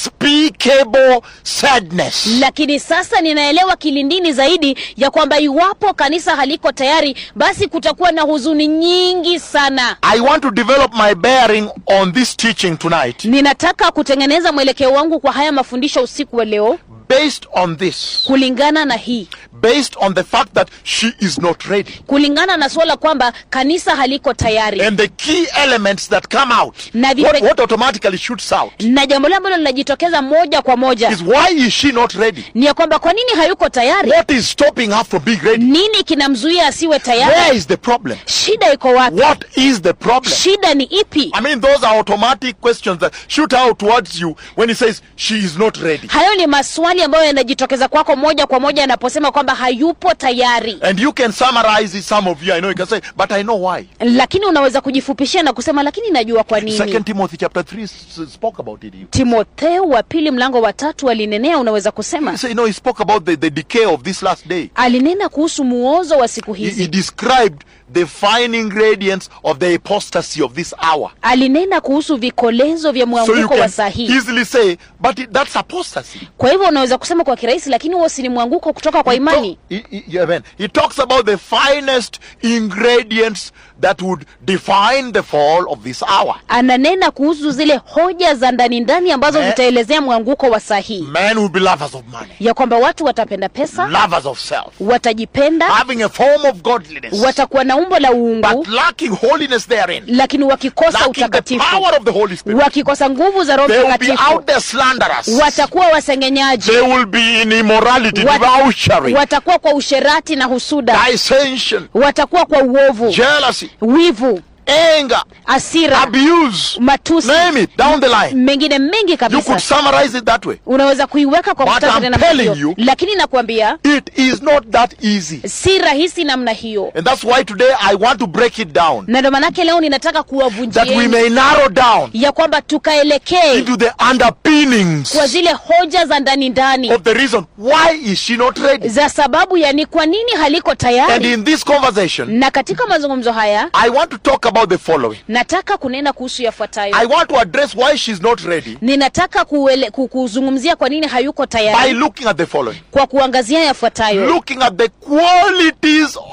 [SPEAKER 1] despicable sadness.
[SPEAKER 2] lakini sasa ninaelewa kilindini zaidi ya kwamba iwapo kanisa haliko tayari basi kutakuwa na huzuni nyingi sana
[SPEAKER 1] I want to develop my bearing on this teaching tonight
[SPEAKER 2] ninataka kutengeneza mwelekeo wangu kwa haya mafundisho usiku wa leo
[SPEAKER 1] based on this,
[SPEAKER 2] kulingana na hii
[SPEAKER 1] based on the fact that she is not ready.
[SPEAKER 2] kulingana na suala kwamba kanisa haliko tayari
[SPEAKER 1] And the key elements that come out,
[SPEAKER 2] Na vipe-
[SPEAKER 1] what, what automatically shoots out,
[SPEAKER 2] na jambo lile ambalo linajitokeza moja kwa moja
[SPEAKER 1] is why is she not ready?
[SPEAKER 2] ni ya kwamba kwa nini hayuko tayari
[SPEAKER 1] What is stopping her from being ready?
[SPEAKER 2] nini kinamzuia asiwe
[SPEAKER 1] Where
[SPEAKER 2] tayari
[SPEAKER 1] is the problem?
[SPEAKER 2] shida iko wapi
[SPEAKER 1] What is the problem?
[SPEAKER 2] shida ni ipi
[SPEAKER 1] I mean, those are automatic questions that shoot out towards you when he says she is not ready.
[SPEAKER 2] hayo ni maswali ambayo yanajitokeza kwako moja kwa moja anaposema kwamba hayupo tayari
[SPEAKER 1] And you can summarize it, some of you, I know you can say, but I know why.
[SPEAKER 2] lakini unaweza kujifupishia na kusema lakini najua kwa nini
[SPEAKER 1] Second Timothy chapter 3 s- spoke about it.
[SPEAKER 2] timotheo wa pili mlango wa tatu alinenea unaweza
[SPEAKER 1] He
[SPEAKER 2] kusema
[SPEAKER 1] said, no, he spoke about the, the decay of this last day.
[SPEAKER 2] alinena kuhusu muozo wa siku
[SPEAKER 1] He, he
[SPEAKER 2] hizi
[SPEAKER 1] described the fine ingredients of the apostasy of this hour.
[SPEAKER 2] alinena kuhusu vikolezo vya
[SPEAKER 1] So you
[SPEAKER 2] mwanguko wa
[SPEAKER 1] can
[SPEAKER 2] saa hii
[SPEAKER 1] easily say, but it, that's apostasy.
[SPEAKER 2] kwa hivyo unaweza kusema kwa kirahisi lakini huo si ni mwanguko kutoka kwa
[SPEAKER 1] He,
[SPEAKER 2] imani
[SPEAKER 1] talk- he, he, amen. he talks about the finest ingredients that would define the fall of this hour.
[SPEAKER 2] ananena kuhusu zile hoja za ndani ndani ambazo
[SPEAKER 1] Me-
[SPEAKER 2] zitaelezea mwanguko wa saa hii
[SPEAKER 1] Men will be lovers of money,
[SPEAKER 2] ya kwamba watu watapenda pesa
[SPEAKER 1] lovers of self,
[SPEAKER 2] watajipenda
[SPEAKER 1] having a form of godliness,
[SPEAKER 2] watakuwa na umbo la uungu
[SPEAKER 1] but lacking holiness therein,
[SPEAKER 2] lakini wakikosa
[SPEAKER 1] lacking the
[SPEAKER 2] utakatifu
[SPEAKER 1] power of the Holy Spirit.
[SPEAKER 2] wakikosa nguvu za roho
[SPEAKER 1] They will be
[SPEAKER 2] mtakatifu
[SPEAKER 1] out there slanderous.
[SPEAKER 2] watakuwa wasengenyaji
[SPEAKER 1] They will be in immorality,
[SPEAKER 2] Wat-
[SPEAKER 1] debauchery,
[SPEAKER 2] watakuwa kwa usherati na husuda
[SPEAKER 1] dissension,
[SPEAKER 2] watakuwa kwa uovu
[SPEAKER 1] jealousy,
[SPEAKER 2] wivu
[SPEAKER 1] anger,
[SPEAKER 2] asira
[SPEAKER 1] abuse.
[SPEAKER 2] matusi
[SPEAKER 1] Name it down the line.
[SPEAKER 2] mengine mengi
[SPEAKER 1] You could
[SPEAKER 2] kabisa
[SPEAKER 1] summarize it that way.
[SPEAKER 2] unaweza kuiweka kwa
[SPEAKER 1] But
[SPEAKER 2] muhtasari
[SPEAKER 1] I'm
[SPEAKER 2] namna
[SPEAKER 1] telling
[SPEAKER 2] hiyo
[SPEAKER 1] you-
[SPEAKER 2] lakini nakwambia
[SPEAKER 1] It is not that easy.
[SPEAKER 2] si rahisi namna hiyo
[SPEAKER 1] And that's why today I want to break it down.
[SPEAKER 2] na ndo manake leo ninataka
[SPEAKER 1] That we
[SPEAKER 2] kuwavunjieni
[SPEAKER 1] may narrow down
[SPEAKER 2] ya kwamba tukaelekee
[SPEAKER 1] into the underpinnings
[SPEAKER 2] kwa zile hoja za ndani ndani
[SPEAKER 1] of the reason why is she not ready.
[SPEAKER 2] za sababu ya ni kwa nini haliko
[SPEAKER 1] And
[SPEAKER 2] tayari
[SPEAKER 1] in this conversation,
[SPEAKER 2] na katika mazungumzo haya
[SPEAKER 1] I want to talk about the following.
[SPEAKER 2] nataka kunena kuhusu yafuatayo
[SPEAKER 1] I want to address why she's not ready
[SPEAKER 2] ninataka kuele, ku- kuzungumzia kwa nini hayuko
[SPEAKER 1] by
[SPEAKER 2] tayari
[SPEAKER 1] looking at the following.
[SPEAKER 2] kwa kuangazia yafuatayo
[SPEAKER 1] Looking at the qualities of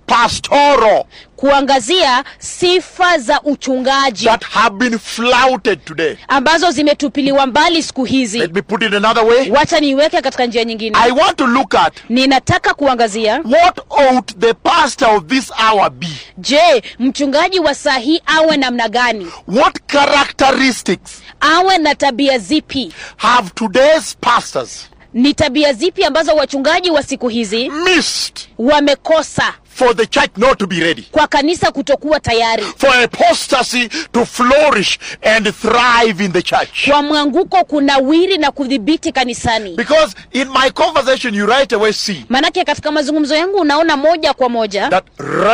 [SPEAKER 1] pastoral
[SPEAKER 2] kuangazia sifa za uchungaji
[SPEAKER 1] that have been flouted today.
[SPEAKER 2] ambazo zimetupiliwa mbali siku hizi
[SPEAKER 1] Let me put it another way.
[SPEAKER 2] wacha niiweke katika njia nyingine
[SPEAKER 1] I want to look at
[SPEAKER 2] ninataka kuangazia
[SPEAKER 1] what ought the pastor of this hour be?
[SPEAKER 2] je mchungaji wa saa hii awe namna gani
[SPEAKER 1] What characteristics
[SPEAKER 2] awe na tabia zipi
[SPEAKER 1] have today's pastors
[SPEAKER 2] ni tabia zipi ambazo wachungaji wa siku hizi
[SPEAKER 1] missed
[SPEAKER 2] wamekosa
[SPEAKER 1] for the church not to be ready?
[SPEAKER 2] kwa kanisa kutokuwa tayari
[SPEAKER 1] For apostasy to flourish and thrive in the church?
[SPEAKER 2] kwa mwanguko kunawiri na kudhibiti kanisani
[SPEAKER 1] Because in my conversation, you right away see
[SPEAKER 2] manake katika mazungumzo yangu unaona moja kwa moja
[SPEAKER 1] that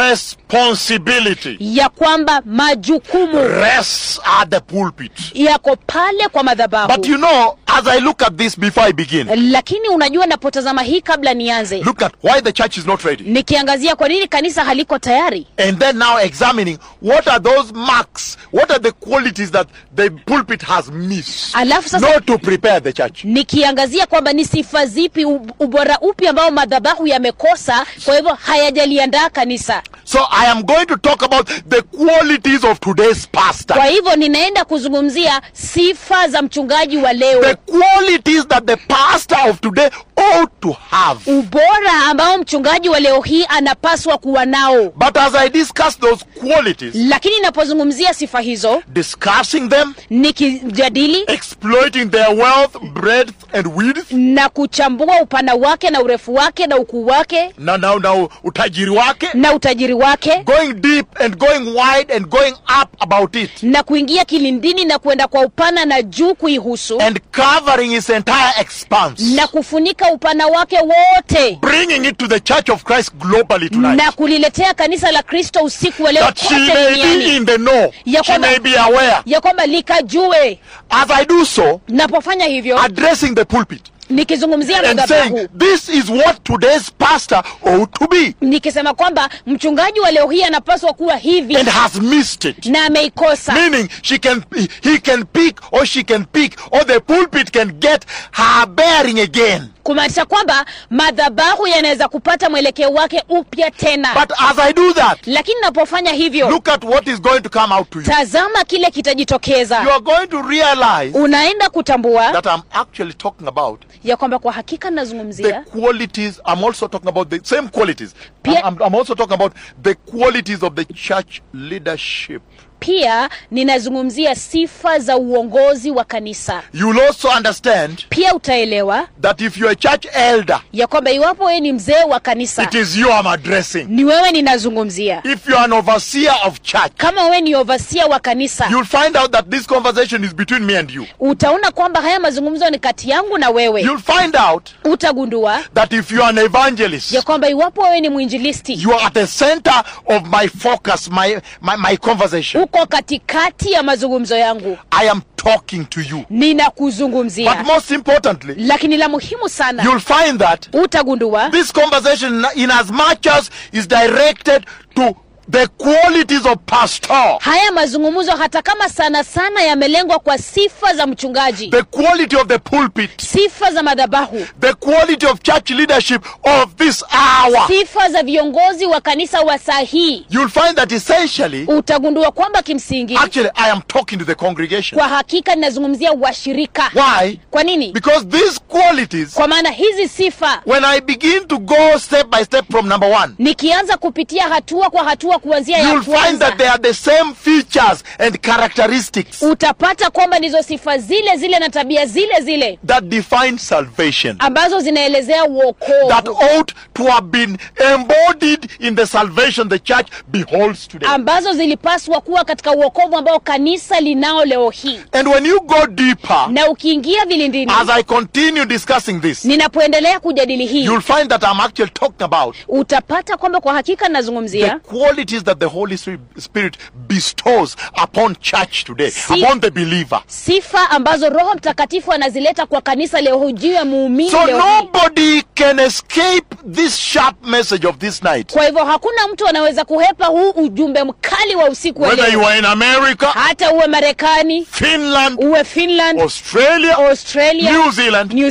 [SPEAKER 1] responsibility
[SPEAKER 2] ya kwamba majukumu
[SPEAKER 1] rests at the pulpit.
[SPEAKER 2] yako pale kwa madhabahu
[SPEAKER 1] But you know, as I look at this before I begin,
[SPEAKER 2] lakini unajua napotazama hii kabla nianze
[SPEAKER 1] look at why the church is not ready.
[SPEAKER 2] nikiangazia kwa nini kanisa haliko tayari
[SPEAKER 1] And then now examining what are those marks, what are the qualities that the pulpit has missed,
[SPEAKER 2] Alafu sasa-
[SPEAKER 1] not to prepare the church.
[SPEAKER 2] nikiangazia kwamba ni sifa zipi u- ubora upi ambao madhabahu yamekosa kwa hivyo hayajaliandaa kanisa
[SPEAKER 1] So I am going to talk about the qualities of today's pastor.
[SPEAKER 2] kwa hivyo ninaenda kuzungumzia sifa za mchungaji wa
[SPEAKER 1] The
[SPEAKER 2] leo
[SPEAKER 1] qualities that the pastor of today ought to have.
[SPEAKER 2] ubora ambao mchungaji wa leo hii anapaswa kuwa nao
[SPEAKER 1] But as I discuss those qualities,
[SPEAKER 2] lakini napozungumzia sifa hizo
[SPEAKER 1] discussing them,
[SPEAKER 2] nikijadili
[SPEAKER 1] exploiting their wealth, breadth, and width,
[SPEAKER 2] na kuchambua upana wake na urefu wake na ukuu wake
[SPEAKER 1] na now now utajiri wake,
[SPEAKER 2] na utajiri wake
[SPEAKER 1] going deep and going wide and going up about it.
[SPEAKER 2] na kuingia kilindini na kwenda kwa upana na juu kuihusu
[SPEAKER 1] and covering its entire expanse,
[SPEAKER 2] na kufunika upana wake wote
[SPEAKER 1] bringing it to the Church of Christ globally tonight,
[SPEAKER 2] na kuliletea kanisa la kristo usiku wa leo
[SPEAKER 1] that she
[SPEAKER 2] kote
[SPEAKER 1] may be
[SPEAKER 2] duniani
[SPEAKER 1] in the know,
[SPEAKER 2] Ya
[SPEAKER 1] she
[SPEAKER 2] kwamba-
[SPEAKER 1] may be aware.
[SPEAKER 2] ya kwamba likajue
[SPEAKER 1] As I do so,
[SPEAKER 2] napofanya hivyo
[SPEAKER 1] addressing the pulpit
[SPEAKER 2] nikizungumzia
[SPEAKER 1] and
[SPEAKER 2] madhabahu
[SPEAKER 1] saying, this is what today's pastor ought to be,
[SPEAKER 2] nikisema kwamba mchungaji wa leo hii anapaswa kuwa hivi
[SPEAKER 1] and has missed it.
[SPEAKER 2] na ameikosa
[SPEAKER 1] Meaning, she can, he can pick, or she can pick, or the pulpit can get her bearing again.
[SPEAKER 2] kumaanisha kwamba madhabahu yanaweza kupata mwelekeo wake upya tena
[SPEAKER 1] But as I do that,
[SPEAKER 2] lakini napofanya hivyo
[SPEAKER 1] look at what is going to come out to you.
[SPEAKER 2] tazama kile
[SPEAKER 1] You
[SPEAKER 2] kitajitokeza
[SPEAKER 1] are going to realize
[SPEAKER 2] unaenda kutambua
[SPEAKER 1] that I'm actually talking about
[SPEAKER 2] ya kwamba kwa hakika
[SPEAKER 1] the
[SPEAKER 2] nazungumzia
[SPEAKER 1] qualities i'm also talking about the same qualities I'm,
[SPEAKER 2] Pia-
[SPEAKER 1] I'm, I'm also talking about the qualities of the church leadership
[SPEAKER 2] pia ninazungumzia sifa za uongozi wa kanisa
[SPEAKER 1] you'll also understand
[SPEAKER 2] pia utaelewa
[SPEAKER 1] that if you're a church elder
[SPEAKER 2] ya kwamba iwapo wewe ni mzee wa kanisa
[SPEAKER 1] it is you i'm addressing
[SPEAKER 2] ni wewe ninazungumzia
[SPEAKER 1] if you're an overseer of church
[SPEAKER 2] kama wewe ni ovasia wa kanisa
[SPEAKER 1] you'll find out that this conversation is between me and you
[SPEAKER 2] utaona kwamba haya mazungumzo ni kati yangu na wewe
[SPEAKER 1] you'll find out
[SPEAKER 2] utagundua
[SPEAKER 1] that if you're an evangelist
[SPEAKER 2] ya kwamba iwapo wewe ni mwinjilisti
[SPEAKER 1] you are at the center of my focus my, my, my conversation
[SPEAKER 2] uko katikati ya mazungumzo yangu
[SPEAKER 1] i am talking to you but
[SPEAKER 2] ninakuzungumzia
[SPEAKER 1] most importantly
[SPEAKER 2] lakini la muhimu sana
[SPEAKER 1] you'll find that
[SPEAKER 2] utagundua
[SPEAKER 1] This conversation, in as much as is directed to the qualities of pastor,
[SPEAKER 2] haya mazungumzo hata kama sana sana yamelengwa kwa sifa za mchungaji
[SPEAKER 1] the quality of the pulpit,
[SPEAKER 2] sifa za madhabahu
[SPEAKER 1] the quality of church leadership of this hour,
[SPEAKER 2] sifa za viongozi wa kanisa wa saa hii
[SPEAKER 1] you'll find that essentially,
[SPEAKER 2] utagundua kwamba kimsingi
[SPEAKER 1] actually, I am talking to the congregation.
[SPEAKER 2] kwa hakika ninazungumzia washirika
[SPEAKER 1] Why?
[SPEAKER 2] kwa nini
[SPEAKER 1] Because these qualities,
[SPEAKER 2] kwa maana hizi sifa
[SPEAKER 1] when I begin to go step by step from number one,
[SPEAKER 2] nikianza kupitia hatua kwa hatua kuanzia ya
[SPEAKER 1] you'll find
[SPEAKER 2] kwanza
[SPEAKER 1] that they are the same features and characteristics
[SPEAKER 2] utapata kwamba ndizo sifa zile zile na tabia zile zile
[SPEAKER 1] that define salvation.
[SPEAKER 2] ambazo zinaelezea
[SPEAKER 1] that
[SPEAKER 2] uokovu
[SPEAKER 1] ought to have been embodied in the salvation the church beholds today.
[SPEAKER 2] ambazo zilipaswa kuwa katika uokovu ambao kanisa linao leo hii
[SPEAKER 1] and when you go deeper,
[SPEAKER 2] na ukiingia vilindini
[SPEAKER 1] as I continue discussing this,
[SPEAKER 2] ninapoendelea kujadili hii
[SPEAKER 1] you'll find that I'm actually talking about
[SPEAKER 2] utapata kwamba kwa hakika
[SPEAKER 1] the
[SPEAKER 2] nazungumzia
[SPEAKER 1] qualities that the Holy Spirit bestows upon church today,
[SPEAKER 2] Si-
[SPEAKER 1] upon the believer.
[SPEAKER 2] sifa ambazo roho mtakatifu anazileta kwa kanisa leo hii juu ya muumini
[SPEAKER 1] So
[SPEAKER 2] leo hii
[SPEAKER 1] nobody can escape this sharp message of this night.
[SPEAKER 2] kwa hivyo hakuna mtu anaweza kuhepa huu ujumbe mkali wa usiku wa
[SPEAKER 1] Whether you
[SPEAKER 2] leo
[SPEAKER 1] are in America,
[SPEAKER 2] hata uwe marekani
[SPEAKER 1] Finland,
[SPEAKER 2] uwe finland
[SPEAKER 1] Australia,
[SPEAKER 2] australia
[SPEAKER 1] New Zealand,
[SPEAKER 2] New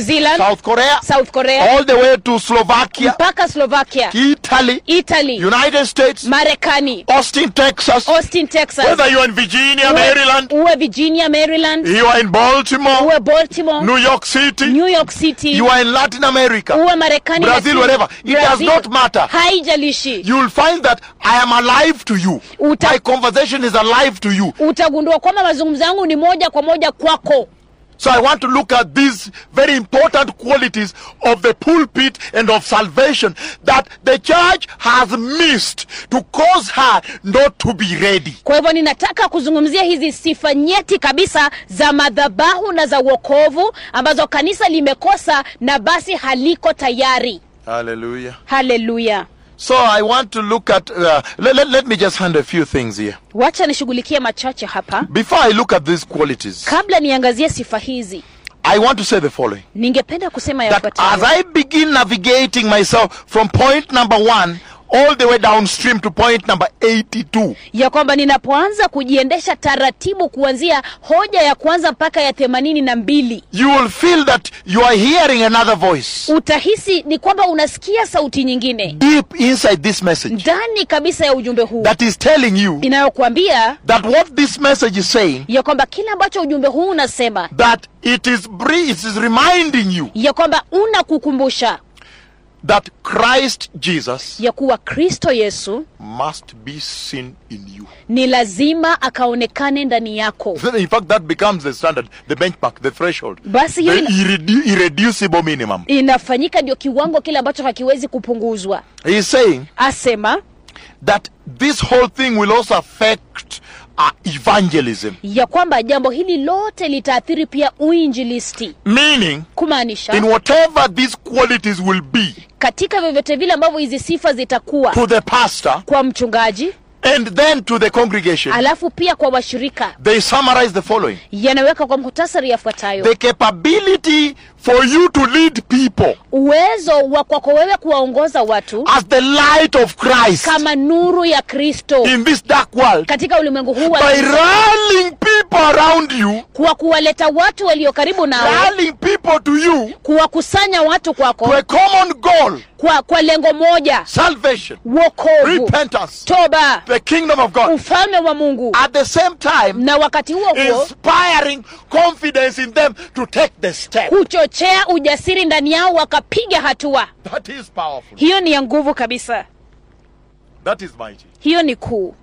[SPEAKER 2] Zealand,
[SPEAKER 1] South Korea,
[SPEAKER 2] South Korea
[SPEAKER 1] all the way to Slovakia,
[SPEAKER 2] mpaka Slovakia,
[SPEAKER 1] Italy,
[SPEAKER 2] Italy,
[SPEAKER 1] United States,
[SPEAKER 2] Marekani,
[SPEAKER 1] Austin, Texas,
[SPEAKER 2] Austin, Texas,
[SPEAKER 1] whether you're in Virginia,
[SPEAKER 2] uwe,
[SPEAKER 1] Maryland,
[SPEAKER 2] uwe Virginia, Maryland,
[SPEAKER 1] you are in Baltimore,
[SPEAKER 2] uwe Baltimore,
[SPEAKER 1] New York City,
[SPEAKER 2] New York City,
[SPEAKER 1] you are in Latin America,
[SPEAKER 2] uwe Marekani,
[SPEAKER 1] Brazil,
[SPEAKER 2] Latino,
[SPEAKER 1] wherever. It does
[SPEAKER 2] Brazil,
[SPEAKER 1] not matter.
[SPEAKER 2] haijalishi
[SPEAKER 1] you'll find that I am alive to you.
[SPEAKER 2] Uta-
[SPEAKER 1] My conversation is alive to you.
[SPEAKER 2] utagundua kwamba mazungumzo yangu ni moja kwa moja kwako
[SPEAKER 1] So I want to look at these very important qualities of the pulpit and of salvation that the church has missed to cause her not to be ready.
[SPEAKER 2] kwa hivyo ninataka kuzungumzia hizi sifa nyeti kabisa za madhabahu na za uokovu ambazo kanisa limekosa na basi haliko tayari
[SPEAKER 1] Hallelujah.
[SPEAKER 2] haleluya
[SPEAKER 1] So I want to look at, uh, let, let, let me just hand a few things here.
[SPEAKER 2] wacha nishughulikie machache hapa
[SPEAKER 1] Before I look at these qualities,
[SPEAKER 2] kabla niangazie sifa hizi
[SPEAKER 1] I want to say the following.
[SPEAKER 2] ningependa kusema
[SPEAKER 1] That as
[SPEAKER 2] yafuatayo
[SPEAKER 1] I begin navigating myself from point number one all the way downstream to point number 82,
[SPEAKER 2] ya kwamba ninapoanza kujiendesha taratibu kuanzia hoja ya kwanza mpaka ya themanini na mbili
[SPEAKER 1] you will feel that you are hearing another voice
[SPEAKER 2] utahisi ni kwamba unasikia sauti nyingine
[SPEAKER 1] deep inside this message
[SPEAKER 2] ndani kabisa ya ujumbe huu
[SPEAKER 1] that is telling you
[SPEAKER 2] inayokuambia
[SPEAKER 1] that what this message is saying
[SPEAKER 2] ya kwamba kile ambacho ujumbe huu unasema
[SPEAKER 1] that it is bre- it is reminding you
[SPEAKER 2] ya kwamba unakukumbusha
[SPEAKER 1] that Christ Jesus
[SPEAKER 2] ya kuwa kristo yesu
[SPEAKER 1] must be seen in you.
[SPEAKER 2] ni lazima akaonekane ndani yako
[SPEAKER 1] In fact, that becomes the standard, the benchmark, the threshold,
[SPEAKER 2] basi
[SPEAKER 1] the
[SPEAKER 2] hiyo ina,
[SPEAKER 1] irredu- irreducible minimum.
[SPEAKER 2] inafanyika ndio kiwango kile ambacho hakiwezi kupunguzwa
[SPEAKER 1] He is saying
[SPEAKER 2] asema
[SPEAKER 1] that this whole thing will also affect uh, evangelism,
[SPEAKER 2] ya kwamba jambo hili lote litaathiri pia uinjilisti
[SPEAKER 1] meaning
[SPEAKER 2] kumaanisha
[SPEAKER 1] in whatever these qualities will be
[SPEAKER 2] katika vyovyote vile ambavyo hizi sifa zitakuwa
[SPEAKER 1] to the pastor
[SPEAKER 2] kwa mchungaji
[SPEAKER 1] and then to the congregation,
[SPEAKER 2] alafu pia kwa washirika
[SPEAKER 1] they summarize the following
[SPEAKER 2] yanaweka kwa muhtasari yafuatayo
[SPEAKER 1] the capability for you to lead people
[SPEAKER 2] uwezo wa kwako wewe kuwaongoza watu
[SPEAKER 1] as the light of Christ
[SPEAKER 2] kama nuru ya kristo
[SPEAKER 1] in this dark world
[SPEAKER 2] katika ulimwengu huu wa
[SPEAKER 1] by
[SPEAKER 2] giza,
[SPEAKER 1] rallying people around you,
[SPEAKER 2] kwa kuwaleta watu walio karibu nawe
[SPEAKER 1] rallying people to you
[SPEAKER 2] kuwakusanya watu
[SPEAKER 1] to
[SPEAKER 2] kwako
[SPEAKER 1] a common goal
[SPEAKER 2] kwa, kwa lengo moja
[SPEAKER 1] salvation,
[SPEAKER 2] wokovu
[SPEAKER 1] repentance,
[SPEAKER 2] toba
[SPEAKER 1] the kingdom of God.
[SPEAKER 2] ufalme wa mungu
[SPEAKER 1] At the same time,
[SPEAKER 2] na wakati huo huo
[SPEAKER 1] inspiring confidence in them to take the step.
[SPEAKER 2] kuchochea ujasiri ndani yao wakapiga hatua
[SPEAKER 1] That is powerful.
[SPEAKER 2] hiyo ni ya nguvu kabisa
[SPEAKER 1] That is mighty.
[SPEAKER 2] hiyo ni kuu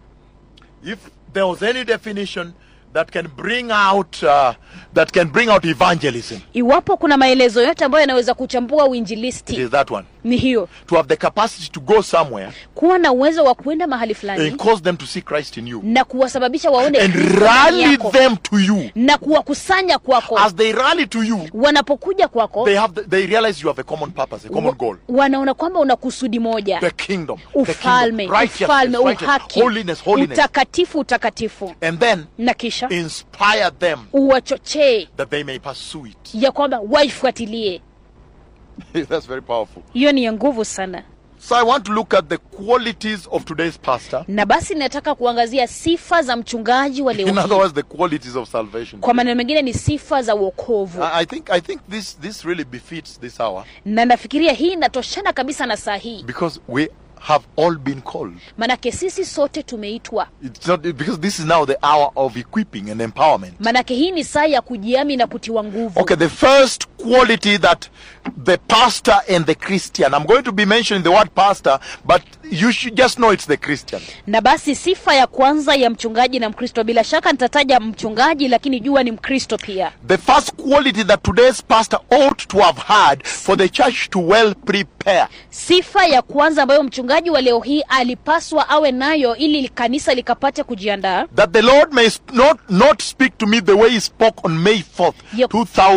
[SPEAKER 1] If there was any definition that can bring out uh, that can bring out evangelism,
[SPEAKER 2] iwapo kuna maelezo yote ambayo yanaweza kuchambua
[SPEAKER 1] it
[SPEAKER 2] uinjilisti
[SPEAKER 1] is that one.
[SPEAKER 2] ni hiyo
[SPEAKER 1] To have the capacity to go somewhere
[SPEAKER 2] kuwa na uwezo wa kwenda mahali
[SPEAKER 1] and
[SPEAKER 2] fulani
[SPEAKER 1] cause them to see Christ in you
[SPEAKER 2] na kuwasababisha waone
[SPEAKER 1] and
[SPEAKER 2] Kristo ndani
[SPEAKER 1] rally
[SPEAKER 2] yako,
[SPEAKER 1] them to you.
[SPEAKER 2] na kuwakusanya kwako
[SPEAKER 1] As they rally to you,
[SPEAKER 2] wanapokuja kwako
[SPEAKER 1] they have the, they realize you have a common purpose, a common goal.
[SPEAKER 2] wa- wanaona kwamba una kusudi moja
[SPEAKER 1] The kingdom, the
[SPEAKER 2] ufalme
[SPEAKER 1] kingdom, righteousness,
[SPEAKER 2] ufalme
[SPEAKER 1] righteousness,
[SPEAKER 2] uhaki
[SPEAKER 1] holiness, holiness,
[SPEAKER 2] utakatifu utakatifu
[SPEAKER 1] and then
[SPEAKER 2] na kisha
[SPEAKER 1] inspire them
[SPEAKER 2] uwachochee
[SPEAKER 1] that they may pursue it.
[SPEAKER 2] ya kwamba waifuatilie
[SPEAKER 1] That's very powerful.
[SPEAKER 2] hiyo ni ya nguvu sana
[SPEAKER 1] So I want to look at the qualities of today's pastor.
[SPEAKER 2] na basi ninataka kuangazia sifa za mchungaji wa leo
[SPEAKER 1] In other
[SPEAKER 2] hii
[SPEAKER 1] words, the qualities of salvation.
[SPEAKER 2] kwa maneno mengine ni sifa za uokovu
[SPEAKER 1] I I think I think this this really befits this hour
[SPEAKER 2] na nafikiria hii inatoshana kabisa na saa hii
[SPEAKER 1] because we have all been called.
[SPEAKER 2] manake sisi sote tumeitwa
[SPEAKER 1] It's not because this is now the hour of equipping and empowerment.
[SPEAKER 2] manake hii ni saa ya kujiami na kutiwa nguvu
[SPEAKER 1] Okay, the first quality that the pastor and the Christian. I'm going to be mentioning the word pastor, but you should just know it's the Christian.
[SPEAKER 2] na basi sifa ya kwanza ya mchungaji na mkristo bila shaka nitataja mchungaji lakini jua ni mkristo pia
[SPEAKER 1] The first quality that today's pastor ought to have had for the church to well prepare
[SPEAKER 2] sifa ya kwanza ambayo mchungaji wa leo hii alipaswa awe nayo ili kanisa likapate kujiandaa
[SPEAKER 1] that the Lord may sp- not not speak to me the way He spoke on May 4th,
[SPEAKER 2] Yep.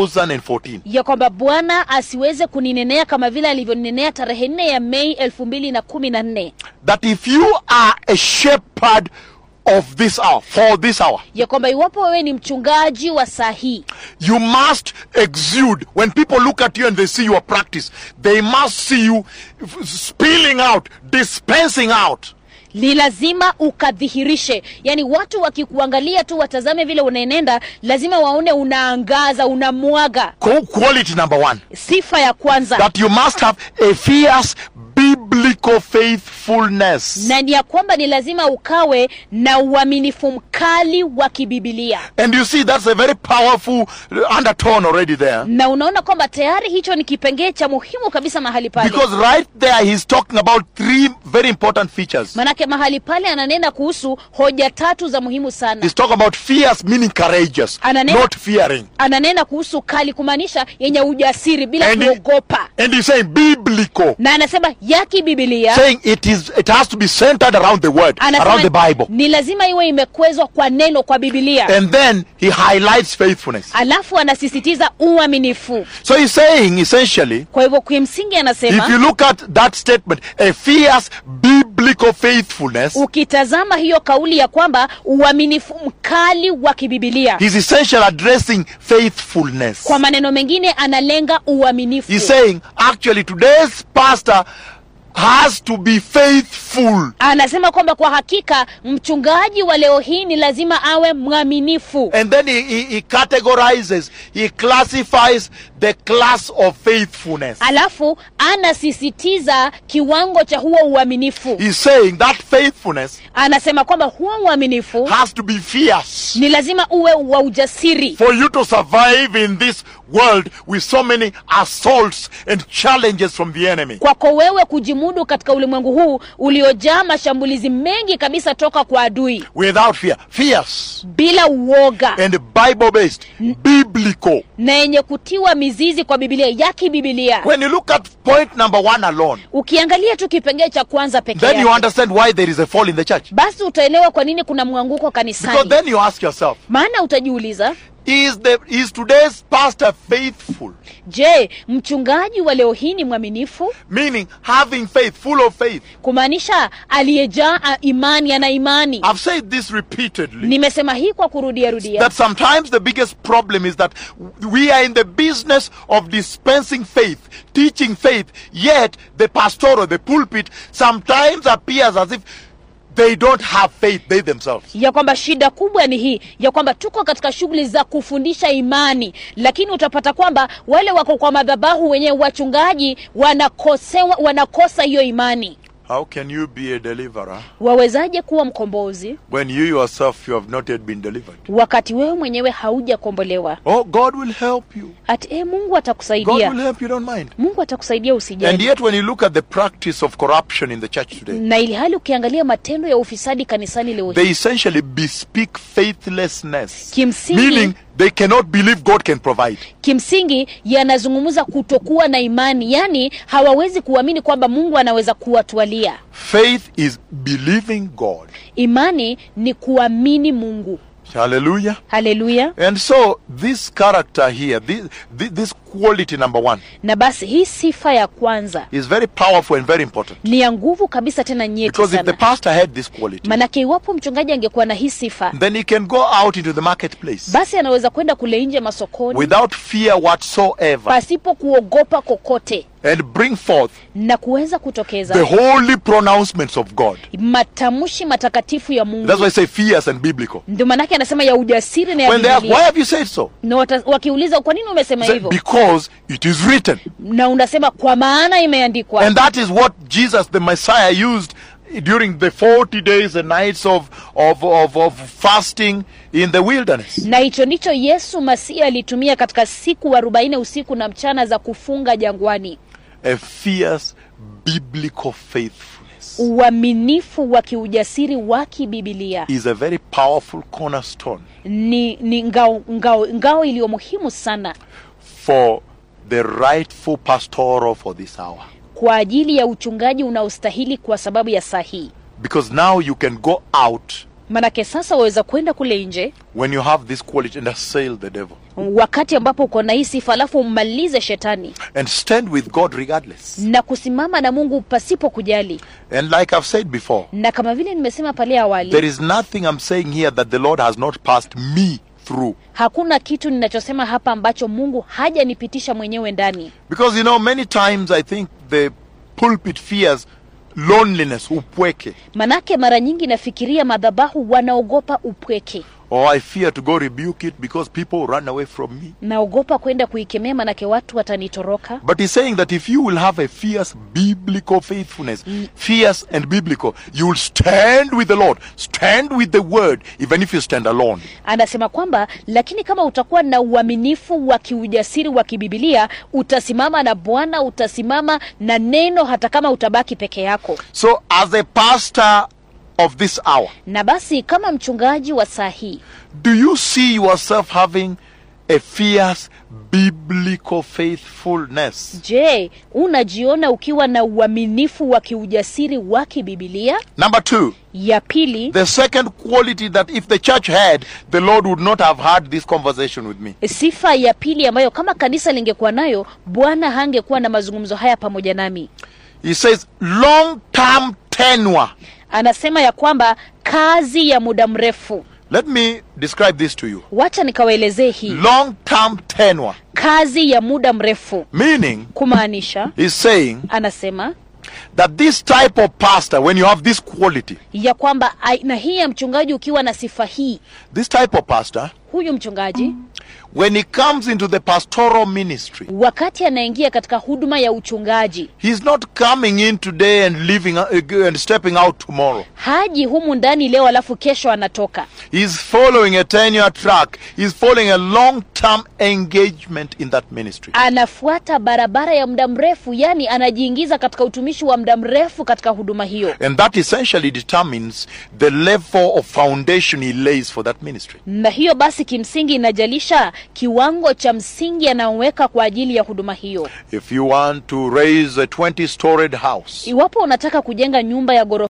[SPEAKER 1] 2014.
[SPEAKER 2] ya kwamba bwana asiweze kuninenea kama vile alivyoninenea tarehe nne ya mei elfu mbili na kumi na nne
[SPEAKER 1] That if you are a shepherd of this hour, for this hour,
[SPEAKER 2] ya kwamba iwapo wewe ni mchungaji wa saa hii
[SPEAKER 1] you must exude. When people look at you and they see your practice, they must see you f- spilling out, dispensing out
[SPEAKER 2] ni lazima ukadhihirishe yaani watu wakikuangalia tu watazame vile unaenenda lazima waone unaangaza unamwaga
[SPEAKER 1] Co- Quality number one.
[SPEAKER 2] sifa ya kwanza
[SPEAKER 1] That you must have a fierce biblical faithfulness.
[SPEAKER 2] na ni ya kwamba ni lazima ukawe na uaminifu mkali wa kibibilia
[SPEAKER 1] And you see, that's a very powerful undertone already there.
[SPEAKER 2] na unaona kwamba tayari hicho ni kipengee cha muhimu kabisa mahali pale
[SPEAKER 1] Because right there, he's talking about three very important features.
[SPEAKER 2] manake mahali pale ananena kuhusu hoja tatu za muhimu sana
[SPEAKER 1] He's talking about fierce, meaning courageous,
[SPEAKER 2] Ananena-
[SPEAKER 1] not fearing.
[SPEAKER 2] ananena kuhusu kali kumaanisha yenye ujasiri bila
[SPEAKER 1] And he-
[SPEAKER 2] kuogopa
[SPEAKER 1] And he's saying biblical,
[SPEAKER 2] na anasema ya kibibilia
[SPEAKER 1] saying it is it has to be centered around the word, around the Bible.
[SPEAKER 2] ni lazima iwe imekwezwa kwa neno kwa bibilia
[SPEAKER 1] And then he highlights faithfulness.
[SPEAKER 2] alafu anasisitiza uaminifu
[SPEAKER 1] So he's saying essentially,
[SPEAKER 2] kwa hivyo kimsingi
[SPEAKER 1] if
[SPEAKER 2] anasema
[SPEAKER 1] you look at that statement, a fierce biblical faithfulness
[SPEAKER 2] ukitazama hiyo kauli ya kwamba uaminifu mkali wa kibibilia
[SPEAKER 1] He's essentially addressing faithfulness.
[SPEAKER 2] kwa maneno mengine analenga uaminifu
[SPEAKER 1] He's saying, actually, today's pastor has to be faithful.
[SPEAKER 2] anasema kwamba kwa hakika mchungaji wa leo hii ni lazima awe mwaminifu
[SPEAKER 1] And then he, he, he categorizes, he classifies the class of faithfulness.
[SPEAKER 2] alafu anasisitiza kiwango cha huo uaminifu
[SPEAKER 1] He's saying that faithfulness
[SPEAKER 2] anasema kwamba huo uaminifu
[SPEAKER 1] has to be fierce
[SPEAKER 2] ni lazima uwe wa ujasiri
[SPEAKER 1] for you to survive in this world with so many assaults and challenges from the enemy.
[SPEAKER 2] kwako wewe kujimudu katika ulimwengu huu uliojaa mashambulizi mengi kabisa toka kwa adui
[SPEAKER 1] Without fear. Fierce
[SPEAKER 2] bila uoga
[SPEAKER 1] and Bible based, biblical.
[SPEAKER 2] na yenye kutiwa mizizi kwa bibilia ya kibibilia
[SPEAKER 1] When you look at point number one alone,
[SPEAKER 2] ukiangalia tu kipengee cha kwanza peke
[SPEAKER 1] then you
[SPEAKER 2] yake
[SPEAKER 1] understand why there is a fall in the church.
[SPEAKER 2] basi utaelewa kwa nini kuna mwanguko
[SPEAKER 1] Because
[SPEAKER 2] kanisani
[SPEAKER 1] then you ask yourself,
[SPEAKER 2] maana utajiuliza
[SPEAKER 1] is the is today's pastor faithful?
[SPEAKER 2] je mchungaji wa leo hii ni mwaminifu
[SPEAKER 1] Meaning having faith, full of faith.
[SPEAKER 2] kumaanisha aliyejaa a, imani ana imani
[SPEAKER 1] I've said this repeatedly.
[SPEAKER 2] nimesema hii kwa kurudia rudia
[SPEAKER 1] That sometimes the biggest problem is that we are in the business of dispensing faith, teaching faith, yet the pastoral, the pulpit, sometimes appears as if they don't have faith, they themselves.
[SPEAKER 2] ya kwamba shida kubwa ni hii ya kwamba tuko katika shughuli za kufundisha imani lakini utapata kwamba wale wako kwa madhabahu wenyewe wachungaji wanakosewa wanakosa hiyo imani
[SPEAKER 1] How can you be a deliverer
[SPEAKER 2] wawezaje kuwa mkombozi
[SPEAKER 1] when you yourself you have not yet been delivered?
[SPEAKER 2] wakati wewe mwenyewe haujakombolewa
[SPEAKER 1] Oh, God will help you.
[SPEAKER 2] ati e, mungu
[SPEAKER 1] God
[SPEAKER 2] atakusaidia
[SPEAKER 1] will help you, don't mind.
[SPEAKER 2] mungu atakusaidia
[SPEAKER 1] And
[SPEAKER 2] usijali
[SPEAKER 1] yet, when you look at the practice of corruption in the church today,
[SPEAKER 2] na ili hali ukiangalia matendo ya ufisadi kanisani leo hii
[SPEAKER 1] they essentially bespeak faithlessness.
[SPEAKER 2] Kimsingi-
[SPEAKER 1] Meaning, they cannot believe God can provide.
[SPEAKER 2] kimsingi yanazungumza kutokuwa na imani yaani hawawezi kuamini kwamba mungu anaweza kuwatwalia
[SPEAKER 1] Faith is believing God.
[SPEAKER 2] imani ni kuamini mungu
[SPEAKER 1] Hallelujah.
[SPEAKER 2] haleluya
[SPEAKER 1] And so, this character here, this, this, this quality number one,
[SPEAKER 2] na basi hii sifa ya kwanza
[SPEAKER 1] is very powerful and very important.
[SPEAKER 2] ni ya nguvu kabisa tena nyeti
[SPEAKER 1] Because if the
[SPEAKER 2] sana
[SPEAKER 1] pastor had this quality,
[SPEAKER 2] manake iwapo mchungaji angekuwa na hii sifa
[SPEAKER 1] then he can go out into the marketplace
[SPEAKER 2] basi anaweza kwenda kule nje masokoni
[SPEAKER 1] without fear whatsoever
[SPEAKER 2] pasipo kuogopa kokote
[SPEAKER 1] and bring forth
[SPEAKER 2] na kuweza kutokeza
[SPEAKER 1] the holy pronouncements of God.
[SPEAKER 2] matamshi matakatifu ya mungu
[SPEAKER 1] That's why I say fierce and biblical.
[SPEAKER 2] ndio maanake anasema ya ujasiri na ya
[SPEAKER 1] When they ask, why
[SPEAKER 2] Biblia.
[SPEAKER 1] have you said so?
[SPEAKER 2] na wata, wakiuliza kwa nini umesema
[SPEAKER 1] Say,
[SPEAKER 2] hivyo
[SPEAKER 1] because it is written.
[SPEAKER 2] na unasema kwa maana imeandikwa
[SPEAKER 1] And that is what Jesus, the Messiah, used during the 40 days and nights of, of, of, of fasting in the wilderness.
[SPEAKER 2] na hicho ndicho yesu masihi alitumia katika siku arobaini usiku na mchana za kufunga jangwani
[SPEAKER 1] A fierce biblical faithfulness
[SPEAKER 2] uaminifu wa kiujasiri wa kibibilia
[SPEAKER 1] is a very powerful cornerstone
[SPEAKER 2] ni, ni ngao, ngao, ngao iliyo muhimu sana
[SPEAKER 1] for the rightful pastoral for this hour.
[SPEAKER 2] kwa ajili ya uchungaji unaostahili kwa sababu ya saa hii
[SPEAKER 1] Because now you can go out
[SPEAKER 2] manake sasa waweza kwenda kule nje
[SPEAKER 1] when you have this quality and assail the devil
[SPEAKER 2] wakati ambapo uko na hii sifa alafu ummalize shetani
[SPEAKER 1] and stand with God regardless.
[SPEAKER 2] na kusimama na mungu pasipo kujali
[SPEAKER 1] And like I've said before,
[SPEAKER 2] na kama vile nimesema pale awali
[SPEAKER 1] there is nothing I'm saying here that the Lord has not passed me through.
[SPEAKER 2] hakuna kitu ninachosema hapa ambacho mungu hajanipitisha mwenyewe ndani
[SPEAKER 1] Because you know, many times I think the pulpit fears loneliness, upweke.
[SPEAKER 2] manake mara nyingi nafikiria madhabahu wanaogopa upweke
[SPEAKER 1] Or I fear to go rebuke it because people run away from me.
[SPEAKER 2] naogopa kwenda kuikemea manake watu watanitoroka
[SPEAKER 1] But he's saying that if you will have a fierce biblical faithfulness, fierce and biblical, you will stand with the Lord, stand with the word, even if you stand alone.
[SPEAKER 2] anasema kwamba lakini kama utakuwa na uaminifu wa kiujasiri wa kibibilia utasimama na bwana utasimama na neno hata kama utabaki peke yako
[SPEAKER 1] So, as a pastor of this hour,
[SPEAKER 2] na basi kama mchungaji wa saa hii
[SPEAKER 1] do you see yourself having a fierce biblical faithfulness?
[SPEAKER 2] je unajiona ukiwa na uaminifu wa kiujasiri wa kibibilia
[SPEAKER 1] Number two,
[SPEAKER 2] ya pili
[SPEAKER 1] the second quality that if the church had, the Lord would not have had this conversation with me.
[SPEAKER 2] sifa ya pili ambayo kama kanisa lingekuwa nayo bwana hangekuwa na mazungumzo haya pamoja nami
[SPEAKER 1] He says long term tenure.
[SPEAKER 2] anasema ya kwamba kazi ya muda mrefu
[SPEAKER 1] Let me describe this to you.
[SPEAKER 2] wacha nikawaelezee hii
[SPEAKER 1] Long term tenure,
[SPEAKER 2] kazi ya muda mrefu
[SPEAKER 1] meaning
[SPEAKER 2] kumaanisha
[SPEAKER 1] he's saying
[SPEAKER 2] anasema
[SPEAKER 1] that this type of pastor, when you have this quality,
[SPEAKER 2] ya kwamba aina hii ya mchungaji ukiwa na sifa hii
[SPEAKER 1] this type of pastor,
[SPEAKER 2] huyu mchungaji
[SPEAKER 1] when he comes into the pastoral ministry,
[SPEAKER 2] wakati anaingia katika huduma ya uchungaji
[SPEAKER 1] he's not coming in today and leaving uh, and stepping out tomorrow.
[SPEAKER 2] haji humu ndani leo alafu kesho anatoka
[SPEAKER 1] He's following a tenure track. He's following a long-term engagement in that ministry.
[SPEAKER 2] anafuata barabara ya muda mrefu yani anajiingiza katika utumishi wa muda mrefu katika huduma hiyo
[SPEAKER 1] And that essentially determines the level of foundation he lays for that ministry.
[SPEAKER 2] na hiyo basi kimsingi inajalisha kiwango cha msingi anayoweka kwa ajili ya huduma hiyo
[SPEAKER 1] If you want to raise a 20-storied house,
[SPEAKER 2] iwapo unataka kujenga nyumba ya ghorofa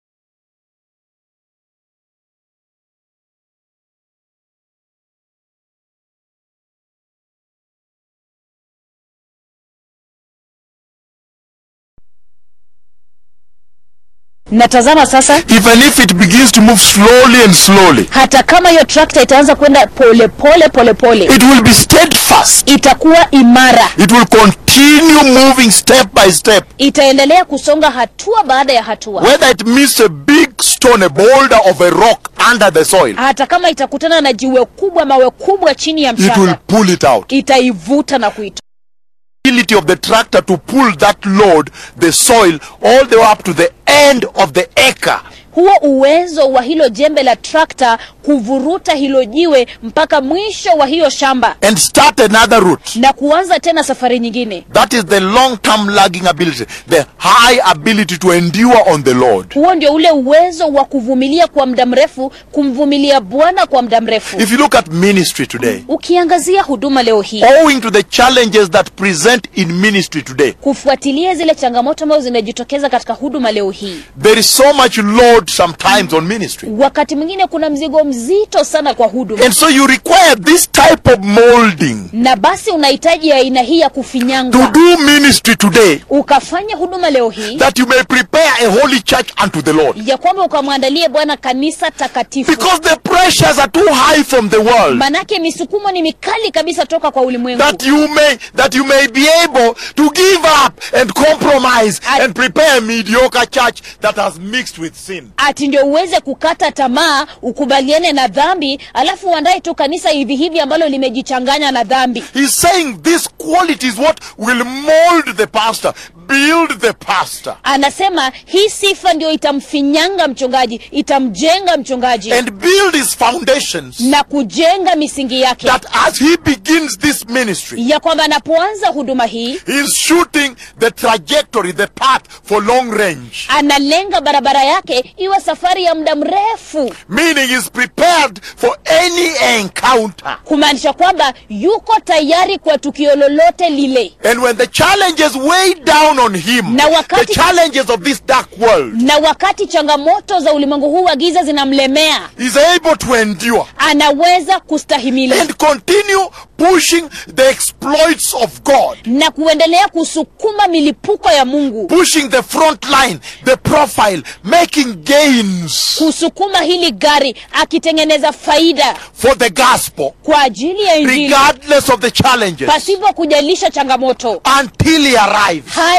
[SPEAKER 2] natazama sasa
[SPEAKER 1] even if it begins to move slowly and slowly,
[SPEAKER 2] hata kama hiyo trakta itaanza kwenda pole pole pole pole
[SPEAKER 1] it will be steadfast.
[SPEAKER 2] itakuwa imara
[SPEAKER 1] It will continue moving step by step.
[SPEAKER 2] itaendelea kusonga hatua baada ya hatua
[SPEAKER 1] Whether it meets a big stone, a boulder of a rock under the soil,
[SPEAKER 2] hata kama itakutana na jiwe kubwa mawe kubwa chini ya
[SPEAKER 1] it will
[SPEAKER 2] mchanga
[SPEAKER 1] pull it out.
[SPEAKER 2] itaivuta na kuitoa
[SPEAKER 1] ability of the tractor to pull that load, the soil, all the way up to the end of the acre.
[SPEAKER 2] huo uwezo wa hilo jembe la trakta kuvuruta hilo jiwe mpaka mwisho wa hiyo shamba
[SPEAKER 1] and start another route.
[SPEAKER 2] na kuanza tena safari nyingine
[SPEAKER 1] That is the long term lagging ability, the high ability to endure on the Lord.
[SPEAKER 2] huo ndio ule uwezo wa kuvumilia kwa muda mrefu kumvumilia bwana kwa muda mrefu
[SPEAKER 1] If you look at ministry today,
[SPEAKER 2] ukiangazia huduma leo hii
[SPEAKER 1] owing to the challenges that present in ministry today,
[SPEAKER 2] kufuatilia zile changamoto ambazo zinajitokeza katika huduma leo hii
[SPEAKER 1] there is so much load sometimes on ministry.
[SPEAKER 2] wakati mwingine kuna mzigo mzito sana kwa huduma
[SPEAKER 1] And so you require this type of molding
[SPEAKER 2] na basi unahitaji aina hii ya
[SPEAKER 1] to
[SPEAKER 2] kufinyanga
[SPEAKER 1] do ministry today
[SPEAKER 2] ukafanya huduma leo hii
[SPEAKER 1] that you may prepare a holy church unto the Lord.
[SPEAKER 2] ya kwamba ukamwandalie bwana kanisa takatifu
[SPEAKER 1] Because the pressures are too high from the world.
[SPEAKER 2] manake misukumo ni mikali kabisa toka kwa ulimwengu
[SPEAKER 1] that you may that you may be able to give up and compromise
[SPEAKER 2] I-
[SPEAKER 1] and prepare a mediocre church that has mixed with sin.
[SPEAKER 2] ati ndio uweze kukata tamaa ukubaliane na dhambi alafu uandae tu kanisa hivi hivi ambalo limejichanganya na dhambi
[SPEAKER 1] He's saying this quality is what will mold the pastor, build the pastor,
[SPEAKER 2] anasema hii sifa ndio itamfinyanga mchungaji itamjenga mchungaji
[SPEAKER 1] and build his foundations
[SPEAKER 2] na kujenga misingi yake
[SPEAKER 1] that as he begins this ministry,
[SPEAKER 2] ya kwamba anapoanza huduma hii
[SPEAKER 1] he's shooting the trajectory, the path for long range.
[SPEAKER 2] analenga barabara yake iwe safari ya muda mrefu
[SPEAKER 1] Meaning he's prepared for any encounter.
[SPEAKER 2] kumaanisha kwamba yuko tayari kwa tukio lolote lile
[SPEAKER 1] And when the challenges weigh down on him,
[SPEAKER 2] Na
[SPEAKER 1] the
[SPEAKER 2] wakati-
[SPEAKER 1] challenges of this dark world,
[SPEAKER 2] na wakati changamoto za ulimwengu huu wa giza zinamlemea
[SPEAKER 1] is able to endure
[SPEAKER 2] anaweza kustahimili
[SPEAKER 1] and continue pushing the exploits of God,
[SPEAKER 2] na kuendelea kusukuma milipuko ya mungu
[SPEAKER 1] pushing the front line, the profile, making gains
[SPEAKER 2] kusukuma hili gari akitengeneza faida
[SPEAKER 1] for the gospel,
[SPEAKER 2] kwa ajili ya injili
[SPEAKER 1] regardless of the challenges,
[SPEAKER 2] pasipo kujalisha changamoto
[SPEAKER 1] until he arrives.
[SPEAKER 2] hadi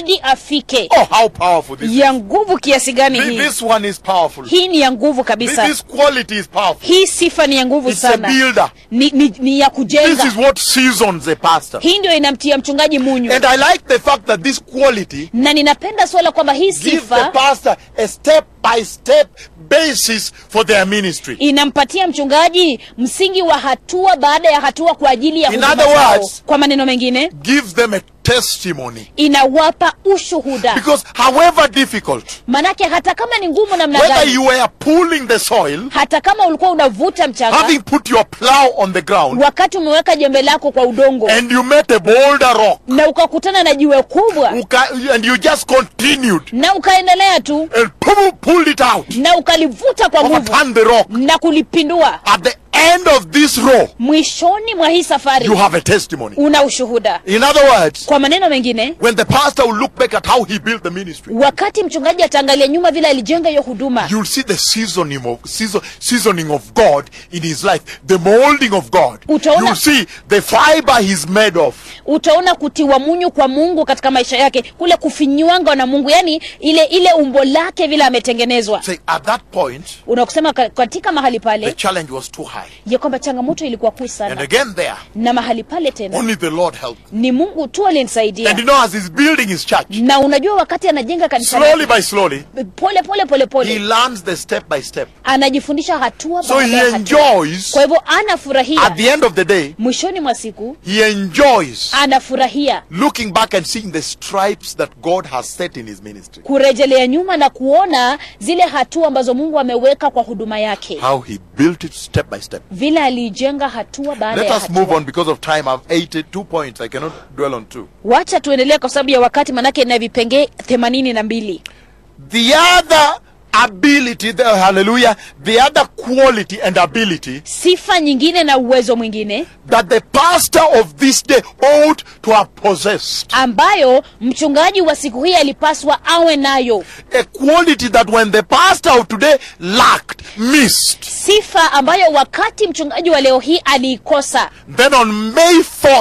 [SPEAKER 2] hadi afike
[SPEAKER 1] Oh, how powerful this is.
[SPEAKER 2] ya nguvu kiasi gani
[SPEAKER 1] Thi-
[SPEAKER 2] hii
[SPEAKER 1] This one is powerful.
[SPEAKER 2] hii ni ya nguvu
[SPEAKER 1] Thi-
[SPEAKER 2] kabisa
[SPEAKER 1] This quality is powerful.
[SPEAKER 2] hii sifa ni ya nguvu
[SPEAKER 1] It's a
[SPEAKER 2] sana
[SPEAKER 1] builder.
[SPEAKER 2] ni, ni, ni ya
[SPEAKER 1] This
[SPEAKER 2] kujenga
[SPEAKER 1] is what seasons a pastor.
[SPEAKER 2] hii ndio inamtia mchungaji munyu
[SPEAKER 1] And I like the fact that this quality
[SPEAKER 2] na ninapenda swala kwamba hii
[SPEAKER 1] gives the
[SPEAKER 2] sifa
[SPEAKER 1] pastor a step by step basis for their ministry.
[SPEAKER 2] inampatia mchungaji msingi wa hatua baada ya hatua kwa ajili ya
[SPEAKER 1] In
[SPEAKER 2] huduma
[SPEAKER 1] other
[SPEAKER 2] zao.
[SPEAKER 1] words-
[SPEAKER 2] kwa maneno mengine
[SPEAKER 1] Gives them a testimony.
[SPEAKER 2] inawapa ushuhuda
[SPEAKER 1] Because however difficult,
[SPEAKER 2] manake hata kama ni ngumu namna
[SPEAKER 1] whether
[SPEAKER 2] gani
[SPEAKER 1] you were pulling the soil,
[SPEAKER 2] hata kama ulikuwa unavuta mchanga
[SPEAKER 1] having put your plow on the ground,
[SPEAKER 2] wakati umeweka jembe lako kwa udongo
[SPEAKER 1] and you met a boulder rock,
[SPEAKER 2] na ukakutana na jiwe kubwa
[SPEAKER 1] uka- and you just continued
[SPEAKER 2] na ukaendelea tu
[SPEAKER 1] and pull- pulled it out,
[SPEAKER 2] na ukalivuta kwa nguvu
[SPEAKER 1] overturned the rock.
[SPEAKER 2] na kulipindua
[SPEAKER 1] At the end of this row,
[SPEAKER 2] mwishoni mwa hii safari
[SPEAKER 1] you have a testimony.
[SPEAKER 2] una ushuhuda
[SPEAKER 1] In other words,
[SPEAKER 2] kwa maneno mengine
[SPEAKER 1] when the pastor will look back at how he built the ministry,
[SPEAKER 2] wakati mchungaji ataangalia nyuma vile alijenga hiyo huduma
[SPEAKER 1] you'll see the seasoning of season, seasoning of God in his life, the molding of God.
[SPEAKER 2] Utaona-
[SPEAKER 1] You'll see the fiber he's made of.
[SPEAKER 2] utaona kutiwa munyu kwa mungu katika maisha yake kule kufinywanga na mungu yani ile ile umbo lake vile ametengenezwa
[SPEAKER 1] Say at that point,
[SPEAKER 2] unakusema ka- katika mahali
[SPEAKER 1] the
[SPEAKER 2] pale
[SPEAKER 1] challenge was too high.
[SPEAKER 2] ya kwamba changamoto ilikuwa kuu
[SPEAKER 1] And
[SPEAKER 2] sana
[SPEAKER 1] again there,
[SPEAKER 2] na mahali pale tena
[SPEAKER 1] only the Lord helped.
[SPEAKER 2] ni mungu tu alinisaidia
[SPEAKER 1] And you know, as he's building his church,
[SPEAKER 2] na unajua wakati anajenga kanisa
[SPEAKER 1] slowly
[SPEAKER 2] lake,
[SPEAKER 1] by slowly,
[SPEAKER 2] pole pole pole
[SPEAKER 1] he
[SPEAKER 2] pole
[SPEAKER 1] learns the step by step.
[SPEAKER 2] anajifundisha hatua
[SPEAKER 1] So
[SPEAKER 2] baada
[SPEAKER 1] he
[SPEAKER 2] ya hatua
[SPEAKER 1] enjoys,
[SPEAKER 2] kwa hivyo anafurahia
[SPEAKER 1] at the end of the day,
[SPEAKER 2] mwishoni mwa siku
[SPEAKER 1] he enjoys
[SPEAKER 2] anafurahia
[SPEAKER 1] looking back and seeing the stripes that God has set in his ministry.
[SPEAKER 2] kurejelea nyuma na kuona zile hatua ambazo mungu ameweka kwa huduma yake
[SPEAKER 1] How he built it step by step.
[SPEAKER 2] vile aliijenga hatua baada
[SPEAKER 1] Let
[SPEAKER 2] ya
[SPEAKER 1] us move
[SPEAKER 2] hatua
[SPEAKER 1] on because of time. I've 82 points. I cannot dwell on two.
[SPEAKER 2] wacha tuendelee kwa sababu ya wakati manake na vipengee themanini na mbili
[SPEAKER 1] The other ability, the, hallelujah, the other quality and ability
[SPEAKER 2] sifa nyingine na uwezo mwingine
[SPEAKER 1] that the pastor of this day ought to have possessed.
[SPEAKER 2] ambayo mchungaji wa siku hii alipaswa awe nayo
[SPEAKER 1] A quality that when the pastor of today lacked, missed,
[SPEAKER 2] sifa ambayo wakati mchungaji wa leo hii aliikosa
[SPEAKER 1] then on May 4th,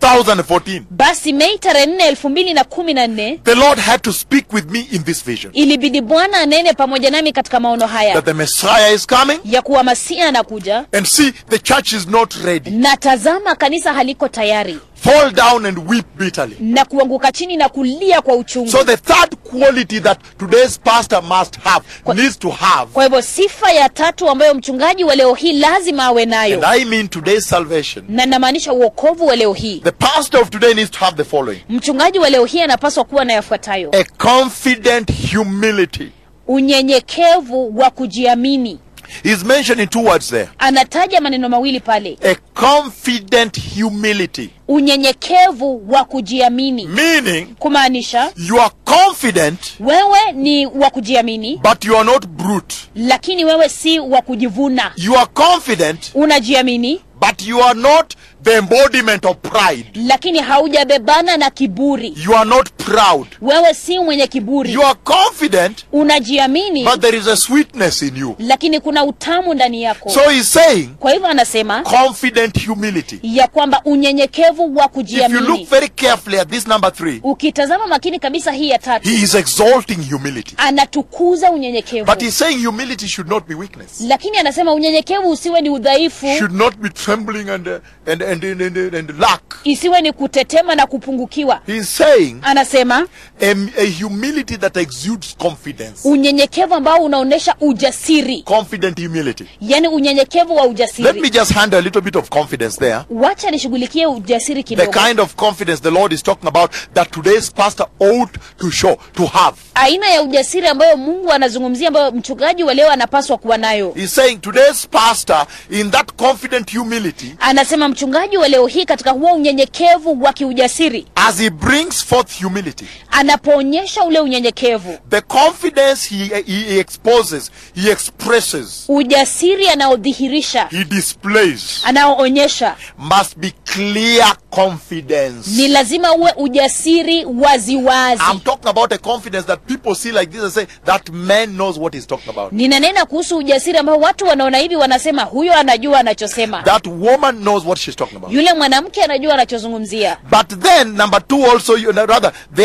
[SPEAKER 1] 2014,
[SPEAKER 2] basi mei tarehe nne elfu mbili na kumi na nne
[SPEAKER 1] the Lord had to speak with me in this vision
[SPEAKER 2] ilibidi bwana anene pamoja nami katika maono haya
[SPEAKER 1] that the Messiah is coming
[SPEAKER 2] ya kuwa masia anakuja
[SPEAKER 1] and see the church is not ready.
[SPEAKER 2] na tazama kanisa haliko tayari
[SPEAKER 1] Fall down and weep bitterly.
[SPEAKER 2] na kuanguka chini na kulia kwa uchungu
[SPEAKER 1] So the third quality that today's pastor must have, needs to have,
[SPEAKER 2] kwa hivyo sifa ya tatu ambayo mchungaji wa leo hii lazima awe
[SPEAKER 1] and
[SPEAKER 2] nayo
[SPEAKER 1] I mean today's salvation,
[SPEAKER 2] na namaanisha uokovu wa leo hii
[SPEAKER 1] the pastor of today needs to have the following
[SPEAKER 2] mchungaji wa leo hii anapaswa kuwa na yafuatayo
[SPEAKER 1] a confident humility.
[SPEAKER 2] unyenyekevu wa kujiamini
[SPEAKER 1] He's mentioning two words there
[SPEAKER 2] anataja maneno mawili pale
[SPEAKER 1] a confident humility,
[SPEAKER 2] unyenyekevu wa kujiamini
[SPEAKER 1] meaning
[SPEAKER 2] kumaanisha
[SPEAKER 1] you are confident,
[SPEAKER 2] wewe ni wa kujiamini
[SPEAKER 1] but you are not brute.
[SPEAKER 2] lakini wewe si wa kujivuna
[SPEAKER 1] You are confident,
[SPEAKER 2] unajiamini
[SPEAKER 1] but you are not the embodiment of pride.
[SPEAKER 2] lakini haujabebana na kiburi
[SPEAKER 1] You are not proud.
[SPEAKER 2] wewe si mwenye kiburi
[SPEAKER 1] You are confident,
[SPEAKER 2] unajiamini
[SPEAKER 1] but there is a sweetness in you.
[SPEAKER 2] lakini kuna utamu ndani yako
[SPEAKER 1] So he's saying
[SPEAKER 2] kwa hivyo anasema
[SPEAKER 1] confident humility.
[SPEAKER 2] ya kwamba unyenyekevu wa
[SPEAKER 1] If you look
[SPEAKER 2] kujiamini
[SPEAKER 1] very carefully at this number three,
[SPEAKER 2] ukitazama makini kabisa hii ya tatu
[SPEAKER 1] he is exalting humility.
[SPEAKER 2] anatukuza unyenyekevu
[SPEAKER 1] But he's saying humility should not be weakness.
[SPEAKER 2] lakini anasema unyenyekevu usiwe ni udhaifu
[SPEAKER 1] Should not be trembling and, uh, and, and, and, and, and lack.
[SPEAKER 2] isiwe ni kutetema na kupungukiwa
[SPEAKER 1] He's saying
[SPEAKER 2] anasema
[SPEAKER 1] a, a humility that exudes confidence.
[SPEAKER 2] unyenyekevu ambao unaonyesha ujasiri
[SPEAKER 1] Confident humility.
[SPEAKER 2] yani unyenyekevu wa
[SPEAKER 1] Let me
[SPEAKER 2] ujasiri
[SPEAKER 1] just handle a little bit of confidence there.
[SPEAKER 2] wacha nishughulikie ujasiri
[SPEAKER 1] The
[SPEAKER 2] kidogo
[SPEAKER 1] kind of confidence the Lord is talking about that today's pastor ought to show, to have.
[SPEAKER 2] aina ya ujasiri ambayo mungu anazungumzia ambayo mchungaji wa leo anapaswa kuwa nayo
[SPEAKER 1] He's saying today's pastor, in that confident humility,
[SPEAKER 2] anasema mchungaji wa leo hii katika huo unyenyekevu wa kiujasiri
[SPEAKER 1] as he brings forth humility,
[SPEAKER 2] anapoonyesha ule unyenyekevu
[SPEAKER 1] the confidence he, he, he exposes, he expresses,
[SPEAKER 2] ujasiri anaodhihirisha
[SPEAKER 1] he displays,
[SPEAKER 2] anaoonyesha
[SPEAKER 1] must be clear confidence.
[SPEAKER 2] ni lazima uwe ujasiri waziwazi
[SPEAKER 1] I'm talking about a confidence that people see like this and say, that man knows what he's talking about.
[SPEAKER 2] ninanena kuhusu ujasiri ambao watu wanaona hivi wanasema huyo anajua anachosema
[SPEAKER 1] That woman knows what she's talking about.
[SPEAKER 2] yule mwanamke anajua anachozungumzia
[SPEAKER 1] But then, number two, also, you, rather, the other confidence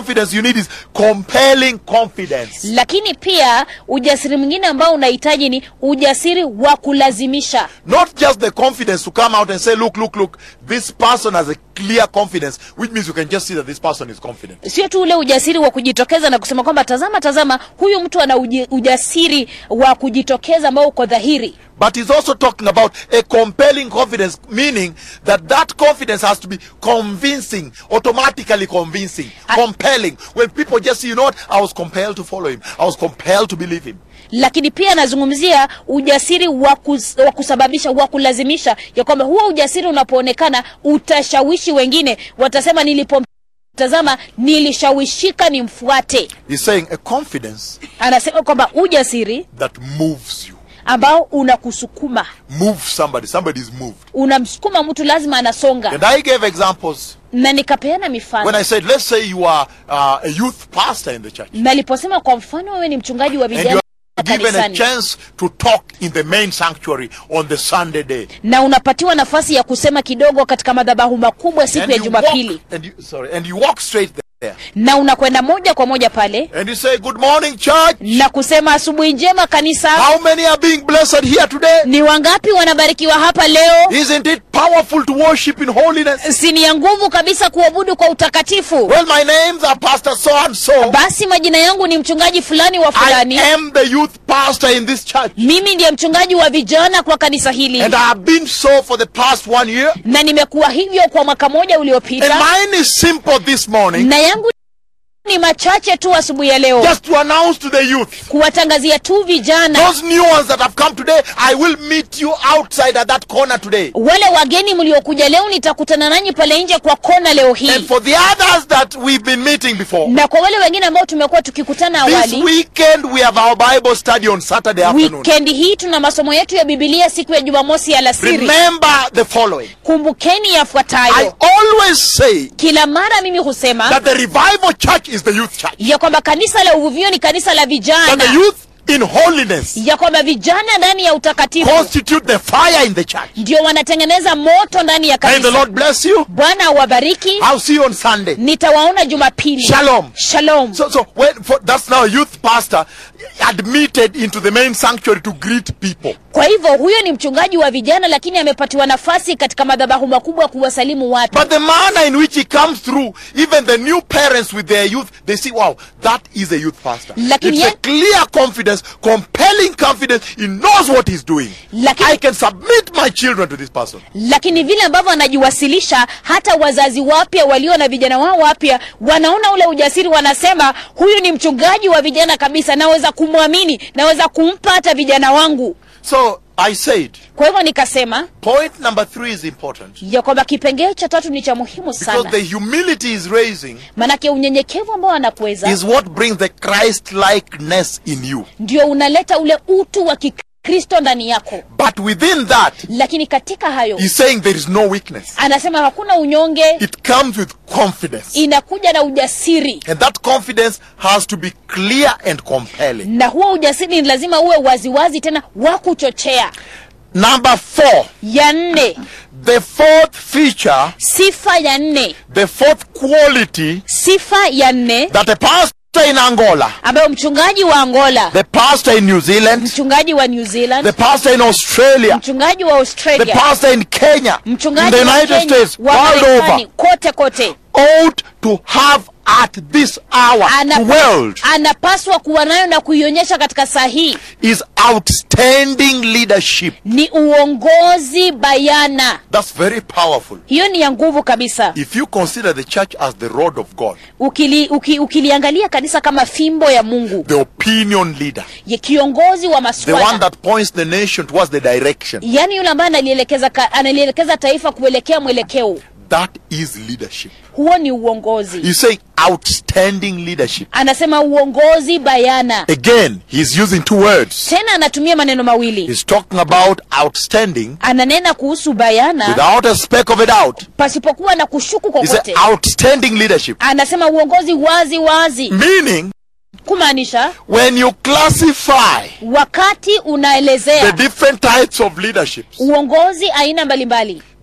[SPEAKER 1] confidence you need is compelling confidence.
[SPEAKER 2] lakini pia ujasiri mwingine ambao unahitaji ni ujasiri wa kulazimisha
[SPEAKER 1] Not just the confidence to come out and say, look, look, look, this person has a clear confidence, which means you can just see that this person is confident.
[SPEAKER 2] sio tu ule ujasiri wa kujitokeza na kusema kwamba tazama tazama huyu mtu ana uji- ujasiri wa kujitokeza ambao uko dhahiri
[SPEAKER 1] But he's also talking about a compelling confidence, meaning that that confidence has to be convincing, automatically convincing,
[SPEAKER 2] I-
[SPEAKER 1] compelling. When people just say, you know what, I was compelled to follow him, I was compelled to believe him.
[SPEAKER 2] lakini pia anazungumzia ujasiri wa kus- wa kusababisha wa kulazimisha ya kwamba huo ujasiri unapoonekana utashawishi wengine watasema nilipomtazama nilishawishika nimfuate
[SPEAKER 1] He's saying a confidence
[SPEAKER 2] anasema kwamba ujasiri
[SPEAKER 1] that moves you,
[SPEAKER 2] ambao unakusukuma
[SPEAKER 1] moves somebody, somebody is moved.
[SPEAKER 2] unamsukuma mtu lazima anasonga
[SPEAKER 1] And I gave examples
[SPEAKER 2] na nikapeana
[SPEAKER 1] when
[SPEAKER 2] mifano
[SPEAKER 1] I said, let's say you are uh, a youth pastor in the church.
[SPEAKER 2] naliposema kwa mfano wewe ni mchungaji wa
[SPEAKER 1] And you
[SPEAKER 2] vijana
[SPEAKER 1] are given a
[SPEAKER 2] kanisani
[SPEAKER 1] chance to talk in the main sanctuary on the Sunday day.
[SPEAKER 2] na unapatiwa nafasi ya kusema kidogo katika madhabahu makubwa siku
[SPEAKER 1] And
[SPEAKER 2] ya
[SPEAKER 1] you,
[SPEAKER 2] jumapili
[SPEAKER 1] walk, and you sorry, and you walk straight there.
[SPEAKER 2] na unakwenda moja kwa moja pale
[SPEAKER 1] And you say, Good morning, church.
[SPEAKER 2] na kusema asubuhi njema kanisa
[SPEAKER 1] How many are being blessed here today?
[SPEAKER 2] ni wangapi wanabarikiwa hapa leo
[SPEAKER 1] Isn't it powerful to worship in holiness?
[SPEAKER 2] si ni ya nguvu kabisa kuabudu kwa utakatifu
[SPEAKER 1] Well, my names are Pastor so and so.
[SPEAKER 2] basi majina yangu ni mchungaji fulani wa
[SPEAKER 1] I
[SPEAKER 2] fulani
[SPEAKER 1] am the youth pastor in this church.
[SPEAKER 2] mimi ndiye mchungaji wa vijana kwa kanisa hili
[SPEAKER 1] And I have been so for the past one year.
[SPEAKER 2] na nimekuwa hivyo kwa mwaka moja
[SPEAKER 1] And
[SPEAKER 2] uliopita
[SPEAKER 1] mine is simple this morning.
[SPEAKER 2] na yangu ni machache tu asubuhi ya leo
[SPEAKER 1] Just to announce to the youth.
[SPEAKER 2] kuwatangazia tu vijana
[SPEAKER 1] Those new ones that have come today, I will meet you outside at that corner today.
[SPEAKER 2] wale wageni mliokuja leo nitakutana nanyi pale nje kwa kona leo
[SPEAKER 1] And
[SPEAKER 2] hii
[SPEAKER 1] for the others that we've been meeting before,
[SPEAKER 2] na kwa wale wengine ambao tumekuwa tukikutana
[SPEAKER 1] this
[SPEAKER 2] awali
[SPEAKER 1] weekend we have our Bible study on Saturday afternoon.
[SPEAKER 2] wikendi hii tuna masomo yetu ya bibilia siku ya jumamosi alasiri
[SPEAKER 1] Remember the following.
[SPEAKER 2] kumbukeni
[SPEAKER 1] I
[SPEAKER 2] yafuatayo
[SPEAKER 1] always say
[SPEAKER 2] kila mara mimi husema
[SPEAKER 1] that the revival church is the youth church.
[SPEAKER 2] ya kwamba kanisa la uvuvio ni kanisa la
[SPEAKER 1] That the
[SPEAKER 2] vijana
[SPEAKER 1] youth in holiness
[SPEAKER 2] ya kwamba vijana ndani ya utakatifu
[SPEAKER 1] constitute the fire in the church.
[SPEAKER 2] ndio wanatengeneza moto ndani ya
[SPEAKER 1] May the
[SPEAKER 2] kanisa
[SPEAKER 1] Lord bless you.
[SPEAKER 2] bwana awabariki
[SPEAKER 1] I'll see you on Sunday.
[SPEAKER 2] nitawaona jumapili
[SPEAKER 1] Shalom.
[SPEAKER 2] shalom
[SPEAKER 1] So, so when for, that's now a youth pastor admitted into the main sanctuary to greet people.
[SPEAKER 2] kwa hivyo huyo ni mchungaji wa vijana lakini amepatiwa nafasi katika madhabahu makubwa kuwasalimu watu
[SPEAKER 1] But the manner in which he comes through, even the new parents with their youth, they see, wow, that is a youth pastor.
[SPEAKER 2] Lakini
[SPEAKER 1] it's a
[SPEAKER 2] ye-
[SPEAKER 1] clear confidence, compelling confidence. He knows what he's doing.
[SPEAKER 2] Lakini-
[SPEAKER 1] I can submit my children to this person.
[SPEAKER 2] lakini vile ambavyo anajiwasilisha hata wazazi wapya walio na vijana wao wapya wanaona ule ujasiri wanasema huyu ni mchungaji wa vijana kabisa naweza kumwamini naweza kumpa hata vijana wangu
[SPEAKER 1] So I said,
[SPEAKER 2] kwa hivyo nikasema
[SPEAKER 1] point number three is important
[SPEAKER 2] ya kwamba kipengee cha tatu ni cha muhimu
[SPEAKER 1] because
[SPEAKER 2] sana
[SPEAKER 1] the humility is raising
[SPEAKER 2] manake unyenyekevu ambao anakuweza
[SPEAKER 1] is what brings the Christ likeness in you.
[SPEAKER 2] ndio unaleta ule utu wa kikristo ndani yako
[SPEAKER 1] But within that,
[SPEAKER 2] lakini katika hayo
[SPEAKER 1] he's saying there is no weakness.
[SPEAKER 2] anasema hakuna unyonge
[SPEAKER 1] It comes with confidence.
[SPEAKER 2] inakuja na ujasiri
[SPEAKER 1] And that confidence has to be clear and compelling.
[SPEAKER 2] na huo ujasiri ni lazima uwe waziwazi tena wa kuchochea
[SPEAKER 1] Number four,
[SPEAKER 2] ya nne
[SPEAKER 1] the fourth feature,
[SPEAKER 2] sifa ya nne
[SPEAKER 1] the fourth quality
[SPEAKER 2] sifa ya nne
[SPEAKER 1] that a pastor in Angola,
[SPEAKER 2] ambayo mchungaji wa angola
[SPEAKER 1] the pastor in New Zealand,
[SPEAKER 2] mchungaji wa new zealand
[SPEAKER 1] the pastor in Australia,
[SPEAKER 2] mchungaji wa
[SPEAKER 1] the
[SPEAKER 2] australia
[SPEAKER 1] pastor in Kenya, in
[SPEAKER 2] mchungaji
[SPEAKER 1] the
[SPEAKER 2] wa
[SPEAKER 1] United
[SPEAKER 2] Kenya,
[SPEAKER 1] States,
[SPEAKER 2] wa
[SPEAKER 1] world
[SPEAKER 2] Marekani,
[SPEAKER 1] over,
[SPEAKER 2] kote kote
[SPEAKER 1] ought to have at this hour,
[SPEAKER 2] Ana-
[SPEAKER 1] world,
[SPEAKER 2] anapaswa kuwa nayo na kuionyesha katika saa hii
[SPEAKER 1] is outstanding leadership.
[SPEAKER 2] ni uongozi bayana
[SPEAKER 1] That's very powerful.
[SPEAKER 2] hiyo ni ya nguvu kabisa
[SPEAKER 1] If you consider the church as the rod of God,
[SPEAKER 2] Ukili, uki, ukiliangalia kanisa kama fimbo ya mungu
[SPEAKER 1] the opinion leader,
[SPEAKER 2] ya kiongozi wa
[SPEAKER 1] the one
[SPEAKER 2] maswala
[SPEAKER 1] that points the nation towards the direction,
[SPEAKER 2] yaani yule ambaye analielekeza ka- analielekeza taifa kuelekea mwelekeo
[SPEAKER 1] that is leadership.
[SPEAKER 2] huo ni uongozi
[SPEAKER 1] He's saying outstanding leadership.
[SPEAKER 2] anasema uongozi bayana
[SPEAKER 1] Again, he's using two words.
[SPEAKER 2] tena anatumia maneno mawili
[SPEAKER 1] He's talking about outstanding
[SPEAKER 2] ananena kuhusu bayana
[SPEAKER 1] without a speck of a doubt.
[SPEAKER 2] pasipokuwa na kushuku
[SPEAKER 1] He said
[SPEAKER 2] kokote
[SPEAKER 1] outstanding leadership.
[SPEAKER 2] anasema uongozi wazi wazi
[SPEAKER 1] Meaning,
[SPEAKER 2] kumaanisha
[SPEAKER 1] when you classify
[SPEAKER 2] wakati
[SPEAKER 1] the
[SPEAKER 2] unaelezea
[SPEAKER 1] different types of leaderships,
[SPEAKER 2] uongozi aina mbalimbali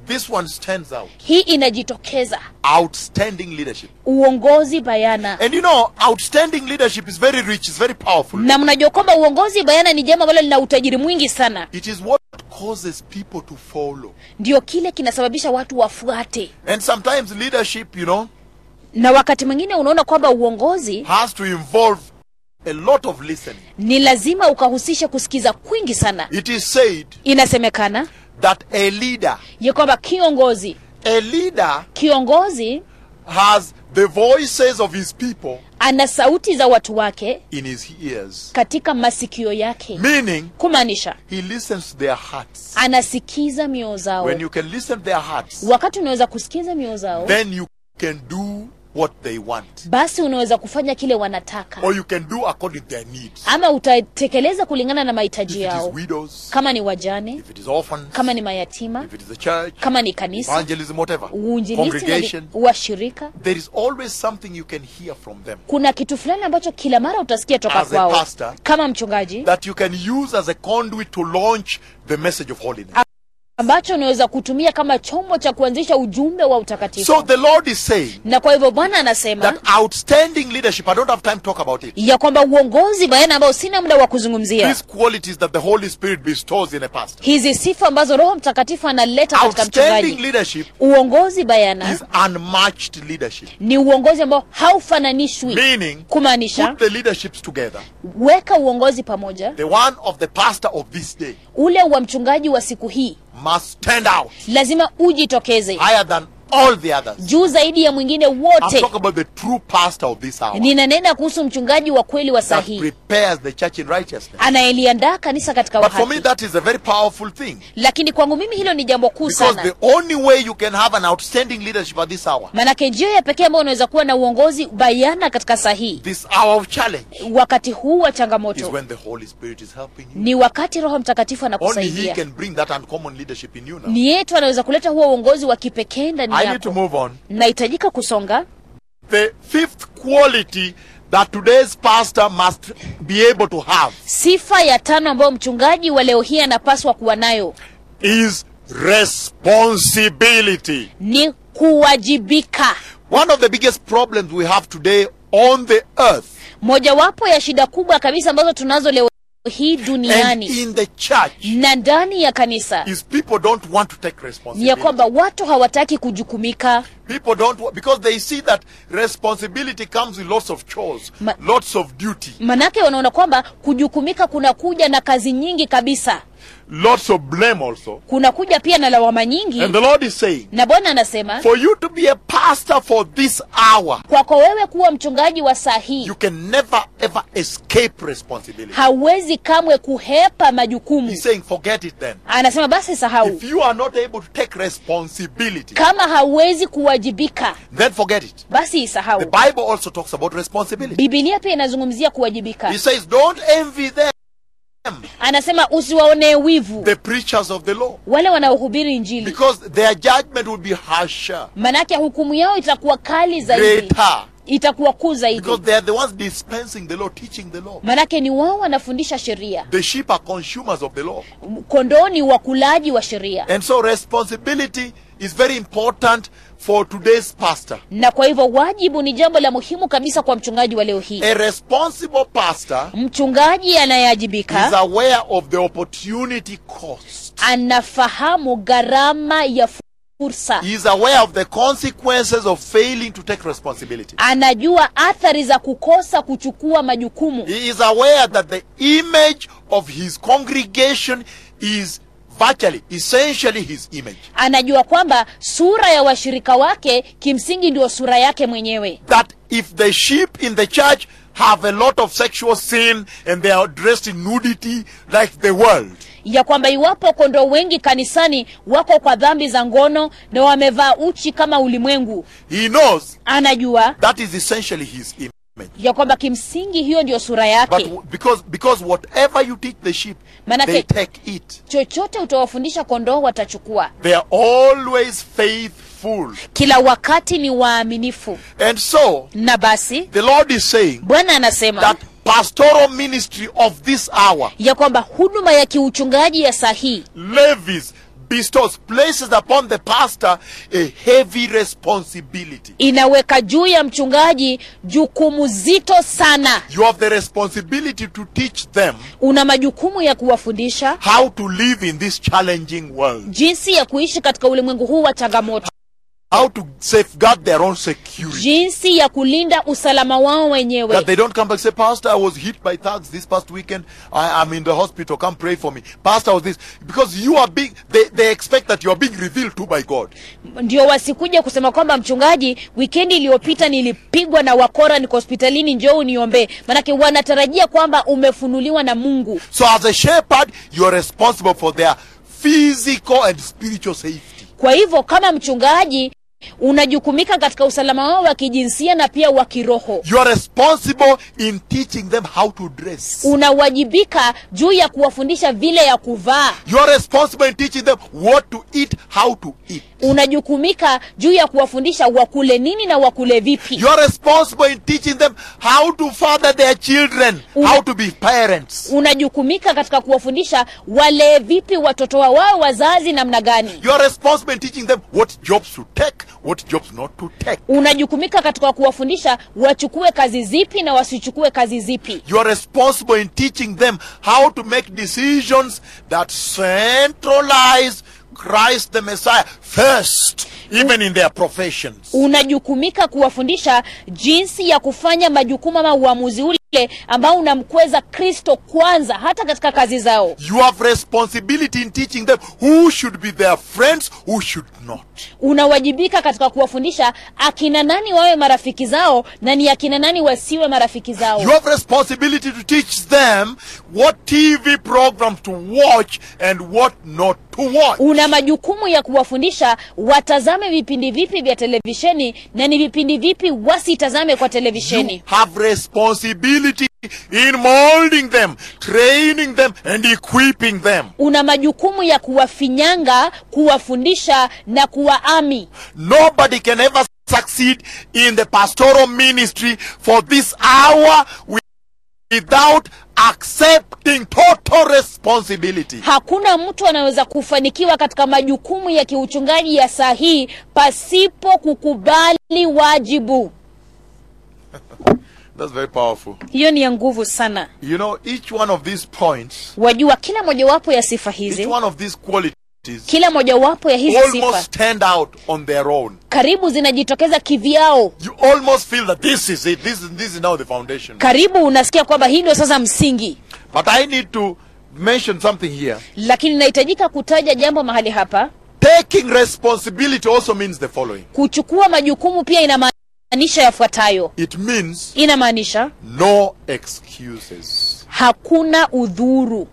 [SPEAKER 1] This one stands out.
[SPEAKER 2] hii inajitokeza
[SPEAKER 1] Outstanding leadership.
[SPEAKER 2] uongozi bayana
[SPEAKER 1] And you know, outstanding leadership is very rich, it's very powerful.
[SPEAKER 2] na mnajua kwamba uongozi bayana ni jambo ambalo lina utajiri mwingi sana
[SPEAKER 1] It is what causes people to follow.
[SPEAKER 2] ndio kile kinasababisha watu wafuate
[SPEAKER 1] And sometimes leadership, you know,
[SPEAKER 2] na wakati mwingine unaona kwamba uongozi
[SPEAKER 1] has to involve a lot of listening.
[SPEAKER 2] ni lazima ukahusisha kusikiza kwingi sana
[SPEAKER 1] It is said
[SPEAKER 2] inasemekana
[SPEAKER 1] that a leader,
[SPEAKER 2] ya kwamba kiongozi
[SPEAKER 1] a leader
[SPEAKER 2] kiongozi
[SPEAKER 1] has the voices of his people
[SPEAKER 2] ana sauti za watu wake
[SPEAKER 1] in his ears.
[SPEAKER 2] katika masikio yake
[SPEAKER 1] Meaning,
[SPEAKER 2] kumaanisha
[SPEAKER 1] he listens to their hearts.
[SPEAKER 2] anasikiza mioyo zao
[SPEAKER 1] When you can listen to their hearts,
[SPEAKER 2] wakati unaweza kusikiza mioyo zao
[SPEAKER 1] then you can do what they want.
[SPEAKER 2] basi unaweza kufanya kile wanataka
[SPEAKER 1] Or you can do according to their needs.
[SPEAKER 2] ama utatekeleza kulingana na
[SPEAKER 1] If
[SPEAKER 2] mahitaji
[SPEAKER 1] it is
[SPEAKER 2] yao
[SPEAKER 1] widows,
[SPEAKER 2] kama ni wajane
[SPEAKER 1] if it is orphans,
[SPEAKER 2] kama ni mayatima
[SPEAKER 1] if it is the church,
[SPEAKER 2] kama ni kanisa
[SPEAKER 1] evangelism, whatever,
[SPEAKER 2] uinjilisti na
[SPEAKER 1] congregation,
[SPEAKER 2] li- washirika
[SPEAKER 1] there is always something you can hear from them
[SPEAKER 2] kuna kitu fulani ambacho kila mara utasikia toka
[SPEAKER 1] As a
[SPEAKER 2] kwao
[SPEAKER 1] pastor,
[SPEAKER 2] kama mchungaji
[SPEAKER 1] that you can use as a conduit to launch the message of holiness.
[SPEAKER 2] ambacho unaweza kutumia kama chombo cha kuanzisha ujumbe wa utakatifu
[SPEAKER 1] So the Lord is saying
[SPEAKER 2] na kwa hivyo bwana anasema
[SPEAKER 1] that outstanding leadership, I don't have time to talk about it.
[SPEAKER 2] ya kwamba uongozi bayana ambao sina muda wa kuzungumzia
[SPEAKER 1] These qualities that the Holy Spirit bestows in a pastor.
[SPEAKER 2] hizi sifa ambazo roho mtakatifu analeta katika
[SPEAKER 1] Outstanding
[SPEAKER 2] mchungaji
[SPEAKER 1] leadership
[SPEAKER 2] uongozi bayana
[SPEAKER 1] is unmatched leadership.
[SPEAKER 2] ni uongozi ambao haufananishwi
[SPEAKER 1] Meaning,
[SPEAKER 2] kumaanisha
[SPEAKER 1] put the leaderships together.
[SPEAKER 2] weka uongozi pamoja
[SPEAKER 1] The one of the pastor of this day
[SPEAKER 2] ule wa mchungaji wa siku hii
[SPEAKER 1] must stand out
[SPEAKER 2] lazima ujitokeze
[SPEAKER 1] higher than all the others.
[SPEAKER 2] juu zaidi ya mwingine
[SPEAKER 1] I'm
[SPEAKER 2] wote
[SPEAKER 1] talking about the true pastor of this hour
[SPEAKER 2] ninanena kuhusu mchungaji wa kweli wa
[SPEAKER 1] that
[SPEAKER 2] sahihi
[SPEAKER 1] prepares the church in righteousness.
[SPEAKER 2] anayeliandaa kanisa katika
[SPEAKER 1] But for me,
[SPEAKER 2] uhaki
[SPEAKER 1] that is a very powerful thing.
[SPEAKER 2] lakini kwangu mimi hilo ni jambo kuu
[SPEAKER 1] Because
[SPEAKER 2] sana
[SPEAKER 1] the only way you can have an outstanding leadership at this hour,
[SPEAKER 2] manake njia ya pekee ambayo unaweza kuwa na uongozi bayana katika sahihi
[SPEAKER 1] this hour of challenge,
[SPEAKER 2] wakati huu wa
[SPEAKER 1] is
[SPEAKER 2] changamoto
[SPEAKER 1] when the Holy Spirit is helping you.
[SPEAKER 2] ni wakati roho mtakatifu
[SPEAKER 1] Only He
[SPEAKER 2] anakusaidia
[SPEAKER 1] can bring that uncommon leadership in you now.
[SPEAKER 2] ni yetu anaweza kuleta huo uongozi wa kipekee ndani
[SPEAKER 1] I need to
[SPEAKER 2] yako
[SPEAKER 1] move on.
[SPEAKER 2] nahitajika kusonga
[SPEAKER 1] The fifth quality that today's pastor must be able to have
[SPEAKER 2] sifa ya tano ambayo mchungaji wa leo hii anapaswa kuwa nayo
[SPEAKER 1] is responsibility.
[SPEAKER 2] ni kuwajibika
[SPEAKER 1] One of the biggest problems we have today on the earth
[SPEAKER 2] mojawapo ya shida kubwa kabisa ambazo tunazo leo hii
[SPEAKER 1] and
[SPEAKER 2] duniani
[SPEAKER 1] in the church
[SPEAKER 2] na ndani ya kanisa
[SPEAKER 1] is people don't want to take
[SPEAKER 2] ni ya
[SPEAKER 1] responsibility.
[SPEAKER 2] kwamba watu hawataki kujukumika
[SPEAKER 1] People don't wa- because they see that responsibility comes with lots of chores,
[SPEAKER 2] Ma-
[SPEAKER 1] lots of duty,
[SPEAKER 2] manake wanaona kwamba kujukumika kunakuja na kazi nyingi kabisa
[SPEAKER 1] lots of blame also.
[SPEAKER 2] kunakuja pia na lawama nyingi
[SPEAKER 1] And the Lord is saying,
[SPEAKER 2] na bwana anasema
[SPEAKER 1] for you to be a pastor for this hour,
[SPEAKER 2] kwako wewe kuwa mchungaji wa saa hii
[SPEAKER 1] you can never ever escape responsibility.
[SPEAKER 2] hauwezi kamwe kuhepa majukumu
[SPEAKER 1] He's saying, forget it then.
[SPEAKER 2] anasema basi sahau
[SPEAKER 1] If you are not able to take responsibility,
[SPEAKER 2] kama hauwezi kuwajibika
[SPEAKER 1] then forget it.
[SPEAKER 2] basi isahau
[SPEAKER 1] The Bible also talks about responsibility.
[SPEAKER 2] bibilia pia inazungumzia kuwajibika
[SPEAKER 1] He says, don't envy them,
[SPEAKER 2] anasema usiwaonee wivu
[SPEAKER 1] the preachers of the law,
[SPEAKER 2] wale wanaohubiri injili
[SPEAKER 1] because their judgment will be harsher,
[SPEAKER 2] manake hukumu yao itakuwa kali zaidi
[SPEAKER 1] greater,
[SPEAKER 2] itakuwa kuu zaidi
[SPEAKER 1] because they are the ones dispensing the law, teaching the law.
[SPEAKER 2] manake ni wao wanafundisha sheria
[SPEAKER 1] The sheep are consumers of the law.
[SPEAKER 2] kondoo ni wakulaji wa sheria
[SPEAKER 1] And so responsibility is very important for today's pastor.
[SPEAKER 2] na kwa hivyo wajibu ni jambo la muhimu kabisa kwa mchungaji wa leo hii
[SPEAKER 1] A responsible pastor
[SPEAKER 2] mchungaji
[SPEAKER 1] is
[SPEAKER 2] anayeajibika
[SPEAKER 1] aware of the opportunity cost.
[SPEAKER 2] anafahamu gharama ya fursa
[SPEAKER 1] He is aware of the consequences of failing to take responsibility.
[SPEAKER 2] anajua athari za kukosa kuchukua majukumu
[SPEAKER 1] He is aware that the image of his congregation is virtually, essentially his image.
[SPEAKER 2] anajua kwamba sura ya washirika wake kimsingi ndio sura yake mwenyewe
[SPEAKER 1] That if the sheep in the church have a lot of sexual sin and they are dressed in nudity like the world,
[SPEAKER 2] ya kwamba iwapo kondoo wengi kanisani wako kwa dhambi za ngono na wamevaa uchi kama ulimwengu
[SPEAKER 1] he knows
[SPEAKER 2] anajua
[SPEAKER 1] that is essentially his image.
[SPEAKER 2] ya kwamba kimsingi hiyo ndio sura
[SPEAKER 1] But
[SPEAKER 2] yake
[SPEAKER 1] w- because because whatever you teach the sheep,
[SPEAKER 2] Manake-
[SPEAKER 1] they take it.
[SPEAKER 2] chochote utawafundisha kondoo watachukua
[SPEAKER 1] They are always faithful.
[SPEAKER 2] kila wakati ni waaminifu
[SPEAKER 1] And so
[SPEAKER 2] na basi
[SPEAKER 1] the Lord is saying
[SPEAKER 2] bwana anasema
[SPEAKER 1] that pastoral ministry of this hour
[SPEAKER 2] ya kwamba huduma ya kiuchungaji ya saa hii
[SPEAKER 1] levies bestows, places upon the pastor a heavy responsibility.
[SPEAKER 2] inaweka juu ya mchungaji jukumu zito sana
[SPEAKER 1] You have the responsibility to teach them
[SPEAKER 2] una majukumu ya kuwafundisha
[SPEAKER 1] how to live in this challenging world,
[SPEAKER 2] jinsi ya kuishi katika ulimwengu huu wa changamoto
[SPEAKER 1] how to safeguard their own security.
[SPEAKER 2] jinsi ya kulinda usalama wao
[SPEAKER 1] That
[SPEAKER 2] wenyewe
[SPEAKER 1] they don't come back and say, Pastor, I was hit by thugs this past weekend. I am in the hospital. Come pray for me. Pastor, I was this. Because you are being, they, they expect that you are being revealed to by God.
[SPEAKER 2] ndio wasikuja kusema kwamba mchungaji wikendi iliyopita nilipigwa na wakora niko hospitalini njoo uniombee manake wanatarajia kwamba umefunuliwa na mungu
[SPEAKER 1] So as a shepherd, you are responsible for their physical and spiritual safety.
[SPEAKER 2] kwa hivyo kama mchungaji unajukumika katika usalama wao wa kijinsia na pia wa kiroho
[SPEAKER 1] You are responsible in teaching them how to dress.
[SPEAKER 2] unawajibika juu ya kuwafundisha vile ya kuvaa
[SPEAKER 1] You are responsible in teaching them what to eat, how to eat.
[SPEAKER 2] unajukumika juu ya kuwafundisha wakule nini na wakule vipi
[SPEAKER 1] You are responsible in teaching them how to father their children,
[SPEAKER 2] Una-
[SPEAKER 1] how to be parents.
[SPEAKER 2] unajukumika katika kuwafundisha walee vipi watoto wa wao wazazi namna gani
[SPEAKER 1] You are responsible in teaching them what jobs to take, what jobs not to take.
[SPEAKER 2] unajukumika katika kuwafundisha wachukue kazi zipi na wasichukue kazi zipi
[SPEAKER 1] You are responsible in teaching them how to make decisions that centralize Christ the Messiah first, even in their professions.
[SPEAKER 2] unajukumika kuwafundisha jinsi ya kufanya majukumu ama uamuzi ule ambao unamkweza kristo kwanza hata katika kazi zao
[SPEAKER 1] You have responsibility in teaching them who should be their friends, who should not.
[SPEAKER 2] unawajibika katika kuwafundisha akina nani wawe marafiki zao na ni akina nani wasiwe marafiki zao
[SPEAKER 1] You have responsibility to teach them what TV programs to watch and what not to watch.
[SPEAKER 2] una majukumu ya kuwafundisha watazame vipindi vipi vya televisheni na ni vipindi vipi wasitazame kwa
[SPEAKER 1] You
[SPEAKER 2] televisheni
[SPEAKER 1] have responsibility in molding them, training them, and equipping them.
[SPEAKER 2] una majukumu ya kuwafinyanga kuwafundisha na kuwaami
[SPEAKER 1] Nobody can ever succeed in the pastoral ministry for this hour without accepting total responsibility.
[SPEAKER 2] hakuna mtu anaweza kufanikiwa katika majukumu ya kiuchungaji ya saa hii pasipo kukubali wajibu
[SPEAKER 1] That's very powerful.
[SPEAKER 2] hiyo ni ya nguvu sana
[SPEAKER 1] You know, each one of these points,
[SPEAKER 2] wajua kila mojawapo ya sifa
[SPEAKER 1] each
[SPEAKER 2] hizi
[SPEAKER 1] one of these qualities
[SPEAKER 2] kila mojawapo ya hizi sifa
[SPEAKER 1] almost stand out on their own.
[SPEAKER 2] karibu zinajitokeza kivyao
[SPEAKER 1] You almost feel that this is it. This is, this is now the foundation.
[SPEAKER 2] karibu unasikia kwamba hii ndio sasa msingi
[SPEAKER 1] But I need to mention something here.
[SPEAKER 2] lakini inahitajika kutaja jambo mahali hapa
[SPEAKER 1] Taking responsibility also means the following.
[SPEAKER 2] kuchukua majukumu pia inamaanisha yafuatayo
[SPEAKER 1] It means
[SPEAKER 2] inamaanisha
[SPEAKER 1] no excuses.
[SPEAKER 2] hakuna udhuru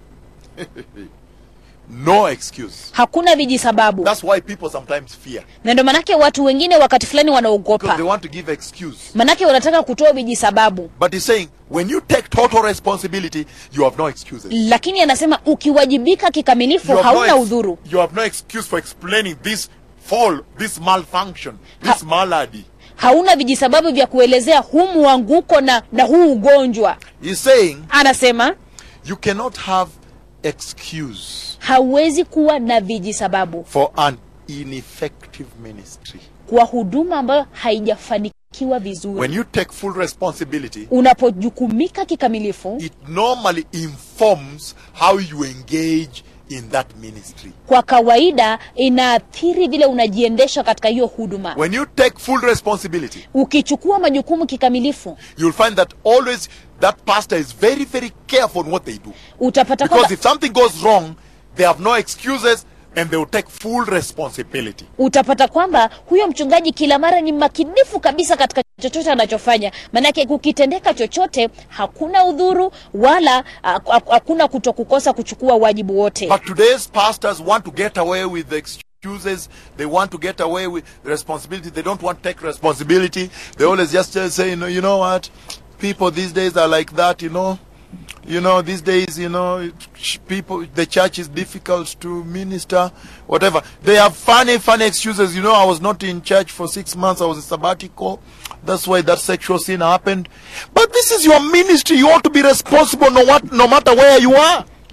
[SPEAKER 1] No excuse.
[SPEAKER 2] hakuna vijisababu
[SPEAKER 1] That's why people sometimes fear.
[SPEAKER 2] na ndio manake watu wengine wakati fulani
[SPEAKER 1] Because they
[SPEAKER 2] wanaogopa
[SPEAKER 1] want to give excuse.
[SPEAKER 2] manake wanataka kutoa vijisababu
[SPEAKER 1] But he's saying, when you take total responsibility, you have no excuses.
[SPEAKER 2] lakini anasema ukiwajibika kikamilifu
[SPEAKER 1] You have,
[SPEAKER 2] hauna
[SPEAKER 1] no ex-
[SPEAKER 2] udhuru
[SPEAKER 1] you have no excuse for explaining this fall, this malfunction, this malady.
[SPEAKER 2] hauna vijisababu vya kuelezea huu mwanguko na, na huu ugonjwa
[SPEAKER 1] He's saying,
[SPEAKER 2] anasema
[SPEAKER 1] you cannot have excuse
[SPEAKER 2] hauwezi kuwa na vijisababu
[SPEAKER 1] for an ineffective ministry.
[SPEAKER 2] kwa huduma ambayo haijafanikiwa vizuri
[SPEAKER 1] When you take full responsibility,
[SPEAKER 2] unapojukumika kikamilifu
[SPEAKER 1] it normally informs how you engage in that ministry.
[SPEAKER 2] kwa kawaida inaathiri vile unajiendesha katika hiyo huduma
[SPEAKER 1] When you take full responsibility,
[SPEAKER 2] ukichukua majukumu kikamilifu
[SPEAKER 1] you'll find that always that pastor is very, very careful on what they do.
[SPEAKER 2] utapata
[SPEAKER 1] Because
[SPEAKER 2] kwamba
[SPEAKER 1] if something goes wrong, they have no excuses and they will take full responsibility.
[SPEAKER 2] utapata kwamba huyo mchungaji kila mara ni makinifu kabisa katika chochote anachofanya maanake kukitendeka chochote hakuna udhuru wala ha- ha- hakuna kutokukosa kuchukua wajibu wote
[SPEAKER 1] But today's pastors want to get away with the excuses. They want to get away with the responsibility. They don't want to take responsibility. They always just uh, say, you know, you know what? People these days are like that, you know. You know, these days, you know, ch- people, the church is difficult to minister, whatever. They have funny, funny excuses. You know, I was not in church for six months. I was in sabbatical. That's why that sexual sin happened. But this is your ministry. You ought to be responsible no, what, no matter where you are.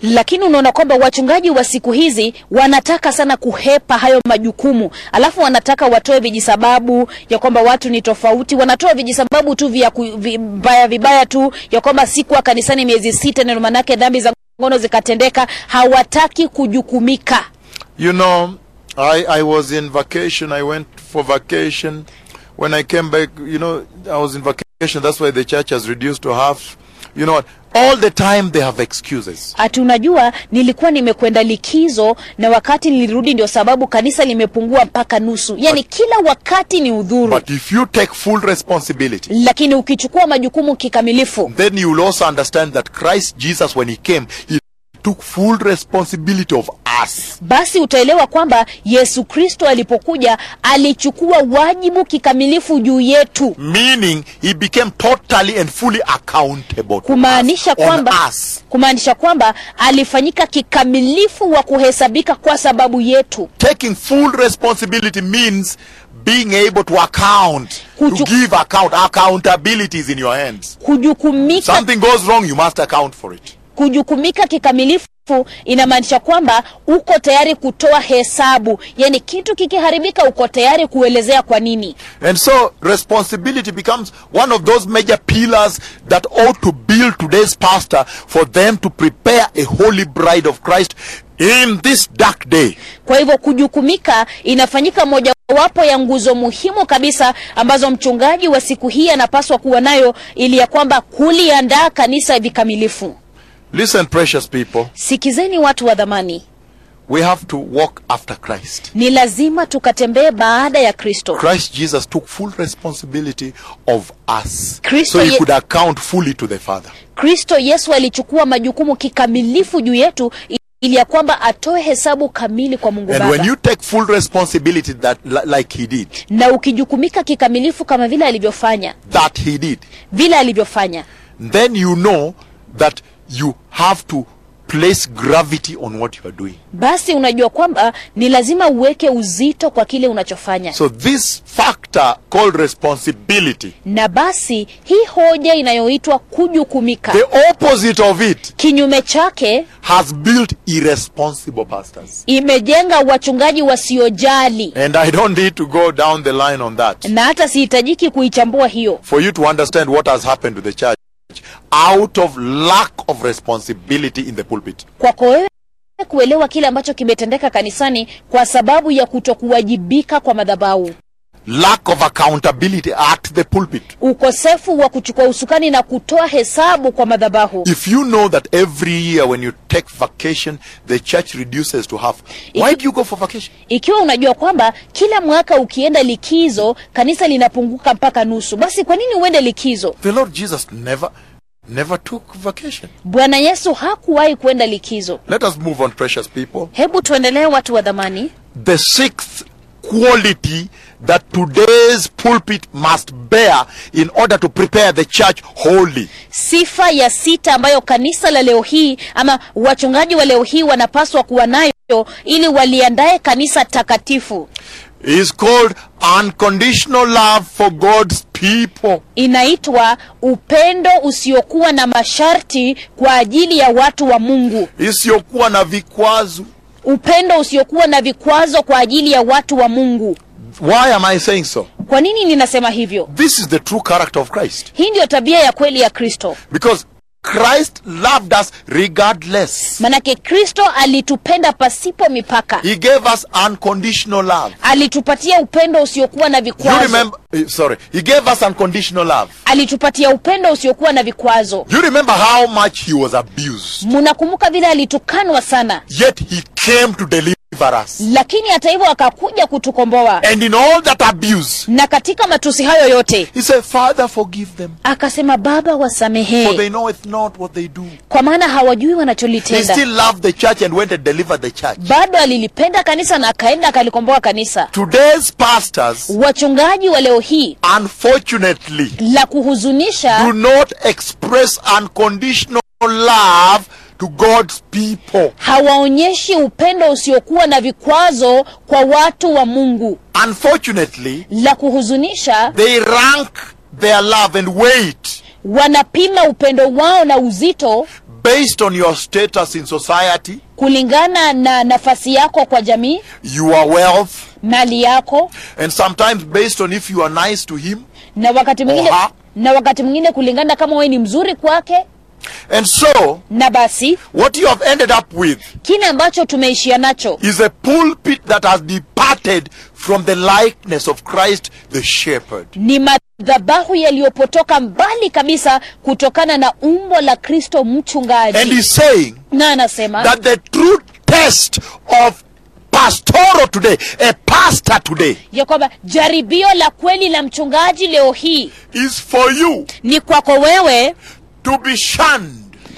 [SPEAKER 2] lakini unaona kwamba wachungaji wa siku hizi wanataka sana kuhepa hayo majukumu alafu wanataka watoe vijisababu ya kwamba watu ni tofauti wanatoa vijisababu tu vya ku- vibaya vibaya tu ya kwamba sikuwa kanisani miezi sita ndio manake dhambi za ngono zikatendeka hawataki kujukumika
[SPEAKER 1] You know, I, I was in vacation. I went for vacation. When I came back, you know, I was in vacation. That's why the church has reduced to half. You know what? All the time they have excuses.
[SPEAKER 2] ati unajua nilikuwa nimekwenda likizo na wakati nilirudi ndio sababu kanisa limepungua mpaka nusu yaani kila wakati ni udhuru
[SPEAKER 1] But if you take full responsibility,
[SPEAKER 2] lakini ukichukua majukumu kikamilifu
[SPEAKER 1] then you will also understand that Christ Jesus, when he came, he took full responsibility of us.
[SPEAKER 2] basi utaelewa kwamba yesu kristo alipokuja alichukua wajibu kikamilifu juu yetu
[SPEAKER 1] Meaning, he became totally and fully accountable to
[SPEAKER 2] kumaanisha
[SPEAKER 1] us, on
[SPEAKER 2] kwamba
[SPEAKER 1] us.
[SPEAKER 2] kumaanisha kwamba alifanyika kikamilifu wa kuhesabika kwa sababu yetu
[SPEAKER 1] Taking full responsibility means being able to account, to
[SPEAKER 2] Kuchu-
[SPEAKER 1] give account. Accountability is in your hands.
[SPEAKER 2] kujukumika
[SPEAKER 1] Something goes wrong, you must account for it.
[SPEAKER 2] kujukumika kikamilifu inamaanisha kwamba uko tayari kutoa hesabu yaani kitu kikiharibika uko tayari kuelezea kwa nini
[SPEAKER 1] And so, responsibility becomes one of those major pillars that ought to build today's pastor for them to prepare a holy bride of Christ in this dark day.
[SPEAKER 2] kwa hivyo kujukumika inafanyika mojawapo ya nguzo muhimu kabisa ambazo mchungaji wa siku hii anapaswa kuwa nayo ili ya kwamba kuliandaa kanisa vikamilifu
[SPEAKER 1] Listen, precious people,
[SPEAKER 2] sikizeni watu wa dhamani
[SPEAKER 1] we have to walk after Christ.
[SPEAKER 2] ni lazima tukatembee baada ya kristo
[SPEAKER 1] Christ Jesus took full responsibility of us
[SPEAKER 2] Kristo
[SPEAKER 1] so he
[SPEAKER 2] ye-
[SPEAKER 1] could account fully to the Father.
[SPEAKER 2] kristo yesu alichukua majukumu kikamilifu juu yetu ili ya kwamba atoe hesabu kamili kwa mungu
[SPEAKER 1] And when
[SPEAKER 2] baba
[SPEAKER 1] you take full responsibility that li- like he did,
[SPEAKER 2] na ukijukumika kikamilifu kama vile alivyofanya
[SPEAKER 1] that he did,
[SPEAKER 2] vile alivyofanya
[SPEAKER 1] then you know that you have to place gravity on what you are doing.
[SPEAKER 2] basi unajua kwamba ni lazima uweke uzito kwa kile unachofanya
[SPEAKER 1] So this factor called responsibility,
[SPEAKER 2] na basi hii hoja inayoitwa kujukumika
[SPEAKER 1] the opposite of it
[SPEAKER 2] kinyume chake
[SPEAKER 1] has built irresponsible pastors.
[SPEAKER 2] imejenga wachungaji wasiojali
[SPEAKER 1] And I don't need to go down the line on that
[SPEAKER 2] na hata sihitajiki kuichambua hiyo
[SPEAKER 1] for you to understand what has happened to the church out of lack of responsibility in the pulpit.
[SPEAKER 2] kwako wewe kuelewa kile ambacho kimetendeka kanisani kwa sababu ya kutokuwajibika kwa madhabahu
[SPEAKER 1] Lack of accountability at the pulpit.
[SPEAKER 2] ukosefu wa kuchukua usukani na kutoa hesabu kwa madhabahu
[SPEAKER 1] If you know that every year when you take vacation, the church reduces to half, why do you go for vacation?
[SPEAKER 2] ikiwa unajua kwamba kila mwaka ukienda likizo kanisa linapunguka mpaka nusu basi kwa nini uende likizo
[SPEAKER 1] The Lord Jesus never, never took vacation.
[SPEAKER 2] bwana yesu hakuwahi kuenda likizo
[SPEAKER 1] Let us move on, precious people.
[SPEAKER 2] hebu tuendelee watu wa dhamani
[SPEAKER 1] The sixth quality that today's pulpit must bear in order to prepare the church wholly
[SPEAKER 2] sifa ya sita ambayo kanisa la leo hii ama wachungaji wa leo hii wanapaswa kuwa nayo ili waliandae kanisa takatifu
[SPEAKER 1] is called unconditional love for God's people.
[SPEAKER 2] inaitwa upendo usiokuwa na masharti kwa ajili ya watu wa mungu
[SPEAKER 1] isiyokuwa na vikwazo.
[SPEAKER 2] upendo usiokuwa na vikwazo kwa ajili ya watu wa mungu
[SPEAKER 1] Why am I saying so?
[SPEAKER 2] kwa nini ninasema hivyo
[SPEAKER 1] This is the true character of Christ.
[SPEAKER 2] hii ndiyo tabia ya kweli ya kristo
[SPEAKER 1] Because Christ loved us regardless.
[SPEAKER 2] manake kristo alitupenda pasipo mipaka
[SPEAKER 1] He gave us unconditional love.
[SPEAKER 2] alitupatia upendo usiokuwa na
[SPEAKER 1] You
[SPEAKER 2] vikwazo
[SPEAKER 1] remember, eh, sorry, He gave us unconditional love.
[SPEAKER 2] alitupatia upendo usiokuwa na vikwazo
[SPEAKER 1] You remember how much He was abused.
[SPEAKER 2] mnakumbuka vile alitukanwa sana
[SPEAKER 1] Yet He came to deliver us.
[SPEAKER 2] lakini hata hivyo akakuja kutukomboa
[SPEAKER 1] And in all that abuse,
[SPEAKER 2] na katika matusi hayo yote
[SPEAKER 1] He said, Father, forgive them.
[SPEAKER 2] akasema baba
[SPEAKER 1] For they
[SPEAKER 2] wasamehee
[SPEAKER 1] knoweth not what they do.
[SPEAKER 2] kwa maana hawajui
[SPEAKER 1] He
[SPEAKER 2] wanacholitenda
[SPEAKER 1] still loved the church and went and delivered the church.
[SPEAKER 2] bado alilipenda kanisa na akaenda akalikomboa kanisa
[SPEAKER 1] Today's pastors,
[SPEAKER 2] wachungaji wa leo hii
[SPEAKER 1] unfortunately,
[SPEAKER 2] la kuhuzunisha
[SPEAKER 1] do not express unconditional love to God's people.
[SPEAKER 2] hawaonyeshi upendo usiokuwa na vikwazo kwa watu wa mungu
[SPEAKER 1] Unfortunately,
[SPEAKER 2] la kuhuzunisha
[SPEAKER 1] they rank their love and weight
[SPEAKER 2] wanapima upendo wao na uzito
[SPEAKER 1] based on your status in society,
[SPEAKER 2] kulingana na nafasi yako kwa jamii
[SPEAKER 1] your wealth,
[SPEAKER 2] mali yako
[SPEAKER 1] and sometimes based on if you are nice to him.
[SPEAKER 2] na wakati mwingine
[SPEAKER 1] Oha.
[SPEAKER 2] na wakati mwingine kulingana kama wewe ni mzuri kwake
[SPEAKER 1] And so,
[SPEAKER 2] na basi
[SPEAKER 1] what you have ended up with
[SPEAKER 2] kile ambacho tumeishia nacho
[SPEAKER 1] is a pulpit that has departed from the likeness of Christ the shepherd.
[SPEAKER 2] ni madhabahu yaliyopotoka mbali kabisa kutokana na umbo la kristo
[SPEAKER 1] And
[SPEAKER 2] mchungaji
[SPEAKER 1] he's saying
[SPEAKER 2] na anasema
[SPEAKER 1] that the true test of pastoral today, a pastor today,
[SPEAKER 2] ya kwamba jaribio la kweli la mchungaji leo hii
[SPEAKER 1] is for you
[SPEAKER 2] ni kwako wewe
[SPEAKER 1] to be shunned,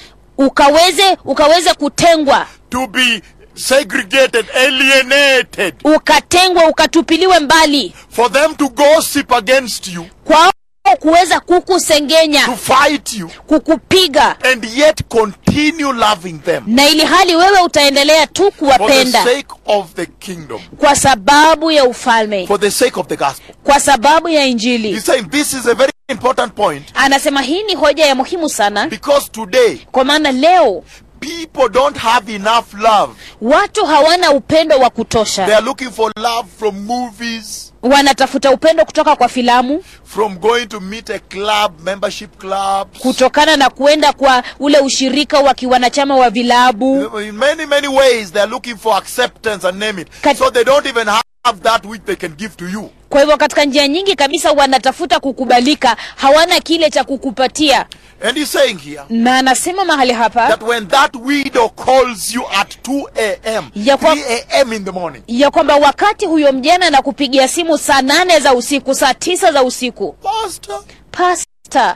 [SPEAKER 2] ukaweze ukaweze kutengwa
[SPEAKER 1] to be segregated, alienated,
[SPEAKER 2] ukatengwa ukatupiliwe mbali
[SPEAKER 1] for them to gossip against you,
[SPEAKER 2] kwao kuweza kukusengenya
[SPEAKER 1] to fight you,
[SPEAKER 2] kukupiga
[SPEAKER 1] and yet continue loving them
[SPEAKER 2] na ili hali wewe utaendelea tu
[SPEAKER 1] for the
[SPEAKER 2] kuwapenda
[SPEAKER 1] sake of the kingdom,
[SPEAKER 2] kwa sababu ya ufalme
[SPEAKER 1] for the sake of the gospel.
[SPEAKER 2] kwa sababu ya injili
[SPEAKER 1] He's saying this is a very important point
[SPEAKER 2] anasema hii ni hoja ya muhimu sana
[SPEAKER 1] because today
[SPEAKER 2] kwa maana leo
[SPEAKER 1] people don't have enough love.
[SPEAKER 2] watu hawana upendo wa
[SPEAKER 1] They
[SPEAKER 2] kutosha
[SPEAKER 1] are looking for love from movies,
[SPEAKER 2] wanatafuta upendo kutoka kwa filamu
[SPEAKER 1] from going to meet a club, membership clubs.
[SPEAKER 2] kutokana na kuenda kwa ule ushirika wa kiwanachama wa vilabu
[SPEAKER 1] In many, many ways, they are looking for acceptance and name it.
[SPEAKER 2] Kat-
[SPEAKER 1] So they don't even have that which they can give to you.
[SPEAKER 2] kwa hivyo katika njia nyingi kabisa wanatafuta kukubalika hawana kile cha kukupatia
[SPEAKER 1] And he's saying here
[SPEAKER 2] na anasema mahali hapa
[SPEAKER 1] that when that widow calls you at 2 a.m.,
[SPEAKER 2] Ya kwa-
[SPEAKER 1] 3 a.m. in the morning,
[SPEAKER 2] ya kwamba wakati huyo mjana anakupigia simu saa nane za usiku saa tisa za usiku
[SPEAKER 1] Pastor,
[SPEAKER 2] pasta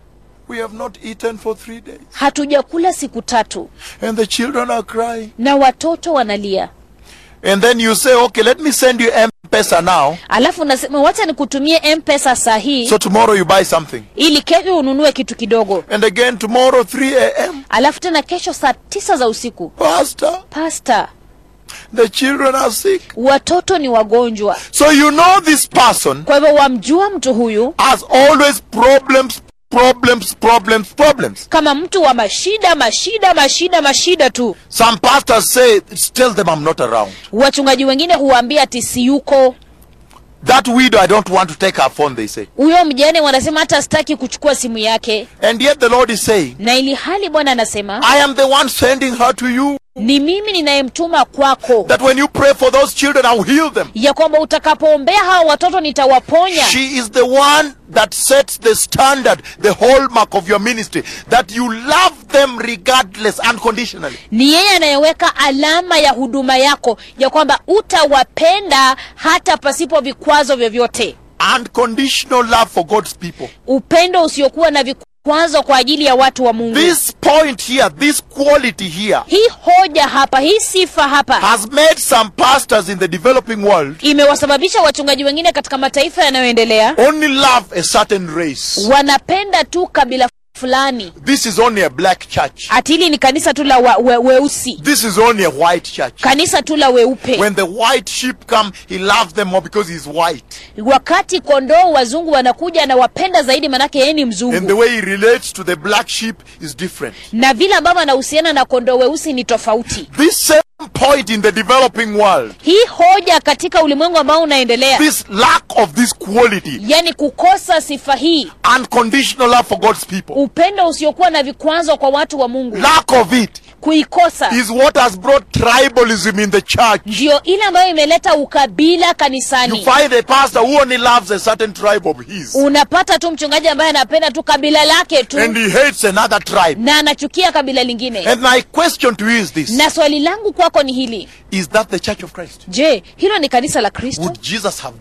[SPEAKER 1] we have not eaten for three days.
[SPEAKER 2] hatujakula siku tatu
[SPEAKER 1] And the children are crying.
[SPEAKER 2] na watoto wanalia
[SPEAKER 1] And then you say, okay, let me send you M-Pesa now.
[SPEAKER 2] alafu unasema wacha nikutumie mpesa saa hii
[SPEAKER 1] So tomorrow you buy something.
[SPEAKER 2] ili kesho ununue kitu kidogo
[SPEAKER 1] And again tomorrow 3 a.m.
[SPEAKER 2] alafu tena kesho saa tisa za usiku
[SPEAKER 1] Pastor,
[SPEAKER 2] pasta
[SPEAKER 1] the children are sick.
[SPEAKER 2] watoto ni wagonjwa
[SPEAKER 1] So you know this person
[SPEAKER 2] kwa hivyo wamjua mtu huyu
[SPEAKER 1] has always problems, problems, problems, problems.
[SPEAKER 2] kama mtu wa mashida mashida mashida mashida tu
[SPEAKER 1] Some pastors say, tell them I'm not around.
[SPEAKER 2] wachungaji wengine huwaambia ati siyuko
[SPEAKER 1] That widow, I don't want to take her phone, they say.
[SPEAKER 2] huyo mjane wanasema hata sitaki kuchukua simu yake
[SPEAKER 1] And yet the Lord is saying,
[SPEAKER 2] na ili hali bwana anasema
[SPEAKER 1] I am the one sending her to you.
[SPEAKER 2] ni mimi ninayemtuma kwako
[SPEAKER 1] That when you pray for those children, I will heal them.
[SPEAKER 2] ya kwamba utakapoombea hawa watoto nitawaponya
[SPEAKER 1] She is the one that sets the standard, the hallmark of your ministry, that you love them regardless, unconditionally.
[SPEAKER 2] ni yeye anayeweka alama ya huduma yako ya kwamba utawapenda hata pasipo vikwazo vyovyote
[SPEAKER 1] Unconditional love for God's people.
[SPEAKER 2] upendo usiokuwa na vikwazo kwa ajili ya watu wa mungu
[SPEAKER 1] This point here, this quality here,
[SPEAKER 2] hii hoja hapa hii sifa hapa
[SPEAKER 1] has made some pastors in the developing world
[SPEAKER 2] imewasababisha wachungaji wengine katika mataifa yanayoendelea
[SPEAKER 1] only love a certain race.
[SPEAKER 2] wanapenda tu kabila fulani
[SPEAKER 1] This is only a black church.
[SPEAKER 2] ati hili ni kanisa tu la wa, we, weusi
[SPEAKER 1] This is only a white church.
[SPEAKER 2] kanisa tu la weupe
[SPEAKER 1] When the white sheep come, he loves them more because he's white.
[SPEAKER 2] wakati kondoo wazungu wanakuja anawapenda zaidi manake yeye ni
[SPEAKER 1] And the
[SPEAKER 2] mzungu
[SPEAKER 1] way he relates to the black sheep is different.
[SPEAKER 2] na vile ambavyo anahusiana na kondoo weusi ni tofauti
[SPEAKER 1] This same point in the developing world,
[SPEAKER 2] hii hoja katika ulimwengu ambao unaendelea
[SPEAKER 1] this lack of this quality,
[SPEAKER 2] yani kukosa sifa hii
[SPEAKER 1] unconditional love for God's people,
[SPEAKER 2] upendo usiokuwa na vikwazo kwa watu wa mungu
[SPEAKER 1] lack of it
[SPEAKER 2] kuikosa
[SPEAKER 1] is what has brought tribalism in the church.
[SPEAKER 2] ndio ile ambayo imeleta ukabila
[SPEAKER 1] You
[SPEAKER 2] kanisani
[SPEAKER 1] find a pastor who only loves a certain tribe of his,
[SPEAKER 2] unapata tu mchungaji ambaye anapenda tu kabila lake tu
[SPEAKER 1] and he hates another tribe.
[SPEAKER 2] na anachukia kabila lingine
[SPEAKER 1] And my question to you is this
[SPEAKER 2] na swali langu kwako ni hili
[SPEAKER 1] Is that the church of Christ?
[SPEAKER 2] je hilo ni kanisa la kristo
[SPEAKER 1] Would Jesus have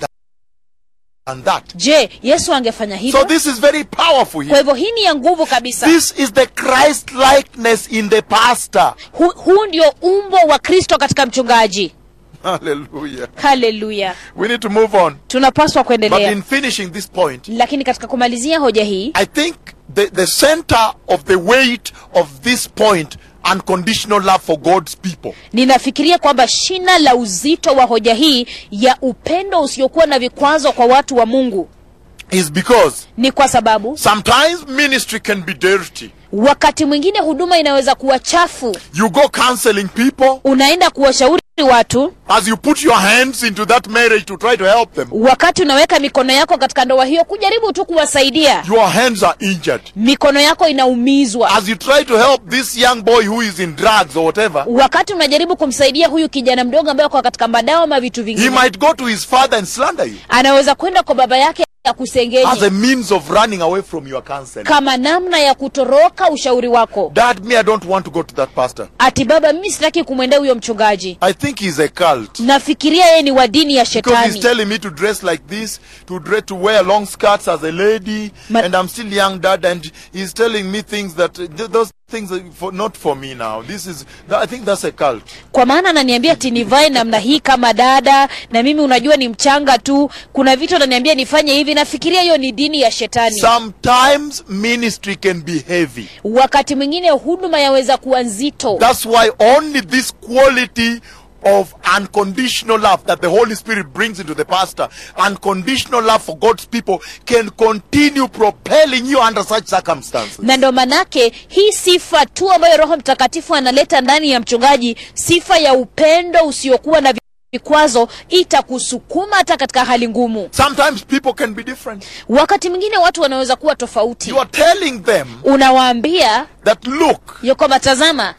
[SPEAKER 1] done that?
[SPEAKER 2] je yesu angefanya
[SPEAKER 1] So
[SPEAKER 2] hivyo
[SPEAKER 1] this is very powerful
[SPEAKER 2] kwa
[SPEAKER 1] here.
[SPEAKER 2] hivyo hii ni ya nguvu kabisa
[SPEAKER 1] This is the Christ likeness in the pastor.
[SPEAKER 2] Hu, huu ndio umbo wa kristo katika mchungaji
[SPEAKER 1] Hallelujah.
[SPEAKER 2] haleluya
[SPEAKER 1] We need to move on.
[SPEAKER 2] tunapaswa
[SPEAKER 1] But
[SPEAKER 2] kuendelea
[SPEAKER 1] in finishing this point,
[SPEAKER 2] lakini katika kumalizia hoja hii
[SPEAKER 1] I think the, the center of the weight of this point, unconditional love for God's people,
[SPEAKER 2] ninafikiria kwamba shina la uzito wa hoja hii ya upendo usiokuwa na vikwazo kwa watu wa mungu
[SPEAKER 1] is because
[SPEAKER 2] ni kwa sababu
[SPEAKER 1] sometimes ministry can be dirty.
[SPEAKER 2] wakati mwingine huduma inaweza kuwa chafu
[SPEAKER 1] You go counseling people
[SPEAKER 2] unaenda kuwashauri watu
[SPEAKER 1] as you put your hands into that marriage to try to help them.
[SPEAKER 2] wakati unaweka mikono yako katika ndoa hiyo kujaribu tu kuwasaidia
[SPEAKER 1] Your hands are injured.
[SPEAKER 2] mikono yako inaumizwa
[SPEAKER 1] As you try to help this young boy who is in drugs or whatever,
[SPEAKER 2] wakati unajaribu kumsaidia huyu kijana mdogo ambaye ako katika madawa ama vitu
[SPEAKER 1] he
[SPEAKER 2] vingine
[SPEAKER 1] might go to his father and slander you
[SPEAKER 2] anaweza kwenda kwa baba yake ya
[SPEAKER 1] as a
[SPEAKER 2] kusengenye
[SPEAKER 1] means of running away from your counseling.
[SPEAKER 2] kama namna ya kutoroka ushauri wako
[SPEAKER 1] Dad, me, I don't want to go to that pastor.
[SPEAKER 2] ati baba mimi sitaki kumwendea huyo mchungaji
[SPEAKER 1] I think he's a cult.
[SPEAKER 2] nafikiria yeye ni wa dini ya
[SPEAKER 1] Because he's
[SPEAKER 2] shetani
[SPEAKER 1] telling me to dress like this, to dress, to wear long skirts as a lady,
[SPEAKER 2] Ma-
[SPEAKER 1] and I'm still young, dad, and he's telling me things that th- those things are for, not for me now. This is, I think that's a cult.
[SPEAKER 2] kwa maana ananiambia ati nivae namna hii kama dada na mimi unajua ni mchanga tu kuna vitu ananiambia nifanye hivi nafikiria hiyo ni dini ya shetani
[SPEAKER 1] Sometimes ministry can be heavy.
[SPEAKER 2] wakati mwingine huduma yaweza kuwa nzito
[SPEAKER 1] That's why only this quality of unconditional love that the Holy Spirit brings into the pastor, unconditional love for God's people, can continue propelling you under such circumstances.
[SPEAKER 2] na ndo manake hii sifa tu ambayo roho mtakatifu analeta ndani ya mchungaji sifa ya upendo usiokuwa na vikwazo itakusukuma hata katika hali ngumu
[SPEAKER 1] Sometimes people can be different.
[SPEAKER 2] wakati mwingine watu wanaweza kuwa tofauti
[SPEAKER 1] You are telling them
[SPEAKER 2] unawaambia
[SPEAKER 1] that look,
[SPEAKER 2] ya kwamba tazama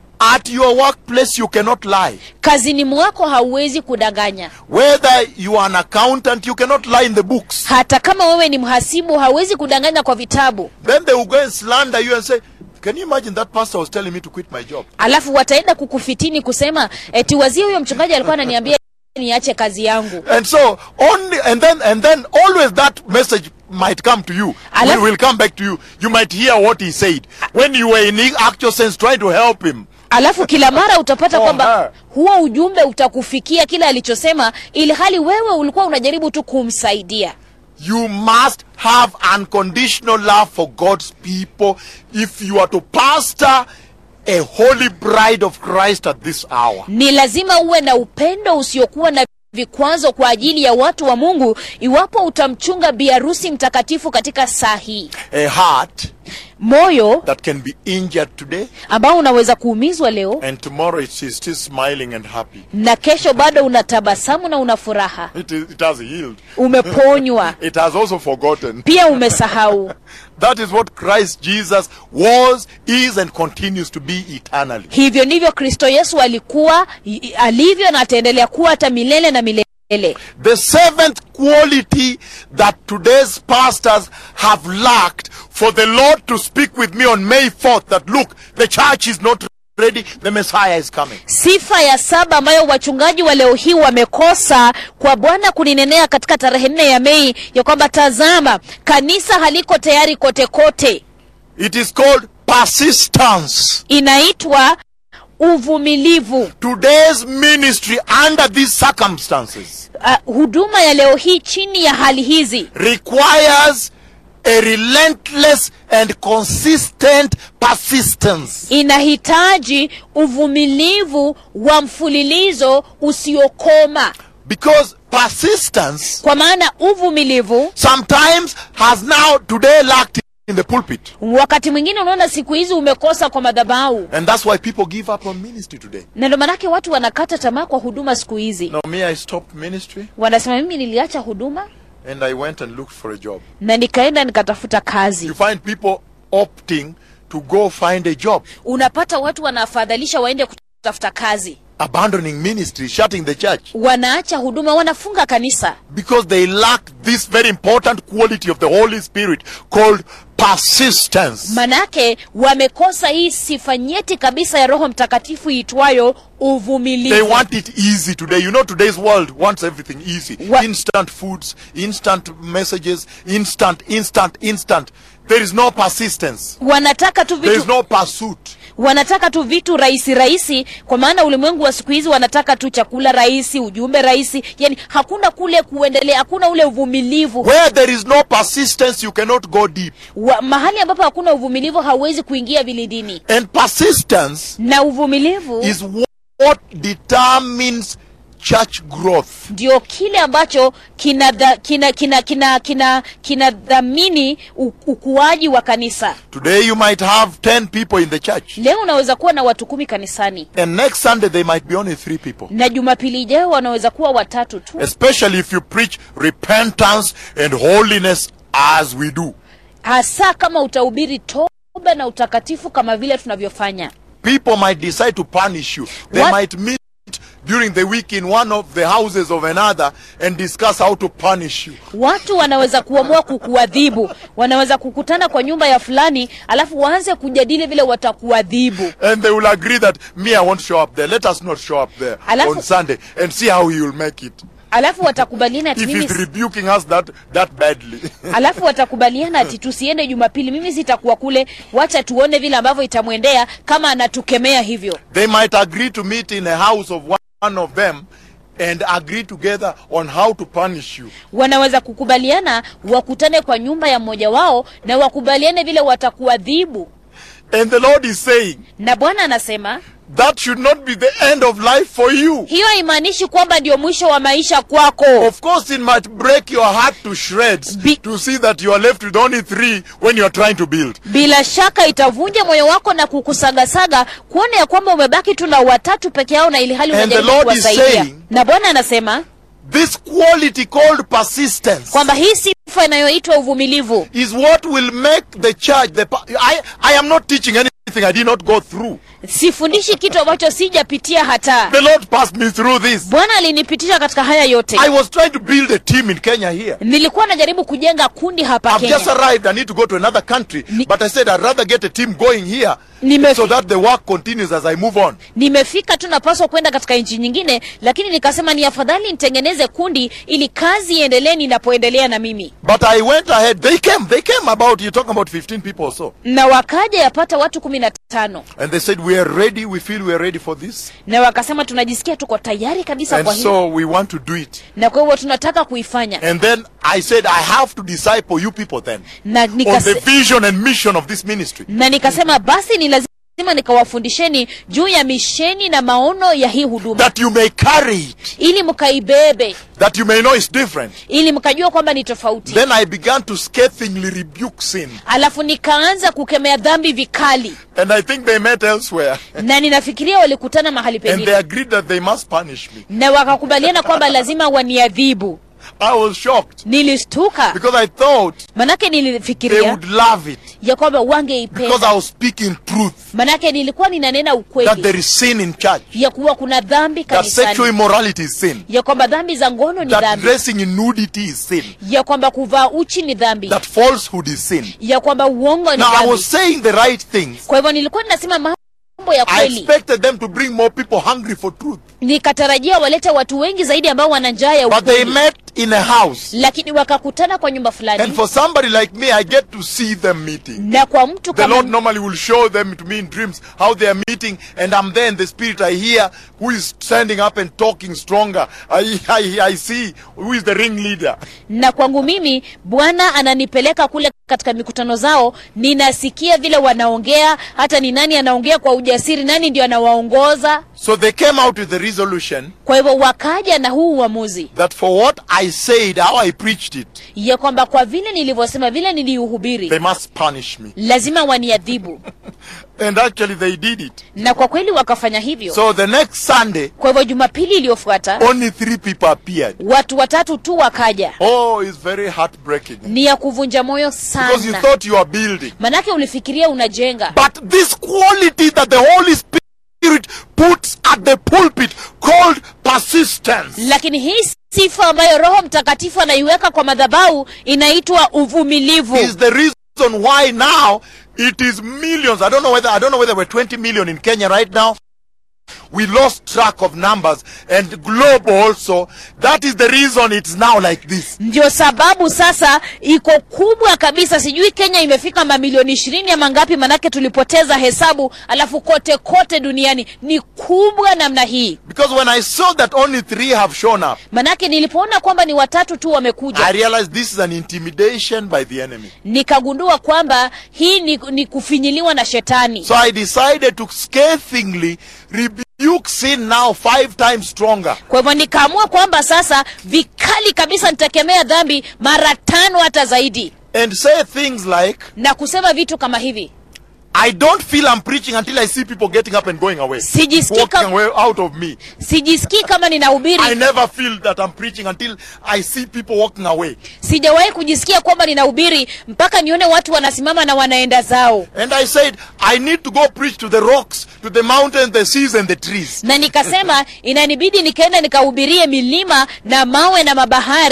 [SPEAKER 1] at your workplace you cannot lie.
[SPEAKER 2] kazini mwako hauwezi kudanganya
[SPEAKER 1] Whether you are an accountant, you cannot lie in the books.
[SPEAKER 2] hata kama wewe ni mhasibu hauwezi kudanganya kwa vitabu
[SPEAKER 1] Then they will go and slander you and say, Can you imagine that pastor was telling me to quit my job?
[SPEAKER 2] alafu wataenda kukufitini kusema eti wazie huyo mchungaji alikuwa ananiambia niache kazi yangu
[SPEAKER 1] And so only and then and then always that message might come to you.
[SPEAKER 2] Alafu-
[SPEAKER 1] Will, will come back to you. You might hear what he said when you were in actual sense trying to help him.
[SPEAKER 2] alafu kila mara utapata
[SPEAKER 1] Oh,
[SPEAKER 2] kwamba
[SPEAKER 1] her.
[SPEAKER 2] huo ujumbe utakufikia kile alichosema ili hali wewe ulikuwa unajaribu tu kumsaidia
[SPEAKER 1] You must have unconditional love for God's people if you are to pastor a holy bride of Christ at this hour.
[SPEAKER 2] ni lazima uwe na upendo usiokuwa na vikwazo kwa ajili ya watu wa mungu iwapo utamchunga biharusi mtakatifu katika saa hii
[SPEAKER 1] A heart
[SPEAKER 2] moyo
[SPEAKER 1] that can be injured today
[SPEAKER 2] ambao unaweza kuumizwa leo
[SPEAKER 1] and tomorrow it is still smiling and happy.
[SPEAKER 2] na kesho bado una tabasamu na una furaha
[SPEAKER 1] It, is, it has healed.
[SPEAKER 2] umeponywa
[SPEAKER 1] It has also forgotten.
[SPEAKER 2] pia umesahau
[SPEAKER 1] That is what Christ Jesus was, is, and continues to be eternally.
[SPEAKER 2] hivyo ndivyo kristo yesu alikuwa i- alivyo na ataendelea kuwa hata milele na milele
[SPEAKER 1] The seventh quality that today's pastors have lacked for the Lord to speak with me on May 4th that look, the church is not ready, the Messiah is coming.
[SPEAKER 2] sifa ya saba ambayo wachungaji wa leo hii wamekosa kwa bwana kuninenea katika tarehe nne ya mei ya kwamba tazama kanisa haliko tayari kote kote
[SPEAKER 1] It is called persistence.
[SPEAKER 2] inaitwa uvumilivu
[SPEAKER 1] Today's ministry under these circumstances
[SPEAKER 2] uh, huduma ya leo hii chini ya hali hizi
[SPEAKER 1] requires a relentless and consistent persistence.
[SPEAKER 2] inahitaji uvumilivu wa mfululizo usiokoma
[SPEAKER 1] Because persistence
[SPEAKER 2] kwa maana uvumilivu
[SPEAKER 1] sometimes has now today lacked in the pulpit.
[SPEAKER 2] wakati mwingine unaona siku hizi umekosa kwa madhabahu
[SPEAKER 1] And that's why people give up on ministry today.
[SPEAKER 2] na ndo manake watu wanakata tamaa kwa huduma siku hizi
[SPEAKER 1] Now, me, I stopped ministry
[SPEAKER 2] wanasema mimi niliacha huduma
[SPEAKER 1] and I went and looked for a job.
[SPEAKER 2] na nikaenda nikatafuta kazi
[SPEAKER 1] You find people opting to go find a job,
[SPEAKER 2] unapata watu wanafadhalisha waende kutafuta kazi
[SPEAKER 1] abandoning ministry, shutting the church,
[SPEAKER 2] wanaacha huduma wanafunga kanisa
[SPEAKER 1] because they lack this very important quality of the Holy Spirit called persistence.
[SPEAKER 2] manake wamekosa hii sifa nyeti kabisa ya roho mtakatifu iitwayo
[SPEAKER 1] They
[SPEAKER 2] uvumilivu
[SPEAKER 1] want it easy today. You know, today's world wants everything easy.
[SPEAKER 2] Wha-
[SPEAKER 1] instant foods, instant messages, instant, instant, instant. There is no persistence.
[SPEAKER 2] wanataka tu
[SPEAKER 1] There is
[SPEAKER 2] vitu
[SPEAKER 1] no pursuit.
[SPEAKER 2] wanataka tu vitu rahisi rahisi kwa maana ulimwengu wa siku hizi wanataka tu chakula rahisi ujumbe rahisi yani hakuna kule kuendelea hakuna ule uvumilivu
[SPEAKER 1] Where there is no persistence, you cannot go deep.
[SPEAKER 2] wa, mahali ambapo hakuna uvumilivu hauwezi kuingia vilidini
[SPEAKER 1] And persistence
[SPEAKER 2] na uvumilivu
[SPEAKER 1] is what determines church growth.
[SPEAKER 2] ndio kile ambacho kinadhamini kina, kina, kina, kina, kinadhamini u- ukuaji wa kanisa
[SPEAKER 1] Today you might have 10 people in the church.
[SPEAKER 2] leo unaweza kuwa na watu kumi kanisani
[SPEAKER 1] And next Sunday they might be only three people.
[SPEAKER 2] na jumapili ijayo wanaweza kuwa watatu tu
[SPEAKER 1] Especially if you preach repentance and holiness as we do.
[SPEAKER 2] hasa kama utahubiri toba na utakatifu kama vile tunavyofanya
[SPEAKER 1] People might decide to punish you. They
[SPEAKER 2] What?
[SPEAKER 1] might meet during the week in one of the houses of another and discuss how to punish you.
[SPEAKER 2] watu wanaweza kuamua kukuadhibu wanaweza kukutana kwa nyumba ya fulani alafu waanze kujadili vile watakuadhibu
[SPEAKER 1] And they will agree that me, I won't show up there. Let us not show up there
[SPEAKER 2] Alafu-
[SPEAKER 1] on Sunday and see how he will make it.
[SPEAKER 2] alafu watakubaliana ati
[SPEAKER 1] If
[SPEAKER 2] mimi
[SPEAKER 1] he's rebuking us that, that badly.
[SPEAKER 2] alafu watakubaliana ati tusiende jumapili mimi sitakuwa kule wacha tuone vile ambavyo itamwendea kama anatukemea hivyo
[SPEAKER 1] they might agree to meet in a house of one of them and agree together on how to punish you.
[SPEAKER 2] wanaweza kukubaliana wakutane kwa nyumba ya mmoja wao na wakubaliane vile watakuadhibu
[SPEAKER 1] And the Lord is saying
[SPEAKER 2] na bwana anasema
[SPEAKER 1] that should not be the end of life for you.
[SPEAKER 2] hiyo haimaanishi kwamba ndio mwisho wa maisha kwako
[SPEAKER 1] Of course, it might break your heart to shreds
[SPEAKER 2] Be-
[SPEAKER 1] to see that you are left with only three when you are trying to build.
[SPEAKER 2] bila shaka itavunja moyo wako na kukusagasaga kuona ya kwamba umebaki tu na watatu peke yao na ili hali
[SPEAKER 1] And the
[SPEAKER 2] unajaribu
[SPEAKER 1] Lord is
[SPEAKER 2] kuwasaidia
[SPEAKER 1] saying-
[SPEAKER 2] na bwana anasema
[SPEAKER 1] This quality called persistence
[SPEAKER 2] kwamba hii sifa inayoitwa uvumilivu
[SPEAKER 1] is what will make the church. The pa- I, I am not teaching anything I did not go through.
[SPEAKER 2] sifundishi kitu ambacho sijapitia hata
[SPEAKER 1] The Lord passed me through this.
[SPEAKER 2] bwana alinipitisha katika haya yote
[SPEAKER 1] I was trying to build a team in Kenya here.
[SPEAKER 2] nilikuwa najaribu kujenga kundi hapa
[SPEAKER 1] I've just
[SPEAKER 2] kenya
[SPEAKER 1] arrived. I need to go to another country.
[SPEAKER 2] Ni-
[SPEAKER 1] But I said I'd rather get a team going here
[SPEAKER 2] Nimefi-
[SPEAKER 1] so that the work continues as I move on.
[SPEAKER 2] nimefika tu napaswa kwenda katika nchi nyingine lakini nikasema ni afadhali nitengeneze kundi ili kazi iendelee ninapoendelea na mimi
[SPEAKER 1] But I went ahead. They came. They came about, you're talking about 15 people or so.
[SPEAKER 2] na wakaja yapata watu kumi na tano
[SPEAKER 1] And they said, We are ready. We feel we are ready for this.
[SPEAKER 2] na wakasema tunajisikia tuko tayari kabisa
[SPEAKER 1] And
[SPEAKER 2] kwa hili
[SPEAKER 1] so we want to do it.
[SPEAKER 2] na kwa hivyo tunataka kuifanya
[SPEAKER 1] And then I said, I have to disciple you people then
[SPEAKER 2] na,
[SPEAKER 1] on the
[SPEAKER 2] nikase,
[SPEAKER 1] vision and mission of this ministry.
[SPEAKER 2] na nikasema basi ni lazima nikawafundisheni juu ya misheni na maono ya hii huduma
[SPEAKER 1] That you may carry it,
[SPEAKER 2] ili mkaibebe
[SPEAKER 1] that you may know it's different.
[SPEAKER 2] ili mkajua kwamba ni tofauti
[SPEAKER 1] Then I began to scathingly rebuke sin.
[SPEAKER 2] alafu nikaanza kukemea dhambi vikali
[SPEAKER 1] And I think they met elsewhere.
[SPEAKER 2] na ninafikiria walikutana mahali
[SPEAKER 1] And they
[SPEAKER 2] pengine
[SPEAKER 1] agreed that they must punish me.
[SPEAKER 2] na wakakubaliana kwamba lazima waniadhibu
[SPEAKER 1] I was shocked
[SPEAKER 2] nilistuka
[SPEAKER 1] because I thought
[SPEAKER 2] manake
[SPEAKER 1] they
[SPEAKER 2] nilifikiria
[SPEAKER 1] would love it
[SPEAKER 2] ya kwamba
[SPEAKER 1] because
[SPEAKER 2] wangeipenda
[SPEAKER 1] I was speaking truth
[SPEAKER 2] manake nilikuwa ninanena
[SPEAKER 1] that
[SPEAKER 2] ukweli
[SPEAKER 1] there is sin in church,
[SPEAKER 2] ya kuwa kuna dhambi
[SPEAKER 1] that sexual
[SPEAKER 2] kanisani
[SPEAKER 1] immorality is sin,
[SPEAKER 2] ya kwamba dhambi za ngono ni
[SPEAKER 1] that
[SPEAKER 2] dhambi
[SPEAKER 1] dressing in nudity is sin,
[SPEAKER 2] ya kwamba kuvaa uchi ni dhambi
[SPEAKER 1] that falsehood is sin.
[SPEAKER 2] ya kwamba uongo ni
[SPEAKER 1] Now I
[SPEAKER 2] dhambi
[SPEAKER 1] was saying the right things.
[SPEAKER 2] kwa hivyo nilikuwa ninasema mambo ya
[SPEAKER 1] I
[SPEAKER 2] kweli
[SPEAKER 1] expected them to bring more people hungry for truth.
[SPEAKER 2] nikatarajia walete watu wengi zaidi ambao wana njaa ya
[SPEAKER 1] But they
[SPEAKER 2] ukweli
[SPEAKER 1] met in a house.
[SPEAKER 2] lakini wakakutana kwa nyumba
[SPEAKER 1] And
[SPEAKER 2] fulani
[SPEAKER 1] for somebody like me, I get to see them meeting.
[SPEAKER 2] na kwa mtu
[SPEAKER 1] The Lord
[SPEAKER 2] kama
[SPEAKER 1] normally will show them to me in dreams how they are meeting, and I'm there in the spirit. I hear who is standing up and talking stronger. I, I, I see who is the ringleader.
[SPEAKER 2] na kwangu mimi bwana ananipeleka kule katika mikutano zao ninasikia vile wanaongea hata ni nani anaongea kwa ujasiri nani ndio anawaongoza
[SPEAKER 1] So they came out with the resolution
[SPEAKER 2] kwa hivyo wakaja na huu uamuzi
[SPEAKER 1] that for what I said, how I preached it,
[SPEAKER 2] ya kwamba kwa vile nilivyosema vile
[SPEAKER 1] they
[SPEAKER 2] niliuhubiri
[SPEAKER 1] must punish me.
[SPEAKER 2] lazima waniadhibu
[SPEAKER 1] And actually, they did it.
[SPEAKER 2] na kwa kweli wakafanya hivyo
[SPEAKER 1] So the next Sunday,
[SPEAKER 2] kwa hivyo jumapili iliyofuata
[SPEAKER 1] only three people appeared.
[SPEAKER 2] watu watatu tu wakaja
[SPEAKER 1] Oh, it's very heartbreaking.
[SPEAKER 2] ni ya kuvunja moyo
[SPEAKER 1] Because you
[SPEAKER 2] sana
[SPEAKER 1] thought you are building.
[SPEAKER 2] manake ulifikiria unajenga
[SPEAKER 1] But this quality that the Holy Spirit puts at the pulpit called persistence.
[SPEAKER 2] lakini hii sifa ambayo roho mtakatifu anaiweka kwa madhabahu inaitwa uvumilivu
[SPEAKER 1] is the reason why now it is millions. I don't know whether I don't know whether we're 20 million in Kenya right now. We lost track of numbers and globe also. That is the reason it's now like this.
[SPEAKER 2] ndio sababu sasa iko kubwa kabisa sijui kenya imefika mamilioni ishirini ama ngapi manake tulipoteza hesabu alafu kote kote duniani ni kubwa namna hii
[SPEAKER 1] Because when I saw that only three have shown up,
[SPEAKER 2] manake nilipoona kwamba ni watatu tu
[SPEAKER 1] I
[SPEAKER 2] wamekuja
[SPEAKER 1] realized this is an intimidation by the enemy.
[SPEAKER 2] nikagundua kwamba hii ni, ni kufinyiliwa na shetani
[SPEAKER 1] So I decided to scathingly rebuke rebuke sin now five times stronger.
[SPEAKER 2] kwa hivyo nikaamua kwamba sasa vikali kabisa nitakemea dhambi mara tano hata zaidi
[SPEAKER 1] And say things like,
[SPEAKER 2] na kusema vitu kama hivi
[SPEAKER 1] I don't feel I'm preaching until I see people getting up and going away.
[SPEAKER 2] Sijisikii
[SPEAKER 1] Walking
[SPEAKER 2] kam-
[SPEAKER 1] away out of me.
[SPEAKER 2] sijisikii kama ninahubiri
[SPEAKER 1] I never feel that I'm preaching until I see people walking away.
[SPEAKER 2] sijawahi kujisikia kwamba ninahubiri mpaka nione watu wanasimama na wanaenda zao
[SPEAKER 1] And I said, I need to go preach to the rocks, to the mountains, the seas, and the trees.
[SPEAKER 2] na nikasema inanibidi nikaenda nikahubirie milima na mawe na mabahari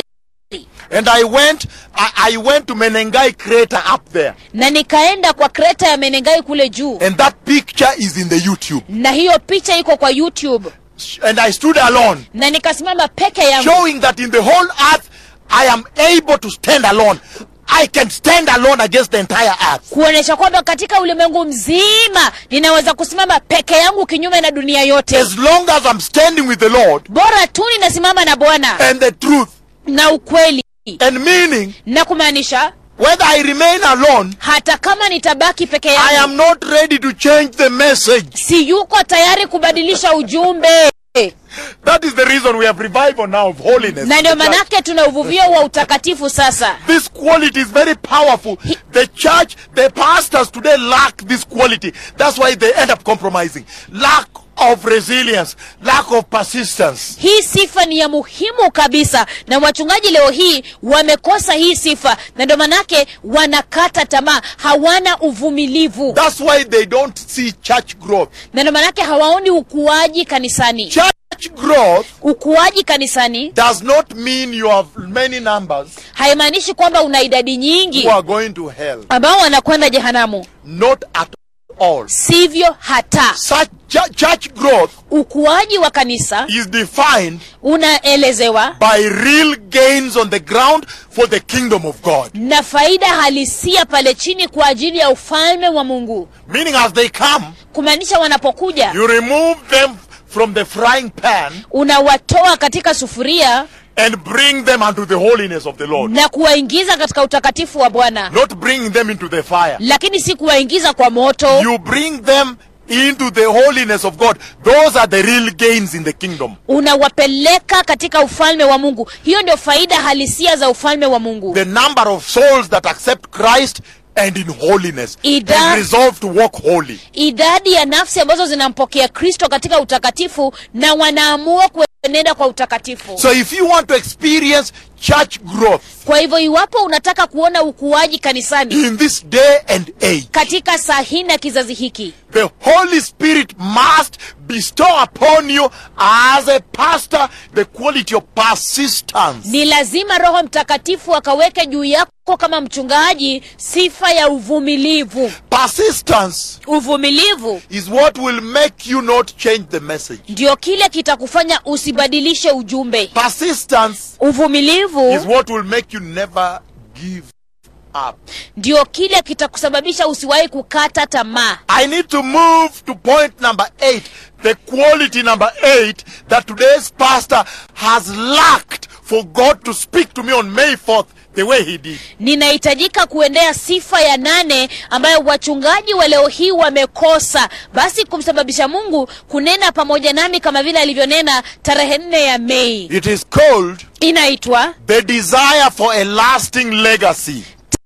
[SPEAKER 1] And I went, I, I went to Menengai crater up there.
[SPEAKER 2] na nikaenda kwa kreta ya menengai kule juu
[SPEAKER 1] And that picture is in the YouTube.
[SPEAKER 2] na hiyo picha iko kwa youtube
[SPEAKER 1] And I stood alone,
[SPEAKER 2] na nikasimama peke yangu
[SPEAKER 1] showing that in the whole earth, I am able to stand alone. I can stand alone against the entire earth.
[SPEAKER 2] kuonyesha kwamba katika ulimwengu mzima ninaweza kusimama peke yangu kinyume na dunia yote
[SPEAKER 1] As long as I'm standing with the Lord
[SPEAKER 2] bora tu ninasimama na bwana
[SPEAKER 1] and the truth
[SPEAKER 2] na ukweli
[SPEAKER 1] and meaning,
[SPEAKER 2] na kumaanisha
[SPEAKER 1] whether I remain alone,
[SPEAKER 2] hata kama nitabaki peke
[SPEAKER 1] I
[SPEAKER 2] yangu
[SPEAKER 1] am not ready to change the message.
[SPEAKER 2] si yuko tayari kubadilisha ujumbe
[SPEAKER 1] That is the reason we have revival now of holiness.
[SPEAKER 2] na
[SPEAKER 1] in
[SPEAKER 2] ndio
[SPEAKER 1] the church.
[SPEAKER 2] manake tuna uvuvio wa utakatifu sasa
[SPEAKER 1] This quality is very powerful. The church, the pastors today lack this quality. That's why they end up compromising. Lack of resilience, lack of persistence.
[SPEAKER 2] hii sifa ni ya muhimu kabisa na wachungaji leo hii wamekosa hii sifa na ndio manake wanakata tamaa hawana uvumilivu
[SPEAKER 1] That's why they don't see church growth.
[SPEAKER 2] na ndio manake hawaoni ukuaji kanisani
[SPEAKER 1] Church growth
[SPEAKER 2] ukuaji kanisani
[SPEAKER 1] does not mean you have many numbers
[SPEAKER 2] haimaanishi kwamba una idadi
[SPEAKER 1] who
[SPEAKER 2] nyingi
[SPEAKER 1] are going to hell.
[SPEAKER 2] ambao wanakwenda jehanamu
[SPEAKER 1] Not at all.
[SPEAKER 2] sivyo hata
[SPEAKER 1] Such chu- church growth
[SPEAKER 2] ukuaji wa kanisa
[SPEAKER 1] is defined
[SPEAKER 2] unaelezewa
[SPEAKER 1] by real gains on the ground for the kingdom of God.
[SPEAKER 2] na faida halisia pale chini kwa ajili ya ufalme wa mungu
[SPEAKER 1] Meaning, as they come,
[SPEAKER 2] kumaanisha wanapokuja
[SPEAKER 1] you remove them from the frying pan
[SPEAKER 2] unawatoa katika sufuria
[SPEAKER 1] and bring them unto the holiness of the Lord.
[SPEAKER 2] na kuwaingiza katika utakatifu wa bwana
[SPEAKER 1] Not bringing them into the fire.
[SPEAKER 2] lakini si kuwaingiza kwa moto
[SPEAKER 1] You bring them into the holiness of God. Those are the real gains in the kingdom.
[SPEAKER 2] unawapeleka katika ufalme wa mungu hiyo ndio faida halisia za ufalme wa mungu
[SPEAKER 1] The number of souls that accept Christ and in holiness
[SPEAKER 2] Ida-
[SPEAKER 1] and resolve to walk holy.
[SPEAKER 2] idadi ya nafsi ambazo zinampokea kristo katika utakatifu na wanaamua kuenenda kwa utakatifu
[SPEAKER 1] So if you want to experience church growth
[SPEAKER 2] kwa hivyo iwapo unataka kuona ukuaji kanisani
[SPEAKER 1] in this day and age,
[SPEAKER 2] katika saa hii na kizazi hiki
[SPEAKER 1] the Holy Spirit must bestow upon you as a pastor the quality of persistence.
[SPEAKER 2] ni lazima roho mtakatifu akaweke juu yako kama mchungaji sifa ya uvumilivu
[SPEAKER 1] Persistence
[SPEAKER 2] uvumilivu
[SPEAKER 1] is what will make you not change the message.
[SPEAKER 2] ndio kile kitakufanya usibadilishe ujumbe
[SPEAKER 1] Persistence
[SPEAKER 2] uvumilivu
[SPEAKER 1] is what will make you never give up.
[SPEAKER 2] ndio kile kitakusababisha usiwahi kukata tamaa
[SPEAKER 1] I need to move to point number eight. The quality number eight that today's pastor has lacked for God to speak to me on May 4th the way he did.
[SPEAKER 2] ninahitajika kuendea sifa ya nane ambayo wachungaji wa leo hii wamekosa basi kumsababisha mungu kunena pamoja nami kama vile alivyonena tarehe nne ya mei
[SPEAKER 1] It is called
[SPEAKER 2] inaitwa
[SPEAKER 1] the desire for a lasting legacy.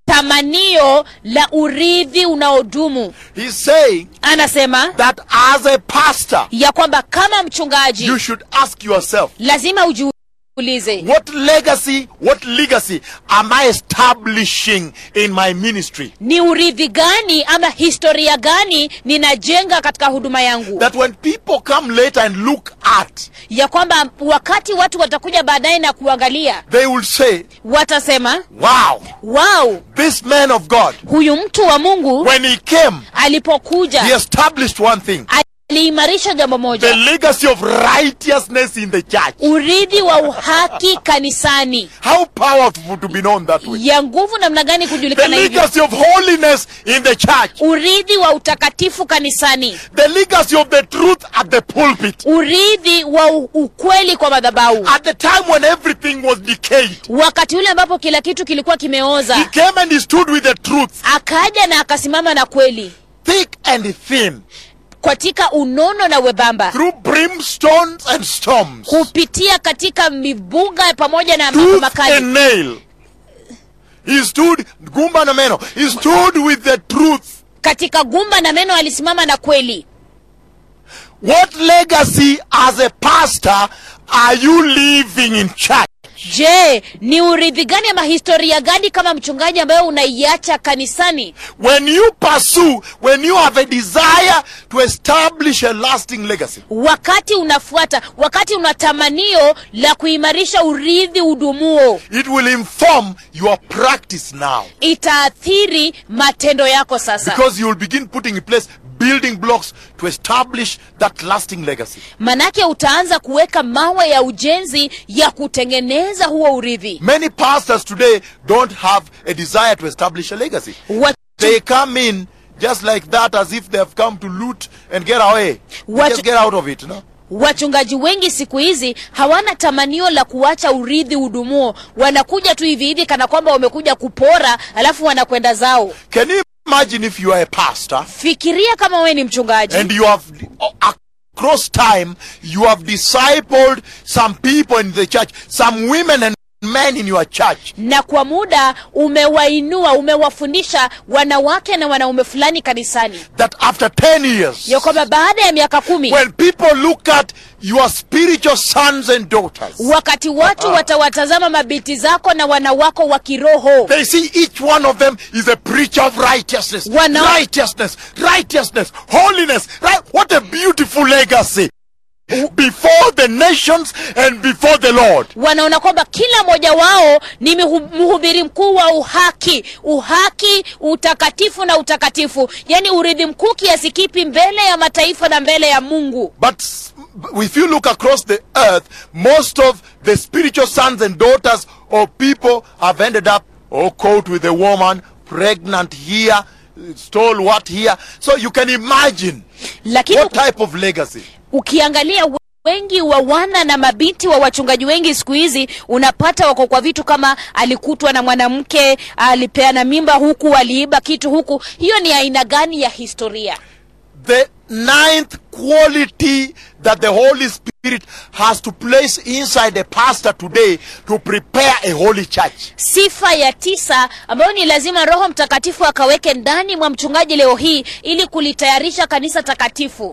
[SPEAKER 2] tamanio la urithi unaodumu
[SPEAKER 1] He's saying
[SPEAKER 2] anasema
[SPEAKER 1] that as a pastor,
[SPEAKER 2] ya kwamba kama mchungaji
[SPEAKER 1] you should ask yourself,
[SPEAKER 2] lazima ujiulize
[SPEAKER 1] what legacy, what legacy am I establishing in my ministry?
[SPEAKER 2] ni urithi gani ama historia gani ninajenga katika huduma yangu
[SPEAKER 1] That when people come later and look at,
[SPEAKER 2] ya kwamba wakati watu watakuja baadaye na kuangalia
[SPEAKER 1] they will say,
[SPEAKER 2] watasema
[SPEAKER 1] wow,
[SPEAKER 2] wow
[SPEAKER 1] this man of God,
[SPEAKER 2] huyu mtu wa mungu
[SPEAKER 1] when he came,
[SPEAKER 2] alipokuja
[SPEAKER 1] he established one thing
[SPEAKER 2] aliimarisha jambo
[SPEAKER 1] the
[SPEAKER 2] moja
[SPEAKER 1] legacy of righteousness in the church.
[SPEAKER 2] urithi wa uhaki kanisani
[SPEAKER 1] How powerful to be known that way.
[SPEAKER 2] ya nguvu namna gani
[SPEAKER 1] The
[SPEAKER 2] kujulikana hivyo
[SPEAKER 1] legacy of holiness in the church.
[SPEAKER 2] urithi wa utakatifu kanisani
[SPEAKER 1] The legacy of the truth at the pulpit.
[SPEAKER 2] urithi wa u- ukweli kwa madhabahu
[SPEAKER 1] At the time when everything was decayed,
[SPEAKER 2] wakati ule ambapo kila kitu kilikuwa
[SPEAKER 1] he
[SPEAKER 2] kimeoza
[SPEAKER 1] came and he stood with the truth,
[SPEAKER 2] akaja na akasimama na kweli
[SPEAKER 1] thick and thin.
[SPEAKER 2] katika unono na webamba
[SPEAKER 1] through brimstones and storms,
[SPEAKER 2] kupitia katika mibuga pamoja na mambo
[SPEAKER 1] tooth
[SPEAKER 2] makali
[SPEAKER 1] and nail. He stood, gumba na meno, he stood with the truth.
[SPEAKER 2] katika gumba na meno alisimama na kweli
[SPEAKER 1] What legacy as a pastor are you leaving in church?
[SPEAKER 2] je ni urithi gani ama historia gani kama mchungaji ambayo unaiacha kanisani
[SPEAKER 1] When you pursue, when you have a desire to establish a lasting legacy,
[SPEAKER 2] wakati unafuata wakati una tamanio la kuimarisha urithi udumuo
[SPEAKER 1] it will inform your practice now.
[SPEAKER 2] itaathiri matendo yako sasa
[SPEAKER 1] Because you will begin putting in place building blocks to establish that lasting legacy.
[SPEAKER 2] manake utaanza kuweka mawe ya ujenzi ya kutengeneza huo urithi
[SPEAKER 1] Many pastors today don't have a desire to establish a legacy.
[SPEAKER 2] Wa-
[SPEAKER 1] They come in just like that as if they have come to loot and get away.
[SPEAKER 2] What-
[SPEAKER 1] Just get out of it, no?
[SPEAKER 2] wachungaji wengi siku hizi hawana tamanio la kuacha urithi udumuo wanakuja tu hivi hivi kana kwamba wamekuja kupora alafu wanakwenda zao
[SPEAKER 1] Can you imagine if you are a pastor
[SPEAKER 2] fikiria kama wewe ni mchungaji
[SPEAKER 1] and you have across time you have discipled some people in the church, some women and men in your church.
[SPEAKER 2] na kwa muda umewainua umewafundisha wanawake na wanaume fulani kanisani
[SPEAKER 1] That after 10 years,
[SPEAKER 2] ya kwamba baada ya miaka kumi
[SPEAKER 1] when people look at your spiritual sons and daughters,
[SPEAKER 2] wakati watu watawatazama mabinti zako na wanawako wa kiroho
[SPEAKER 1] they see each one of them is a preacher of righteousness.
[SPEAKER 2] Wana-
[SPEAKER 1] Righteousness, righteousness, holiness. Right? What a beautiful legacy. Before the nations and before the Lord.
[SPEAKER 2] wanaona kwamba kila mmoja wao ni mihu- mhubiri mkuu wa uhaki uhaki utakatifu na utakatifu yaani urithi mkuu kiasi kipi mbele ya mataifa na mbele ya mungu
[SPEAKER 1] But s- if you look across the earth, most of the spiritual sons and daughters of people have ended up oh, caught with a woman, pregnant here, stalwart here. So you can imagine
[SPEAKER 2] lakini
[SPEAKER 1] what type of legacy.
[SPEAKER 2] ukiangalia we- wengi wa wana na mabinti wa wachungaji wengi siku hizi unapata wako kwa vitu kama alikutwa na mwanamke alipeana mimba huku aliiba kitu huku hiyo ni aina gani ya historia
[SPEAKER 1] The ninth quality that the Holy Spirit has to place inside a pastor today to prepare a holy church
[SPEAKER 2] sifa ya tisa ambayo ni lazima roho mtakatifu akaweke ndani mwa mchungaji leo hii ili kulitayarisha kanisa takatifu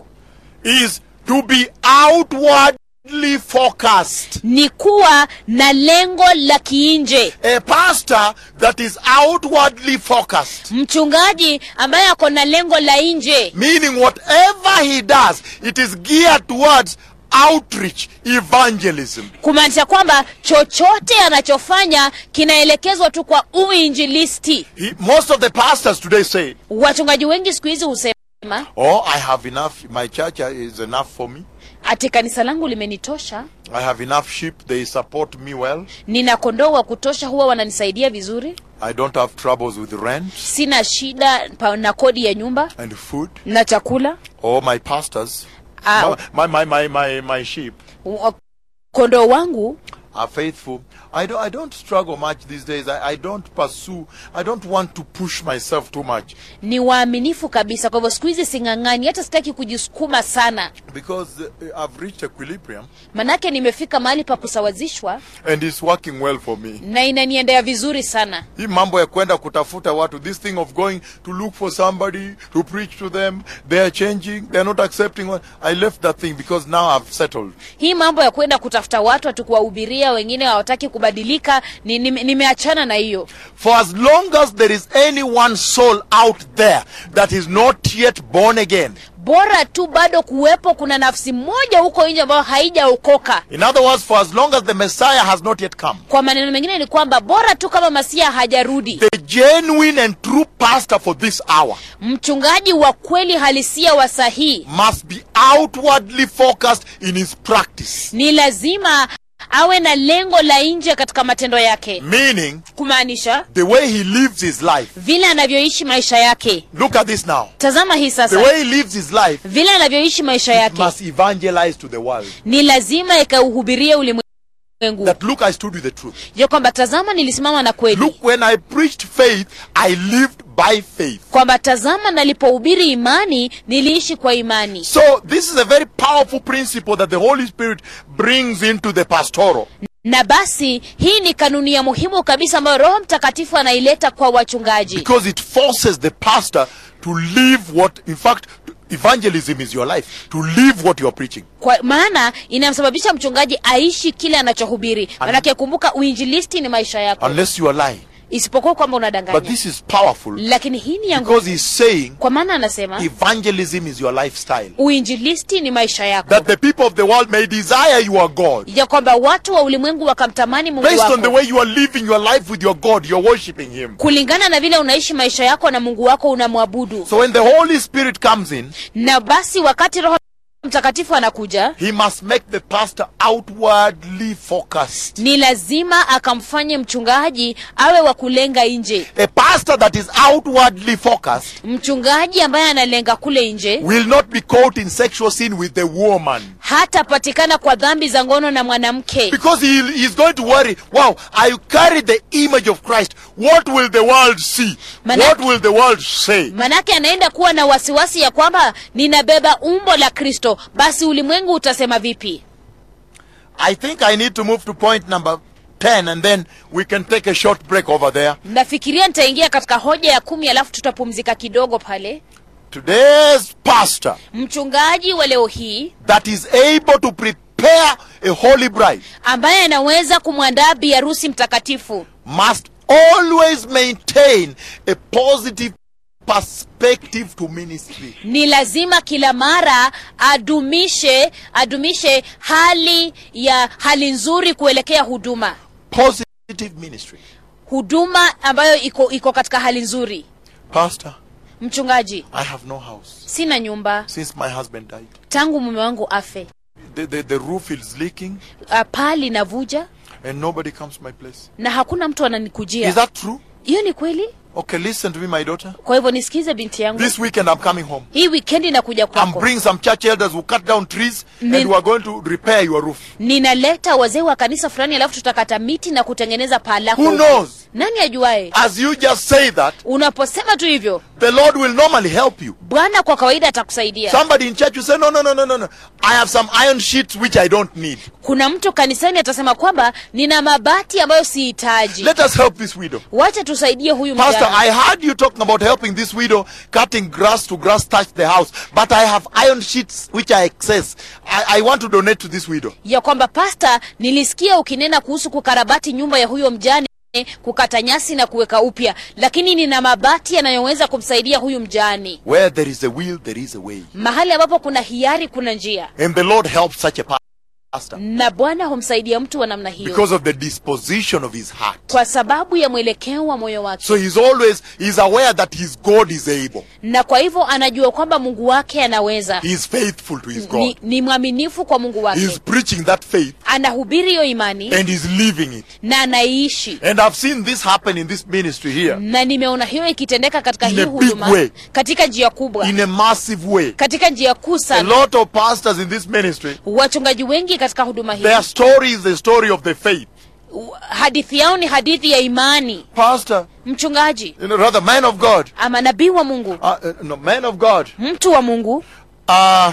[SPEAKER 1] is to be outwardly focused.
[SPEAKER 2] ni kuwa na lengo la kiinje
[SPEAKER 1] A pastor that is outwardly focused,
[SPEAKER 2] mchungaji ambaye ako na lengo la nje
[SPEAKER 1] meaning whatever he does, it is geared towards outreach, evangelism.
[SPEAKER 2] kumaanisha kwamba chochote anachofanya kinaelekezwa tu kwa uinjilisti
[SPEAKER 1] He, most of the pastors today say,
[SPEAKER 2] wachungaji wengi siku hizi husema
[SPEAKER 1] Oh, I have enough, my church is enough for me.
[SPEAKER 2] ati kanisa langu limenitosha
[SPEAKER 1] I have enough sheep, they support me well.
[SPEAKER 2] nina kondoo wa kutosha huwa wananisaidia vizuri
[SPEAKER 1] I don't have troubles with rent
[SPEAKER 2] sina shida pa- na kodi ya nyumba
[SPEAKER 1] and food.
[SPEAKER 2] na chakula
[SPEAKER 1] Or my pastors,
[SPEAKER 2] Ah.
[SPEAKER 1] my, my, my, my, my sheep
[SPEAKER 2] Wa- kondoo wangu
[SPEAKER 1] are faithful. I don't, I don't struggle much these days. I, I don't pursue. I don't want to push myself too much
[SPEAKER 2] ni waaminifu kabisa kwa hivyo siku hizi sing'ang'ani hata sitaki kujisukuma sana
[SPEAKER 1] because uh, I've reached equilibrium
[SPEAKER 2] manake nimefika mahali pa kusawazishwa
[SPEAKER 1] and it's working well for me.
[SPEAKER 2] na inaniendea vizuri sana
[SPEAKER 1] Hii mambo ya kwenda kutafuta watu, this thing of going to look for somebody to preach to them, they are changing, they are not accepting. What, I left that thing because now I've settled.
[SPEAKER 2] hii mambo ya kwenda kutafuta watu atu kuwahubiria wengine hawataki kubadilika ni- nime- nimeachana na hiyo
[SPEAKER 1] For as long as there is any one soul out there that is not yet born again,
[SPEAKER 2] bora tu bado kuwepo kuna nafsi moja huko nje ambayo haijaokoka
[SPEAKER 1] in other words, for as long as the Messiah has not yet come,
[SPEAKER 2] kwa maneno mengine ni kwamba bora tu kama masia hajarudi
[SPEAKER 1] the genuine and true pastor for this hour
[SPEAKER 2] mchungaji wa kweli halisia wa sahihi
[SPEAKER 1] must be outwardly focused in his practice.
[SPEAKER 2] ni lazima awe na lengo la nje katika matendo yake
[SPEAKER 1] Meaning,
[SPEAKER 2] kumaanisha
[SPEAKER 1] the way he lives his life.
[SPEAKER 2] vile anavyoishi maisha yake
[SPEAKER 1] Look at this now.
[SPEAKER 2] tazama hii
[SPEAKER 1] The
[SPEAKER 2] sasa
[SPEAKER 1] way he lives his life
[SPEAKER 2] vile anavyoishi maisha yake
[SPEAKER 1] must evangelize to the world.
[SPEAKER 2] ni lazima ikauhubirie ulimwengu
[SPEAKER 1] That look, I stood with the truth.
[SPEAKER 2] ya kwamba tazama nilisimama na kweli
[SPEAKER 1] Look, when I preached faith, I lived by faith.
[SPEAKER 2] kwamba tazama nalipohubiri imani niliishi kwa imani
[SPEAKER 1] So this is a very powerful principle that the Holy Spirit brings into the pastoral.
[SPEAKER 2] na basi hii ni kanuni ya muhimu kabisa ambayo roho mtakatifu anaileta kwa wachungaji
[SPEAKER 1] Because it forces the pastor to live what, in fact, evangelism is your life. To live what you're preaching.
[SPEAKER 2] kwa maana inamsababisha mchungaji aishi kile anachohubiri manake kumbuka uinjilisti ni maisha yako
[SPEAKER 1] Unless you are lying.
[SPEAKER 2] isipokuwa kwamba
[SPEAKER 1] But
[SPEAKER 2] unadanganya
[SPEAKER 1] this is powerful
[SPEAKER 2] lakini hii ni ya nguvu
[SPEAKER 1] because he's saying
[SPEAKER 2] kwa maana anasema
[SPEAKER 1] evangelism is your lifestyle.
[SPEAKER 2] uinjilisti ni maisha yako
[SPEAKER 1] That the people of the world may desire your God.
[SPEAKER 2] ya kwamba watu wa ulimwengu wakamtamani mungu
[SPEAKER 1] Based on the
[SPEAKER 2] wako
[SPEAKER 1] way you are living your life with your God, you're worshiping Him.
[SPEAKER 2] kulingana na vile unaishi maisha yako na mungu wako unamwabudu
[SPEAKER 1] So when the Holy Spirit comes in,
[SPEAKER 2] na basi wakati roho mtakatifu anakuja
[SPEAKER 1] He must make the pastor outwardly focused.
[SPEAKER 2] ni lazima akamfanye mchungaji awe wa kulenga nje
[SPEAKER 1] A pastor that is outwardly focused
[SPEAKER 2] mchungaji ambaye analenga kule nje
[SPEAKER 1] will not be caught in sexual sin with the woman.
[SPEAKER 2] hatapatikana kwa dhambi za ngono na mwanamke
[SPEAKER 1] Because he is going to worry, wow, I carry the image of Christ. What will the world see?
[SPEAKER 2] Maana-
[SPEAKER 1] What will the world say?
[SPEAKER 2] manake anaenda kuwa na wasiwasi ya kwamba ninabeba umbo la kristo basi ulimwengu utasema vipi
[SPEAKER 1] I think I need to move to point number 10 and then we can take a short break over there.
[SPEAKER 2] nafikiria nitaingia katika hoja ya kumi alafu tutapumzika kidogo pale
[SPEAKER 1] Today's pastor
[SPEAKER 2] mchungaji wa leo hii
[SPEAKER 1] that is able to prepare a holy bride
[SPEAKER 2] ambaye anaweza kumwandaa biharusi mtakatifu
[SPEAKER 1] must always maintain a positive perspective to ministry.
[SPEAKER 2] ni lazima kila mara adumishe adumishe hali ya hali nzuri kuelekea huduma
[SPEAKER 1] Positive ministry.
[SPEAKER 2] huduma ambayo iko iko katika hali nzuri
[SPEAKER 1] Pastor,
[SPEAKER 2] mchungaji
[SPEAKER 1] I have no house
[SPEAKER 2] sina nyumba
[SPEAKER 1] since my husband died.
[SPEAKER 2] tangu mume wangu afe
[SPEAKER 1] The, the, the roof is leaking
[SPEAKER 2] Ah, paa linavuja
[SPEAKER 1] and nobody comes to my place.
[SPEAKER 2] na hakuna mtu
[SPEAKER 1] Is
[SPEAKER 2] ananikujia
[SPEAKER 1] that true?
[SPEAKER 2] hiyo ni kweli
[SPEAKER 1] Okay, listen to me, my daughter.
[SPEAKER 2] kwa hivyo nisikize binti yangu
[SPEAKER 1] This weekend I'm coming home.
[SPEAKER 2] hii wikendi nakuja
[SPEAKER 1] I'm
[SPEAKER 2] kwako
[SPEAKER 1] bringing some church elders who cut down trees and
[SPEAKER 2] Nin-
[SPEAKER 1] we are going to repair your roof.
[SPEAKER 2] ninaleta wazee wa kanisa fulani alafu tutakata miti na kutengeneza paa lako
[SPEAKER 1] Who
[SPEAKER 2] huko.
[SPEAKER 1] knows?
[SPEAKER 2] nani ajuae
[SPEAKER 1] As you just say that,
[SPEAKER 2] unaposema tu hivyo
[SPEAKER 1] the Lord will normally help you.
[SPEAKER 2] bwana kwa kawaida atakusaidia
[SPEAKER 1] Somebody in church will say, no, no, no, no, no, no. I have some iron sheets which I don't need.
[SPEAKER 2] kuna mtu kanisani atasema kwamba nina mabati ambayo sihitaji
[SPEAKER 1] Let us help this widow.
[SPEAKER 2] wacha tusaidie huyu
[SPEAKER 1] Pastor,
[SPEAKER 2] mjane
[SPEAKER 1] I heard you talking about helping this widow cutting grass to grass touch the house, but I have iron sheets which are excess. I, I want to donate to this widow.
[SPEAKER 2] ya kwamba pasta nilisikia ukinena kuhusu kukarabati nyumba ya huyo mjane kukata nyasi na kuweka upya lakini nina mabati yanayoweza kumsaidia huyu mjane
[SPEAKER 1] Where there is a will, there is a way.
[SPEAKER 2] mahali ambapo kuna hiari kuna njia
[SPEAKER 1] And the Lord helps such a pastor
[SPEAKER 2] na bwana humsaidia mtu wa namna hiyo
[SPEAKER 1] because of the disposition of his heart.
[SPEAKER 2] kwa sababu ya mwelekeo wa moyo wake
[SPEAKER 1] So he's always, he's aware that his God is able.
[SPEAKER 2] na kwa hivyo anajua kwamba mungu wake anaweza
[SPEAKER 1] He is faithful to his
[SPEAKER 2] ni,
[SPEAKER 1] God.
[SPEAKER 2] ni mwaminifu kwa mungu wake
[SPEAKER 1] He's preaching that faith
[SPEAKER 2] anahubiri hiyo imani
[SPEAKER 1] and he's living it.
[SPEAKER 2] na anaiishi
[SPEAKER 1] And I've seen this happen in this ministry here
[SPEAKER 2] na nimeona hiyo ikitendeka katika
[SPEAKER 1] In
[SPEAKER 2] hii
[SPEAKER 1] a big
[SPEAKER 2] huduma
[SPEAKER 1] way.
[SPEAKER 2] katika njia kubwa
[SPEAKER 1] in a massive way.
[SPEAKER 2] katika njia kuu
[SPEAKER 1] A
[SPEAKER 2] sana
[SPEAKER 1] lot of pastors in this ministry,
[SPEAKER 2] wachungaji wengi katika huduma hii
[SPEAKER 1] their story is the story of the faith.
[SPEAKER 2] u- hadithi yao ni hadithi ya imani
[SPEAKER 1] Pastor,
[SPEAKER 2] mchungaji
[SPEAKER 1] you know, rather man of God,
[SPEAKER 2] ama nabii wa mungu
[SPEAKER 1] uh, uh, no, man of God.
[SPEAKER 2] mtu wa mungu
[SPEAKER 1] Uh,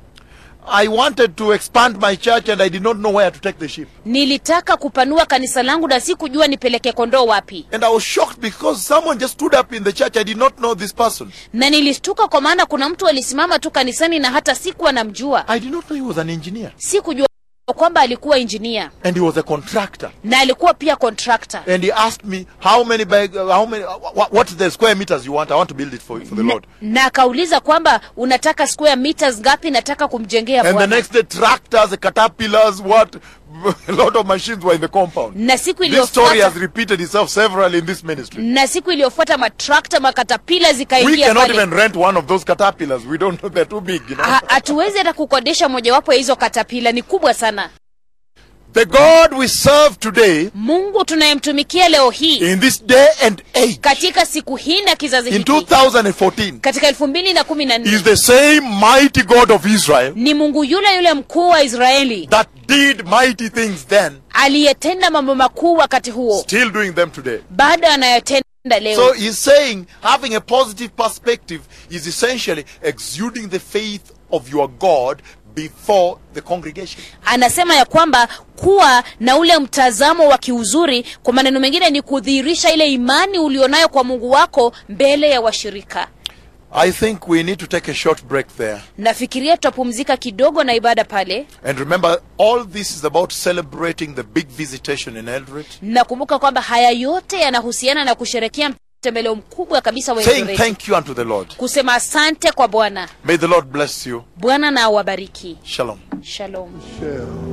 [SPEAKER 1] I wanted to expand my church and I did not know where to take the sheep.
[SPEAKER 2] nilitaka kupanua kanisa langu na sikujua nipeleke kondoo wapi
[SPEAKER 1] And I was shocked because someone just stood up in the church. I did not know this person.
[SPEAKER 2] na nilishtuka kwa maana kuna mtu alisimama tu kanisani na hata sikuwa namjua
[SPEAKER 1] I did not know he was an engineer.
[SPEAKER 2] sikujua kwamba alikuwa injinia
[SPEAKER 1] And he was a contractor.
[SPEAKER 2] na alikuwa pia contractor
[SPEAKER 1] And he asked me, how many, bag, uh, how many, uh, what, what's the square meters you want? I want to build it for, for the
[SPEAKER 2] na,
[SPEAKER 1] Lord.
[SPEAKER 2] na akauliza kwamba unataka square meters ngapi nataka kumjengea
[SPEAKER 1] And the
[SPEAKER 2] bwana
[SPEAKER 1] next day, tractors, caterpillars, what? A lot of machines were in the compound.
[SPEAKER 2] na siku
[SPEAKER 1] This story has
[SPEAKER 2] iliyofuata
[SPEAKER 1] repeated itself several in this ministry.
[SPEAKER 2] na siku iliyofuata matrakta makatapila
[SPEAKER 1] We
[SPEAKER 2] zikaingia
[SPEAKER 1] cannot
[SPEAKER 2] pale
[SPEAKER 1] even rent one of those caterpillars. We don't know they're too big, you know.
[SPEAKER 2] Ha- hatuwezi hata kukodesha mojawapo ya hizo katapila ni kubwa sana
[SPEAKER 1] The God we serve today,
[SPEAKER 2] mungu tunayemtumikia leo hii
[SPEAKER 1] in this day and age,
[SPEAKER 2] katika siku hii na kizazi
[SPEAKER 1] in
[SPEAKER 2] hiki
[SPEAKER 1] 2014,
[SPEAKER 2] katika elfu mbili na kumi na
[SPEAKER 1] is
[SPEAKER 2] nne
[SPEAKER 1] the same mighty God of Israel
[SPEAKER 2] ni mungu yule yule mkuu wa israeli
[SPEAKER 1] that did mighty things then,
[SPEAKER 2] aliyetenda mambo makuu wakati huo
[SPEAKER 1] still doing them today.
[SPEAKER 2] bado anayotenda leo
[SPEAKER 1] So he's saying having a positive perspective is essentially exuding the faith of your God before the congregation.
[SPEAKER 2] anasema ya kwamba kuwa na ule mtazamo wa kiuzuri kwa maneno mengine ni kudhihirisha ile imani ulionayo kwa mungu wako mbele ya washirika
[SPEAKER 1] I think we need to take a short break there.
[SPEAKER 2] nafikiria tutapumzika kidogo na ibada pale
[SPEAKER 1] And remember, all this is about celebrating the big visitation in Eldoret.
[SPEAKER 2] nakumbuka kwamba haya yote yanahusiana na kusherekea mtembeleo mkubwa kabisa wa
[SPEAKER 1] Saying
[SPEAKER 2] Eldoret.
[SPEAKER 1] thank you unto the Lord.
[SPEAKER 2] kusema asante kwa bwana
[SPEAKER 1] May the Lord bless you.
[SPEAKER 2] bwana na awabariki
[SPEAKER 1] Shalom.
[SPEAKER 2] shalom
[SPEAKER 3] shall